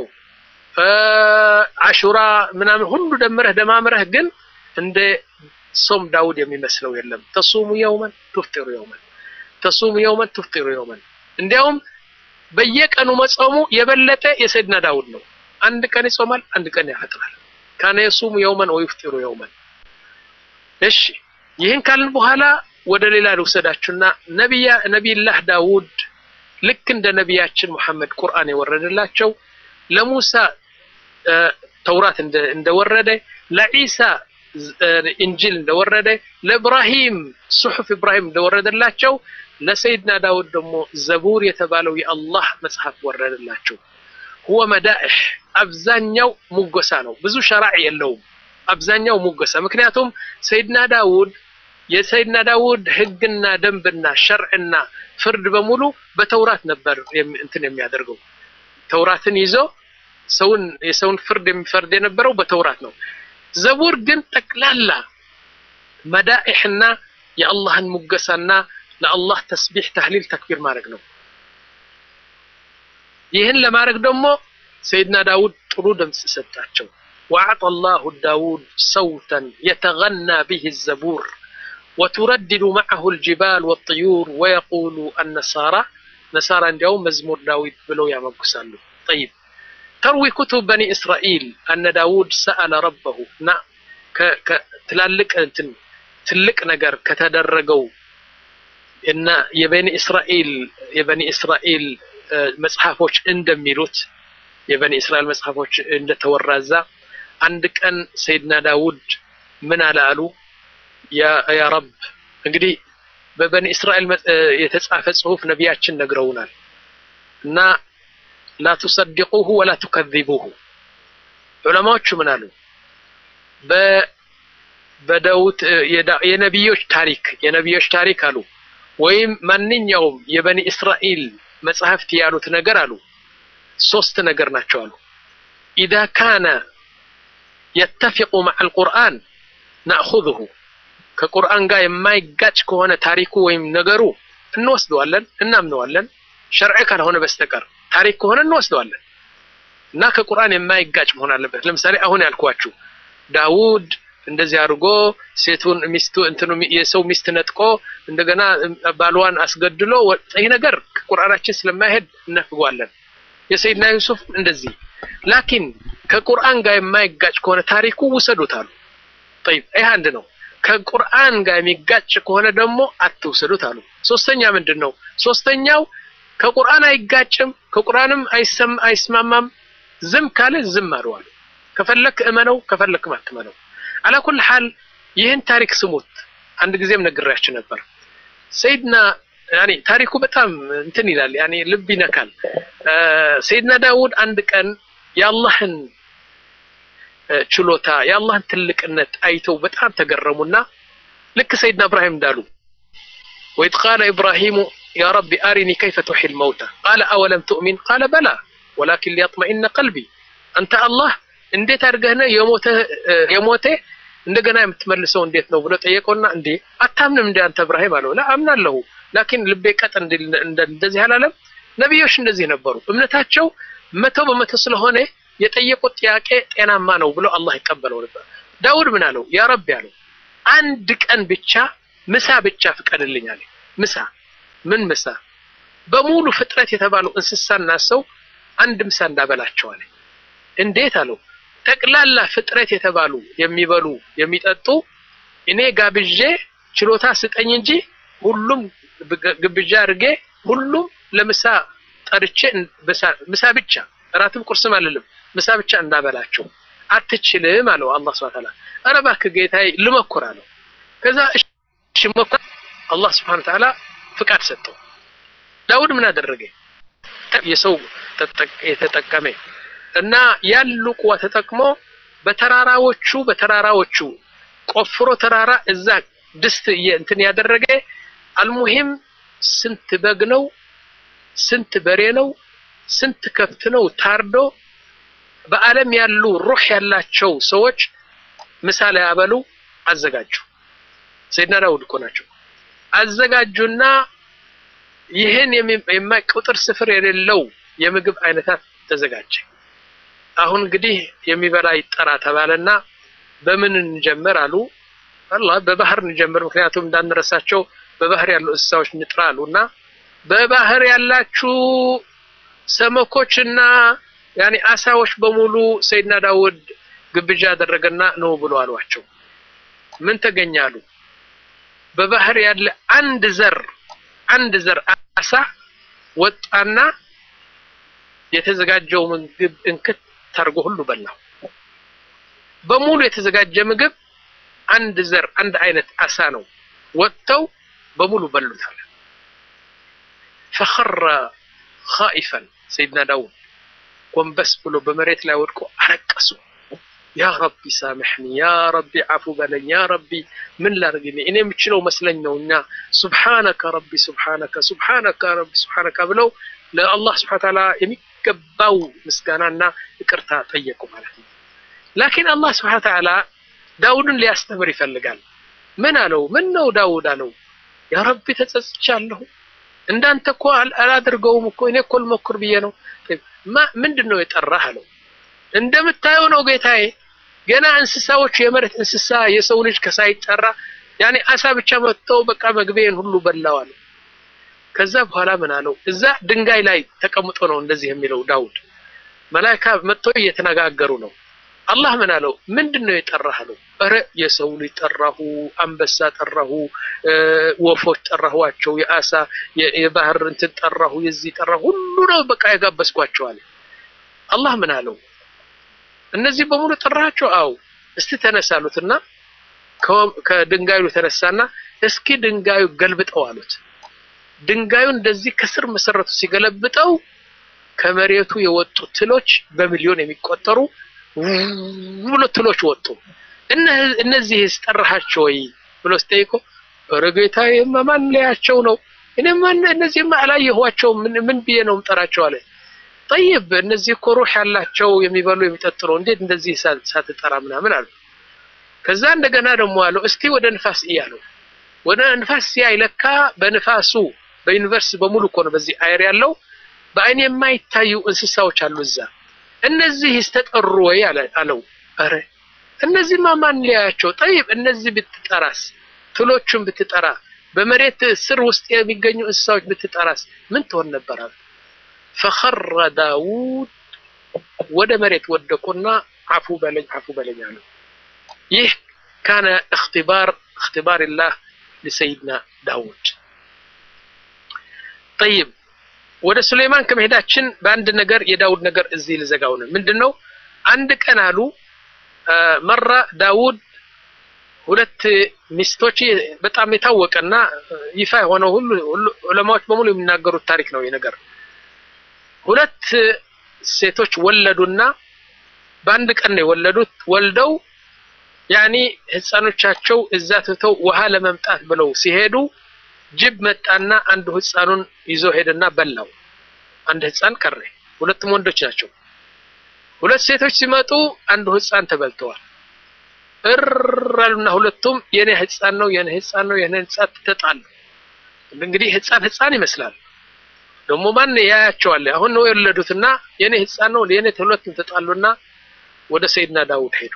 አሹራ ምናምን ሁሉ ደምረህ ደማምረህ ግን እንደ ሶም ዳውድ የሚመስለው የለም። ተሱሙ የውመን ቱፍጢሩ የውመን ተሱሙ የውመን ቱፍጢሩ የውመን። እንዲያውም በየቀኑ መጾሙ የበለጠ የሰይድና ዳውድ ነው። አንድ ቀን ይጾማል፣ አንድ ቀን ያፈጥራል። ካነ የሱሙ የውመን ወይፍጢሩ የውመን። እሺ ይህን ካልን በኋላ ወደ ሌላ ልውሰዳችሁና ነቢያ ነቢይላህ ዳውድ ልክ እንደ ነቢያችን ሙሐመድ ቁርአን የወረደላቸው ለሙሳ ተውራት እንደወረደ ለዒሳ እንጂል እንደወረደ ለኢብራሂም ሱሑፍ ኢብራሂም እንደወረደላቸው ለሰይድና ዳውድ ደግሞ ዘቡር የተባለው የአላህ መጽሐፍ ወረደላቸው። ሁወ መዳእሕ አብዛኛው ሙጎሳ ነው። ብዙ ሸራዕ የለውም። አብዛኛው ሙጎሳ። ምክንያቱም ሰይድና ዳውድ የሰይድና ዳውድ ህግና ደንብና ሸርዕና ፍርድ በሙሉ በተውራት ነበር እንትን የሚያደርገው። ተውራትን ይዞ ሰውን የሰውን ፍርድ የሚፈርድ የነበረው በተውራት ነው። ዘቡር ግን ጠቅላላ መዳኢሕና የአላህን ሙገሳና ለአላህ ተስቢሕ፣ ተህሊል፣ ተክቢር ማድረግ ነው። ይህን ለማድረግ ደግሞ ሰይድና ዳውድ ጥሩ ድምፅ ሰጣቸው። ወአዕጠ አላሁ ዳውድ ሰውተን የተገና ብህ ዘቡር ወቱረድዱ መዐሁ ልጅባል ወጥዩር ወየቁሉ አነሳራ ነሳራ እንዲያውም መዝሙር ዳዊት ብለው ያመጉሳሉ። ጠይብ ተርዊ ኩቱብ በኒ እስራኤል አነ ዳውድ ሰአለ ረበሁ እና ትላልቅ እንትን ትልቅ ነገር ከተደረገው እና የበኒ እስራኤል የበኒ እስራኤል መጽሐፎች እንደሚሉት የበኒ እስራኤል መጽሐፎች እንደተወራዛ አንድ ቀን ሰይድና ዳውድ ምን አለ አሉ ያ ረብ እንግዲህ በበኒ እስራኤል የተጻፈ ጽሁፍ ነቢያችን ነግረውናል እና ላ ቱሰድቁሁ ወላ ቱከዚቡሁ ዑለማዎቹ ምን አሉ በዳውት የነቢዮች ታሪክ የነቢዮች ታሪክ አሉ ወይም ማንኛውም የበኒ እስራኤል መጽሐፍት ያሉት ነገር አሉ ሶስት ነገር ናቸው አሉ ኢዛ ካነ የተፊቁ መዓ አልቁርአን ናእኹዙሁ ከቁርአን ጋር የማይጋጭ ከሆነ ታሪኩ ወይም ነገሩ እንወስደዋለን፣ እናምነዋለን። ሸርዕ ካልሆነ በስተቀር ታሪክ ከሆነ እንወስደዋለን እና ከቁርአን የማይጋጭ መሆን አለበት። ለምሳሌ አሁን ያልኳችሁ ዳውድ እንደዚህ አድርጎ ሴቱን ሚስቱ እንትኑ የሰው ሚስት ነጥቆ እንደገና ባልዋን አስገድሎ ይህ ነገር ከቁርአናችን ስለማይሄድ እነፍጓለን። የሰይድና ዩሱፍ እንደዚህ ላኪን ከቁርአን ጋር የማይጋጭ ከሆነ ታሪኩ ውሰዱት አሉ። ጠይብ ይህ አንድ ነው። ከቁርአን ጋር የሚጋጭ ከሆነ ደግሞ አትውሰዱት አሉ። ሶስተኛ ምንድን ነው? ሶስተኛው ከቁርአን አይጋጭም፣ ከቁርአንም አይስማማም። ዝም ካለ ዝም አሉ አሉ። ከፈለክ እመነው፣ ከፈለክም አትመነው። አላኩል ሐል ይህን ታሪክ ስሙት። አንድ ጊዜም ነግሬያችሁ ነበር። ሰይድና ያኔ ታሪኩ በጣም እንትን ይላል፣ ያኔ ልብ ይነካል። ሰይድና ዳውድ አንድ ቀን የአላህን ችሎታ የአላህን ትልቅነት አይተው በጣም ተገረሙና ልክ ሰይድና እብራሂም እንዳሉ ወኢዝ ቃለ ኢብራሂሙ ያ ረቢ አሪኒ ከይፈ ቱሒል መውታ ቃለ አወለም ትእሚን ቃለ በላ ወላኪን ሊያጥመኢነ ቀልቢ አንተ አላህ እንዴት አድርገህ ነው የሞተ እንደገና የምትመልሰው እንዴት ነው ብሎ ጠየቀውና እንዴ አታምንም እንደ አንተ እብራሂም አለው ላ አምናለሁ ላኪን ልቤ ቀጥ እንደዚህ አላለም ነቢዮች እንደዚህ ነበሩ እምነታቸው መቶ በመቶ ስለሆነ የጠየቁት ጥያቄ ጤናማ ነው ብሎ አላህ ይቀበለው ነበር ዳውድ ምን አለው ያ ረቢ አለው አንድ ቀን ብቻ ምሳ ብቻ ፍቀድልኝ አለ ምሳ ምን ምሳ በሙሉ ፍጥረት የተባለው እንስሳና ሰው አንድ ምሳ እንዳበላቸው አለ እንዴት አለው ጠቅላላ ፍጥረት የተባሉ የሚበሉ የሚጠጡ እኔ ጋብዤ ችሎታ ስጠኝ እንጂ ሁሉም ግብዣ አድርጌ ሁሉም ለምሳ ጠርቼ ምሳ ብቻ እራትም ቁርስም አልልም ምሳ ብቻ እንዳበላቸው አትችልም አለው አላህ ስብሐ ወተዓላ ኧረ እባክህ ጌታዬ ልሞክር አለው ከዛ እሺ ሞክር አላህ ስብሐ ወተዓላ ፍቃድ ሰጠው ዳውድ ምን አደረገ የሰው የተጠቀመ እና ያሉ ቁዋ ተጠቅሞ በተራራዎቹ በተራራዎቹ ቆፍሮ ተራራ እዛ ድስት እንትን ያደረገ አልሙሂም ስንት በግ ነው ስንት በሬ ነው ስንት ከብት ነው ታርዶ በዓለም ያሉ ሩህ ያላቸው ሰዎች ምሳሌ ያበሉ አዘጋጁ። ሰይድና ዳውድ እኮ ናቸው። አዘጋጁና ይህን የማይ ቁጥር ስፍር የሌለው የምግብ አይነታት ተዘጋጀ። አሁን እንግዲህ የሚበላ ይጠራ ተባለና በምን እንጀምር አሉ። አላህ በባህር እንጀምር፣ ምክንያቱም እንዳንረሳቸው በባህር ያሉ እንስሳዎች እንጥራ አሉና በባህር ያላችሁ ሰመኮችና ያኔ አሳዎች በሙሉ ሰይድና ዳውድ ግብዣ ያደረገና ነው ብሎ አሏቸው። ምን ተገኛሉ? በባህር ያለ አንድ ዘር አንድ ዘር አሳ ወጣና የተዘጋጀው ምግብ እንክት ታርጎ ሁሉ በላው። በሙሉ የተዘጋጀ ምግብ አንድ ዘር አንድ አይነት አሳ ነው። ወጥተው በሙሉ በሉታል። ፈኸረ ኻኢፈን ሰይድና ዳውድ ጎንበስ ብሎ በመሬት ላይ ወድቆ አለቀሱ። ያ ረቢ ሳምሕኒ፣ ያ ረቢ አፉ በለኝ፣ ያ ረቢ ምን ላድርግ እኔ የምችለው መስለኝ ነው እና ሱብሓነከ ረቢ ሱብሓነከ ሱብሓነከ ረቢ ሱብሓነከ ብለው ለአላህ ስብሐ ተዓላ የሚገባው ምስጋናና ይቅርታ ጠየቁ ማለት ነው። ላኪን አላህ ስብሐ ተዓላ ዳውድን ሊያስተምር ይፈልጋል። ምን አለው? ምን ነው ዳውድ አለው፣ ያ ረቢ ተጸጽቻለሁ፣ እንዳንተ እኮ አላደርገውም እኮ እኔ እኮ ልሞክር ብዬ ነው። ምንድን ነው የጠራህ አለው። እንደምታየው ነው ጌታዬ፣ ገና እንስሳዎች የመሬት እንስሳ የሰው ልጅ ከሳይጠራ ያኔ አሳ ብቻ መጥተው በቃ መግቤን ሁሉ በላዋል። ከዛ በኋላ ምን አለው? እዛ ድንጋይ ላይ ተቀምጦ ነው እንደዚህ የሚለው ዳውድ። መላኢካ መጥቶ እየተነጋገሩ ነው። አላህ ምን አለው? ምንድን ነው የጠራህ አለው። ኧረ የሰው ልጅ ጠራሁ፣ አንበሳ ጠራሁ፣ ወፎች ጠራኋቸው፣ የአሳ የባህር እንትን ጠራሁ፣ የዚህ ጠራሁ፣ ሁሉ ነው በቃ የጋበዝኳቸው አለ። አላህ ምን አለው? እነዚህ በሙሉ ጠራቸው? አው እስቲ ተነሳሉትና ከድንጋዩ ተነሳና እስኪ ድንጋዩ ገልብጠው አሉት። ድንጋዩ እንደዚህ ከስር መሰረቱ ሲገለብጠው ከመሬቱ የወጡ ትሎች በሚሊዮን የሚቆጠሩ ብሎ ትሎች ወጡ። እነዚህስ ጠራሃቸው ወይ ብሎ ሲጠይቆ ኧረ ጌታዬማ ማን ላያቸው ነው? እኔማ እነዚህማ አላየኋቸውም። ምን ብዬ ነው የምጠራቸው አለ። ጠይብ እነዚህ እኮ ሩህ ያላቸው የሚበሉ የሚጠጡ ነው። እንዴት እንደዚህ ሳትጠራ ምናምን አሉ። ከዛ እንደገና ደግሞ አለው እስቲ ወደ ንፋስ እያለው ወደ ንፋስ ሲያይ ለካ በንፋሱ በዩኒቨርሲቲ በሙሉ እኮ ነው በዚህ አየር ያለው በአይን የማይታዩ እንስሳዎች አሉ እዛ። እነዚህ ተጠሩ ወይ አለው። አረ እነዚህማ ማን ሊያያቸው? ጠይብ እነዚህ ብትጠራስ፣ ትሎቹን ብትጠራ፣ በመሬት ስር ውስጥ የሚገኙ እንስሳዎች ብትጠራስ ምን ትሆን ነበር? ፈኸረ ዳውድ ወደ መሬት ወደቁና አፉ በለኝ አፉ በለኝ አሉ። ይህ ካነ እክትባር እክትባርላህ ለሰይድና ዳውድ። ጠይብ ወደ ሱሌይማን ከመሄዳችን በአንድ ነገር የዳውድ ነገር እዚህ ልዘጋው ነው። ምንድን ነው? አንድ ቀን አሉ መራ ዳውድ ሁለት ሚስቶች በጣም የታወቀና ይፋ የሆነው ሁሉ ዑለማዎች በሙሉ የሚናገሩት ታሪክ ነው። ነገር ሁለት ሴቶች ወለዱና በአንድ ቀን ነው የወለዱት። ወልደው ያኒ ህፃኖቻቸው እዛ ትተው ውሃ ለመምጣት ብለው ሲሄዱ ጅብ መጣና አንዱ ህፃኑን ይዞ ሄደና በላው። አንድ ህፃን ቀረ። ሁለቱም ወንዶች ናቸው። ሁለት ሴቶች ሲመጡ አንዱ ህፃን ተበልተዋል። እራሉና ሁለቱም የኔ ህፃን ነው የኔ ህፃን ነው የኔ ህፃን ተጣሉ። እንግዲህ ህፃን ህፃን ይመስላል። ደግሞ ማን ያያቸዋል? አሁን ነው የወለዱትና የኔ ህፃን ነው የኔ ሁለቱም ተጣሉና ወደ ሰይድና ዳውድ ሄዱ።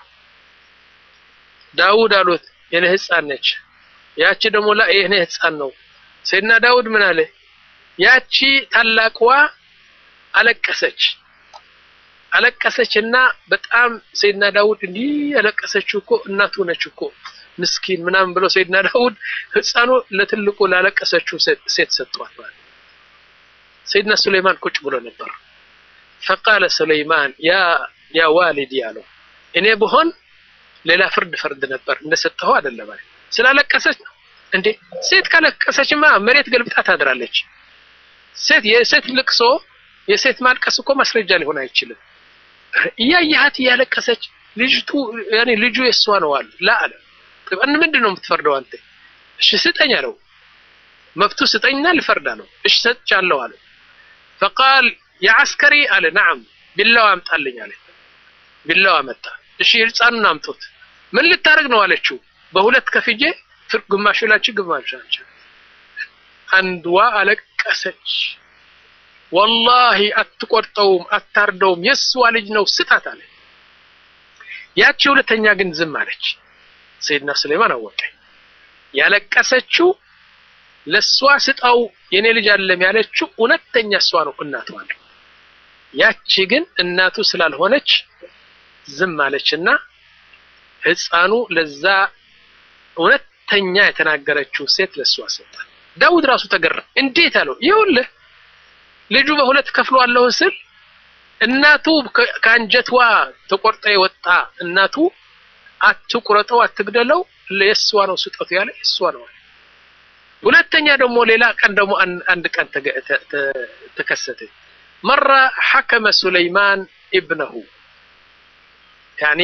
ዳውድ አሉት የኔ ህፃን ነች። ያቺ ደግሞ ላ የኔ ህፃን ነው። ሰይድና ዳውድ ምን አለ? ያቺ ታላቅዋ አለቀሰች አለቀሰችና በጣም ሰይድና ዳውድ እንዲህ ያለቀሰችው እኮ እናቱ ነች እኮ ምስኪን ምናምን ብሎ ሰይድና ዳውድ ህፃኑ ለትልቁ ላለቀሰችው ሴት ሰጥቷት ማለት ሰይድና ሱለይማን ቁጭ ብሎ ነበር። ፈቃለ ሱለይማን ያ ያ ዋሊዲ አለው እኔ ብሆን ሌላ ፍርድ ፈርድ ነበር እንደሰጠኸው አይደለም ማለት ስላለቀሰች ነው እንዴ ሴት ካለቀሰችማ መሬት ገልብጣ ታድራለች ሴት የሴት ልቅሶ የሴት ማልቀስ እኮ ማስረጃ ሊሆን አይችልም እያየሃት እያለቀሰች ልጅቱ ያኔ ልጁ የሷ ነው አለ ላ አለ ምንድን ነው የምትፈርደው አንተ እሺ ስጠኝ አለው መብቱ ስጠኝና ልፈርዳ ነው እሺ ሰጥቻለሁ አለ ፈቃል የአስከሪ አለ ናም ቢላዋ አምጣልኝ አለ ቢላዋ መጣ እሺ ህፃኑን አምጡት ምን ልታደርግ ነው አለችው በሁለት ከፍጄ ግማሹ ላችሁ ግማሹ አንቺ አንዷ አለቀ አለቀሰች። ወላሂ አትቆርጠውም፣ አታርደውም፣ የእሷ ልጅ ነው ስጣት አለ። ያቺ ሁለተኛ ግን ዝም አለች። ሰይድና ሱለይማን አወቀ። ያለቀሰችው ለእሷ ስጣው የኔ ልጅ አለም ያለችው እውነተኛ እሷ ነው እናቷ ነው። ያቺ ግን እናቱ ስላልሆነች ዝም አለችና ህፃኑ ለዛ እውነተኛ የተናገረችው ሴት ለእሷ ሰጣል። ዳውድ ራሱ ተገረመ። እንዴት አለው? ይኸውልህ ልጁ በሁለት ከፍሏለሁ ስል እናቱ ከአንጀቷ ተቆርጠ የወጣ እናቱ አትቁረጠው፣ አትግደለው፣ የእሷ ነው ስጠቱ ያለ የእሷ ነው። ሁለተኛ ደግሞ ሌላ ቀን ደግሞ አንድ ቀን ተከሰተ። መራ ሐከመ ሱለይማን ኢብነሁ ያኒ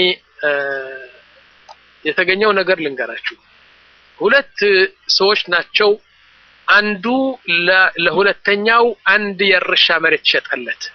የተገኘው ነገር ልንገራችሁ። ሁለት ሰዎች ናቸው። አንዱ ለሁለተኛው አንድ የእርሻ መሬት ሸጠለት።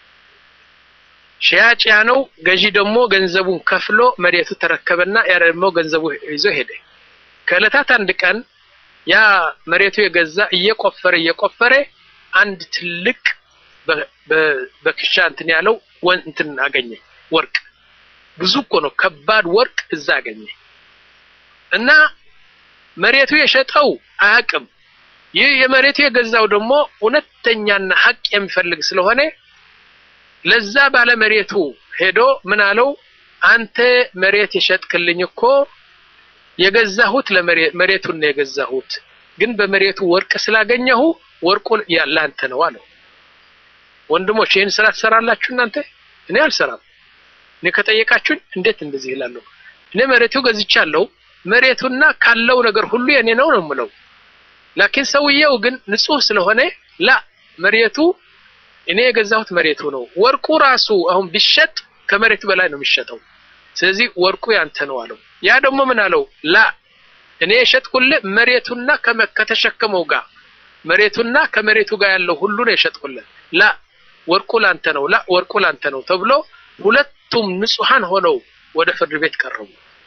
ሸያጭ ያ ነው። ገዢ ደግሞ ገንዘቡን ከፍሎ መሬቱ ተረከበና ያ ደግሞ ገንዘቡ ይዞ ሄደ። ከዕለታት አንድ ቀን ያ መሬቱ የገዛ እየቆፈረ እየቆፈረ አንድ ትልቅ በክሻ እንትን ያለው እንትን አገኘ። ወርቅ ብዙ እኮ ነው፣ ከባድ ወርቅ እዛ አገኘ እና መሬቱ የሸጠው አያውቅም። ይህ የመሬቱ የገዛው ደግሞ እውነተኛና ሀቅ የሚፈልግ ስለሆነ ለዛ ባለ መሬቱ ሄዶ ምን አለው? አንተ መሬት የሸጥክልኝ እኮ የገዛሁት ለመሬቱን ነው የገዛሁት፣ ግን በመሬቱ ወርቅ ስላገኘሁ ወርቁ ያላንተ ነው አለው። ወንድሞች ይህን ስራ ትሰራላችሁ እናንተ? እኔ አልሰራም። እኔ ከጠየቃችሁኝ እንዴት እንደዚህ ይላለሁ? እኔ መሬቱ ገዝቻለሁ። መሬቱና ካለው ነገር ሁሉ የኔ ነው ነው የምለው። ላኪን ሰውየው ግን ንጹህ ስለሆነ ላ መሬቱ እኔ የገዛሁት መሬቱ ነው። ወርቁ ራሱ አሁን ቢሸጥ ከመሬቱ በላይ ነው የሚሸጠው። ስለዚህ ወርቁ ያንተ ነው አለው። ያ ደግሞ ምን አለው? ላ እኔ የሸጥኩልህ መሬቱና ከተሸከመው ጋር መሬቱና ከመሬቱ ጋር ያለው ሁሉ ነው የሸጥኩልህ። ላ ወርቁ ላንተ ነው፣ ላ ወርቁ ላንተ ነው ተብሎ ሁለቱም ንጹሃን ሆነው ወደ ፍርድ ቤት ቀረቡ።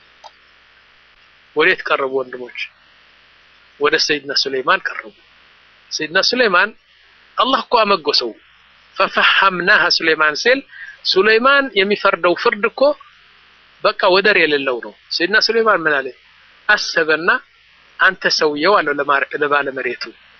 ወዴት ቀረቡ ወንድሞች? ወደ ሰይድና ሱለይማን ቀረቡ። ሰይድና ሱለይማን አላህ እኮ አመጎሰው ፈፈሐምናሃ ሱለይማን ሲል ሱለይማን የሚፈርደው ፍርድ እኮ በቃ ወደር የሌለው ነው። ሰይድና ሱለይማን ምን አለ? አሰበና አንተ ሰውየው አለው ለባለ መሬቱ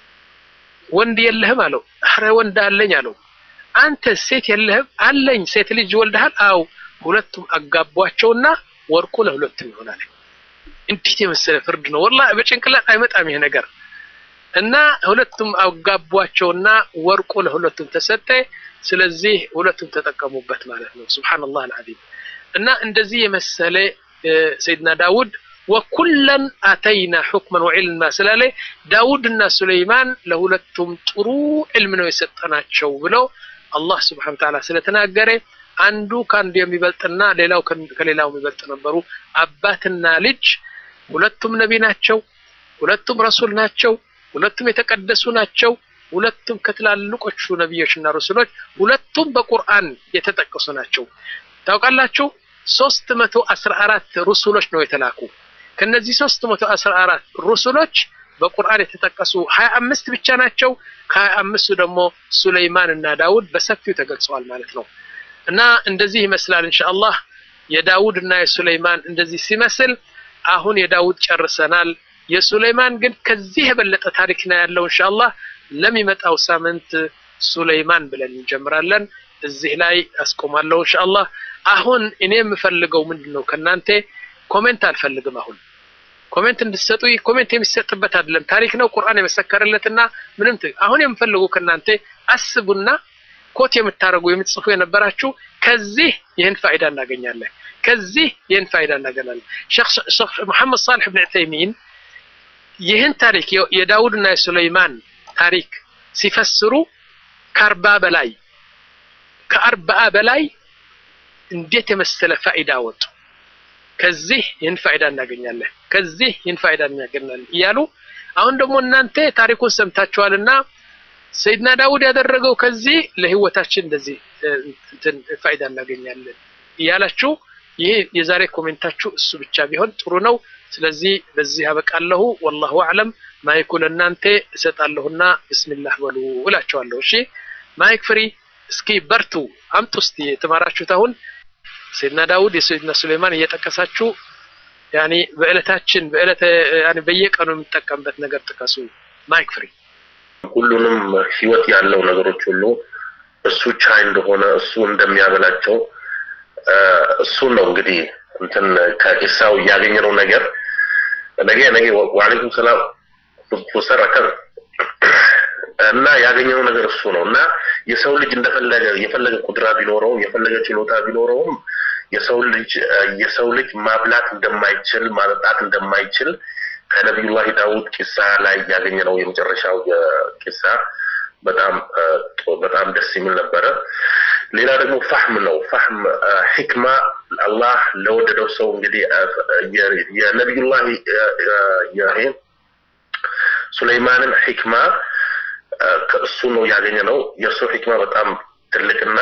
ወንድ የለህም አለው። አረ ወንድ አለኝ አለው። አንተ ሴት የለህም? አለኝ። ሴት ልጅ ወልደሃል? አው ሁለቱም አጋቧቸውና ወርቁ ለሁለቱም ይሆናል። እንዴት የመሰለ ፍርድ ነው! ወላሂ በጭንቅላት አይመጣም ይሄ ነገር እና ሁለቱም አጋቧቸውና ወርቁ ለሁለቱም ተሰጠ። ስለዚህ ሁለቱም ተጠቀሙበት ማለት ነው። ሱብሃንአላህ አልዓዚም። እና እንደዚህ የመሰለ ሰይድና ዳውድ ወኩለን አተይና ሑክመን ወዕልማ ስላለ ዳውድና ሱለይማን ለሁለቱም ጥሩ ዕልም ነው የሰጠናቸው ብለው አላህ ስብሐነሁ ወተዓላ ስለተናገረ አንዱ ከአንዱ የሚበልጥና ሌላው ከሌላው የሚበልጥ ነበሩ። አባትና ልጅ ሁለቱም ነቢ ናቸው። ሁለቱም ረሱል ናቸው። ሁለቱም የተቀደሱ ናቸው። ሁለቱም ከትላልቆቹ ነቢዮችና ረሱሎች ሁለቱም በቁርአን የተጠቀሱ ናቸው። ታውቃላችሁ ሶስት መቶ አስራ አራት ሩሱሎች ነው የተላኩ። ከነዚህ ሶስት መቶ አስራ አራት ሩሱሎች በቁርአን የተጠቀሱ ሀያ አምስት ብቻ ናቸው። ከሀያ አምስቱ ደግሞ ሱለይማን እና ዳውድ በሰፊው ተገልጸዋል ማለት ነው። እና እንደዚህ ይመስላል ኢንሻአላህ የዳውድ እና የሱለይማን እንደዚህ ሲመስል አሁን የዳውድ ጨርሰናል። የሱለይማን ግን ከዚህ የበለጠ ታሪክ ነው ያለው። ኢንሻአላህ ለሚመጣው ሳምንት ሱለይማን ብለን እንጀምራለን። እዚህ ላይ አስቆማለሁ ኢንሻአላህ። አሁን እኔ የምፈልገው ምንድን ነው ከእናንተ ኮሜንት አልፈልግም። አሁን ኮሜንት እንድትሰጡ ኮሜንት የሚሰጥበት አይደለም፣ ታሪክ ነው ቁርአን የመሰከረለትና ምንም አሁን የምፈልገው ከእናንተ አስቡና ኮት የምታደርጉ የምትጽፉ የነበራችሁ ከዚህ ይህን ፋይዳ እናገኛለን፣ ከዚህ ይህን ፋይዳ እናገኛለን። ሼክ መሐመድ ሳልሕ ብን ዑተይሚን ይህን ታሪክ የዳውድና የሱለይማን ታሪክ ሲፈስሩ ከአርባ በላይ ከአርባአ በላይ እንዴት የመሰለ ፋይዳ ወጡ። ከዚህ ይህን ፋይዳ እናገኛለን፣ ከዚህ ይህን ፋይዳ እናገኛለን እያሉ አሁን ደግሞ እናንተ ታሪኩን ሰምታችኋልና ሰይድና ዳውድ ያደረገው ከዚህ ለህይወታችን እንደዚህ እንትን ፋይዳ እናገኛለን እያላችሁ ይህ የዛሬ ኮሜንታችሁ እሱ ብቻ ቢሆን ጥሩ ነው። ስለዚህ በዚህ አበቃለሁ። ወላሁ አዕለም። ማይኩ ለእናንተ እሰጣለሁና ብስሚላህ በሉ እላቸዋለሁ። እሺ ማይክ ፍሪ። እስኪ በርቱ፣ አምጡ እስቲ የተማራችሁት አሁን ሰይድና ዳውድ የሰይድና ሱሌማን እየጠቀሳችሁ ያኒ በእለታችን በእለተ ያኒ በየቀኑ የምንጠቀምበት ነገር ጥቀሱ። ማይክ ፍሪ። ሁሉንም ህይወት ያለው ነገሮች ሁሉ እሱ ቻይ እንደሆነ እሱ እንደሚያበላቸው እሱን ነው እንግዲህ እንትን ከኢሳው ያገኘነው ነገር ነገ ነገ ወአለይኩም ሰላም ወሰረከ እና ያገኘነው ነገር እሱ ነው እና የሰው ልጅ እንደፈለገ የፈለገ ቁድራ ቢኖረው የፈለገ ችሎታ ቢኖረውም የሰው ልጅ የሰው ልጅ ማብላት እንደማይችል ማጠጣት እንደማይችል ከነቢዩላህ ዳውድ ቂሳ ላይ ያገኘነው የመጨረሻው ቂሳ በጣም በጣም ደስ የሚል ነበረ። ሌላ ደግሞ ፋህም ነው። ፋህም ሂክማ አላህ ለወደደው ሰው እንግዲህ የነቢዩላህ ሱለይማንን ሂክማ ከእሱ ነው ያገኘ ነው። የእሱ ሂክማ በጣም ትልቅና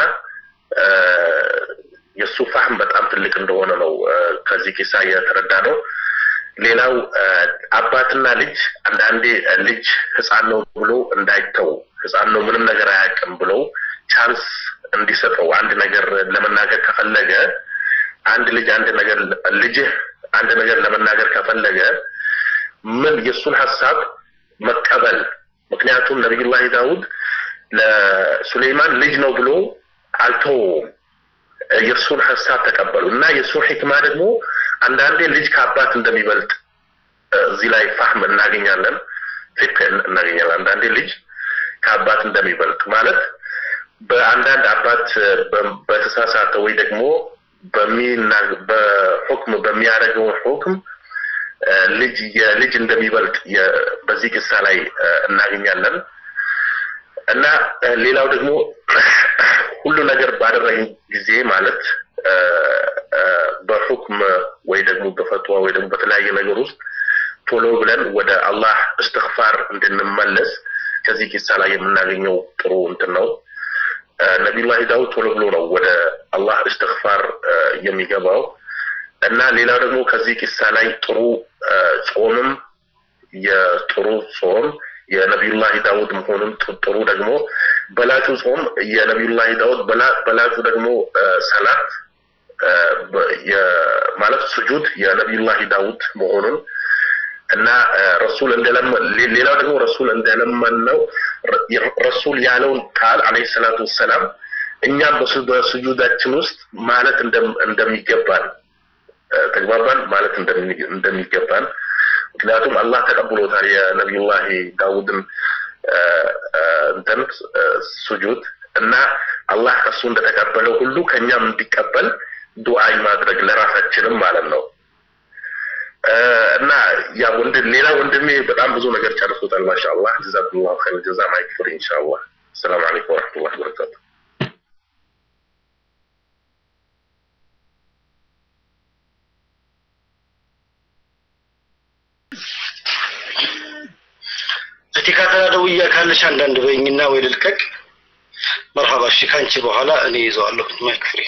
የእሱ ፋህም በጣም ትልቅ እንደሆነ ነው ከዚህ ኪሳ የተረዳ ነው። ሌላው አባትና ልጅ አንዳንዴ ልጅ ህፃን ነው ብሎ እንዳይተው ህፃን ነው ምንም ነገር አያውቅም ብለው ቻንስ እንዲሰጠው አንድ ነገር ለመናገር ከፈለገ አንድ ልጅ አንድ ነገር ልጅህ አንድ ነገር ለመናገር ከፈለገ ምን የእሱን ሀሳብ መቀበል ምክንያቱም ነቢዩላህ ዳውድ ለሱሌይማን ልጅ ነው ብሎ አልተወውም የእሱን ሀሳብ ተቀበሉ እና የእሱን ሂክማ ደግሞ አንዳንዴ ልጅ ከአባት እንደሚበልጥ እዚህ ላይ ፋህም እናገኛለን ፊክ እናገኛለን አንዳንዴ ልጅ ከአባት እንደሚበልጥ ማለት በአንዳንድ አባት በተሳሳተ ወይ ደግሞ በሁክም በሚያደርገው ሁክም ልጅ የልጅ እንደሚበልጥ በዚህ ቅሳ ላይ እናገኛለን እና ሌላው ደግሞ ሁሉ ነገር ባደረግን ጊዜ ማለት በሁክም ወይ ደግሞ በፈትዋ ወይ ደግሞ በተለያየ ነገር ውስጥ ቶሎ ብለን ወደ አላህ እስትግፋር እንድንመለስ ከዚህ ቂሳ ላይ የምናገኘው ጥሩ እንትን ነው። ነቢዩላህ ዳውድ ቶሎ ብሎ ነው ወደ አላህ እስትግፋር የሚገባው እና ሌላው ደግሞ ከዚህ ቂሳ ላይ ጥሩ ጾምም የጥሩ ጾም የነቢዩላህ ዳውድ መሆኑን ጥሩ ደግሞ በላጩ ጾም የነቢዩላህ ዳውድ በላጩ ደግሞ ሰላት ማለት ስጁድ የነቢዩላህ ዳውድ መሆኑን እና ረሱል እንደለመን ሌላው ደግሞ ረሱል እንደለመን ነው ረሱል ያለውን ቃል አለይሂ ሰላቱ ወሰላም እኛም በስጁዳችን ውስጥ ማለት እንደሚገባን ተግባባን ማለት እንደሚገባን ምክንያቱም አላህ ተቀብሎታል የነቢዩላህ ዳውድን እንትን ስጁድ እና አላህ ከሱ እንደተቀበለው ሁሉ ከኛም እንዲቀበል ዱዓይ ማድረግ ለራሳችንም ማለት ነው። እና ያ ወንድ ሌላ ወንድሜ በጣም ብዙ ነገር ጨርሶታል። ማሻአላህ ጀዛኩሙላሁ ኸይር ጀዛ ማይክ ፍሪ ኢንሻአላህ። ሰላም አለይኩም ወራህመቱላሂ ወበረካቱ። እቲካተላ ደውያ ካለሽ አንዳንድ በይኝና ወይ ልልቀቅ። መርሃባ እሺ፣ ካንቺ በኋላ እኔ ይዘዋለሁ ማይክ ፍሪ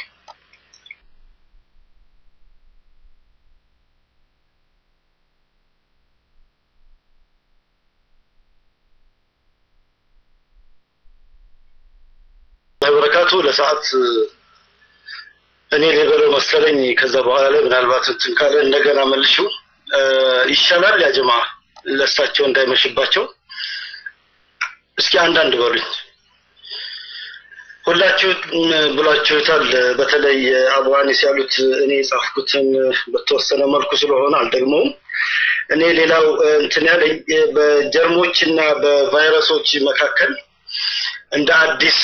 በረካቱ ለሰዓት እኔ ሊበለው መሰለኝ። ከዛ በኋላ ላይ ምናልባት እንትን ካለ እንደገና መልሽው ይሻላል። ያ ጀማ ለእሳቸው እንዳይመሽባቸው እስኪ አንዳንድ በሉኝ። ሁላችሁ ብሏችሁታል። በተለይ አቡ አኒስ ያሉት እኔ የጻፍኩትን በተወሰነ መልኩ ስለሆነ አልደግመውም። እኔ ሌላው እንትን ያለኝ በጀርሞች እና በቫይረሶች መካከል እንደ አዲስ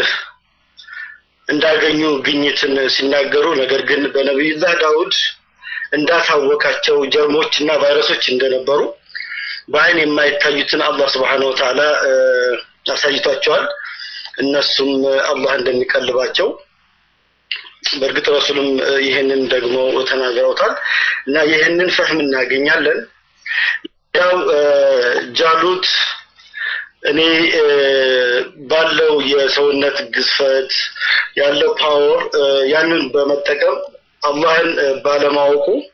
እንዳገኙ ግኝትን ሲናገሩ ነገር ግን በነቢዩላህ ዳውድ እንዳሳወቃቸው ጀርሞች እና ቫይረሶች እንደነበሩ በአይን የማይታዩትን አላህ ስብሓነሁ ወተዓላ አሳይቷቸዋል። እነሱም አላህ እንደሚቀልባቸው በእርግጥ ረሱልም ይህንን ደግሞ ተናግረውታል እና ይህንን ፈህም እናገኛለን። ያው ጃሉት እኔ ባለው የሰውነት ግዝፈት ያለው ፓወር ያንን በመጠቀም አላህን ባለማወቁ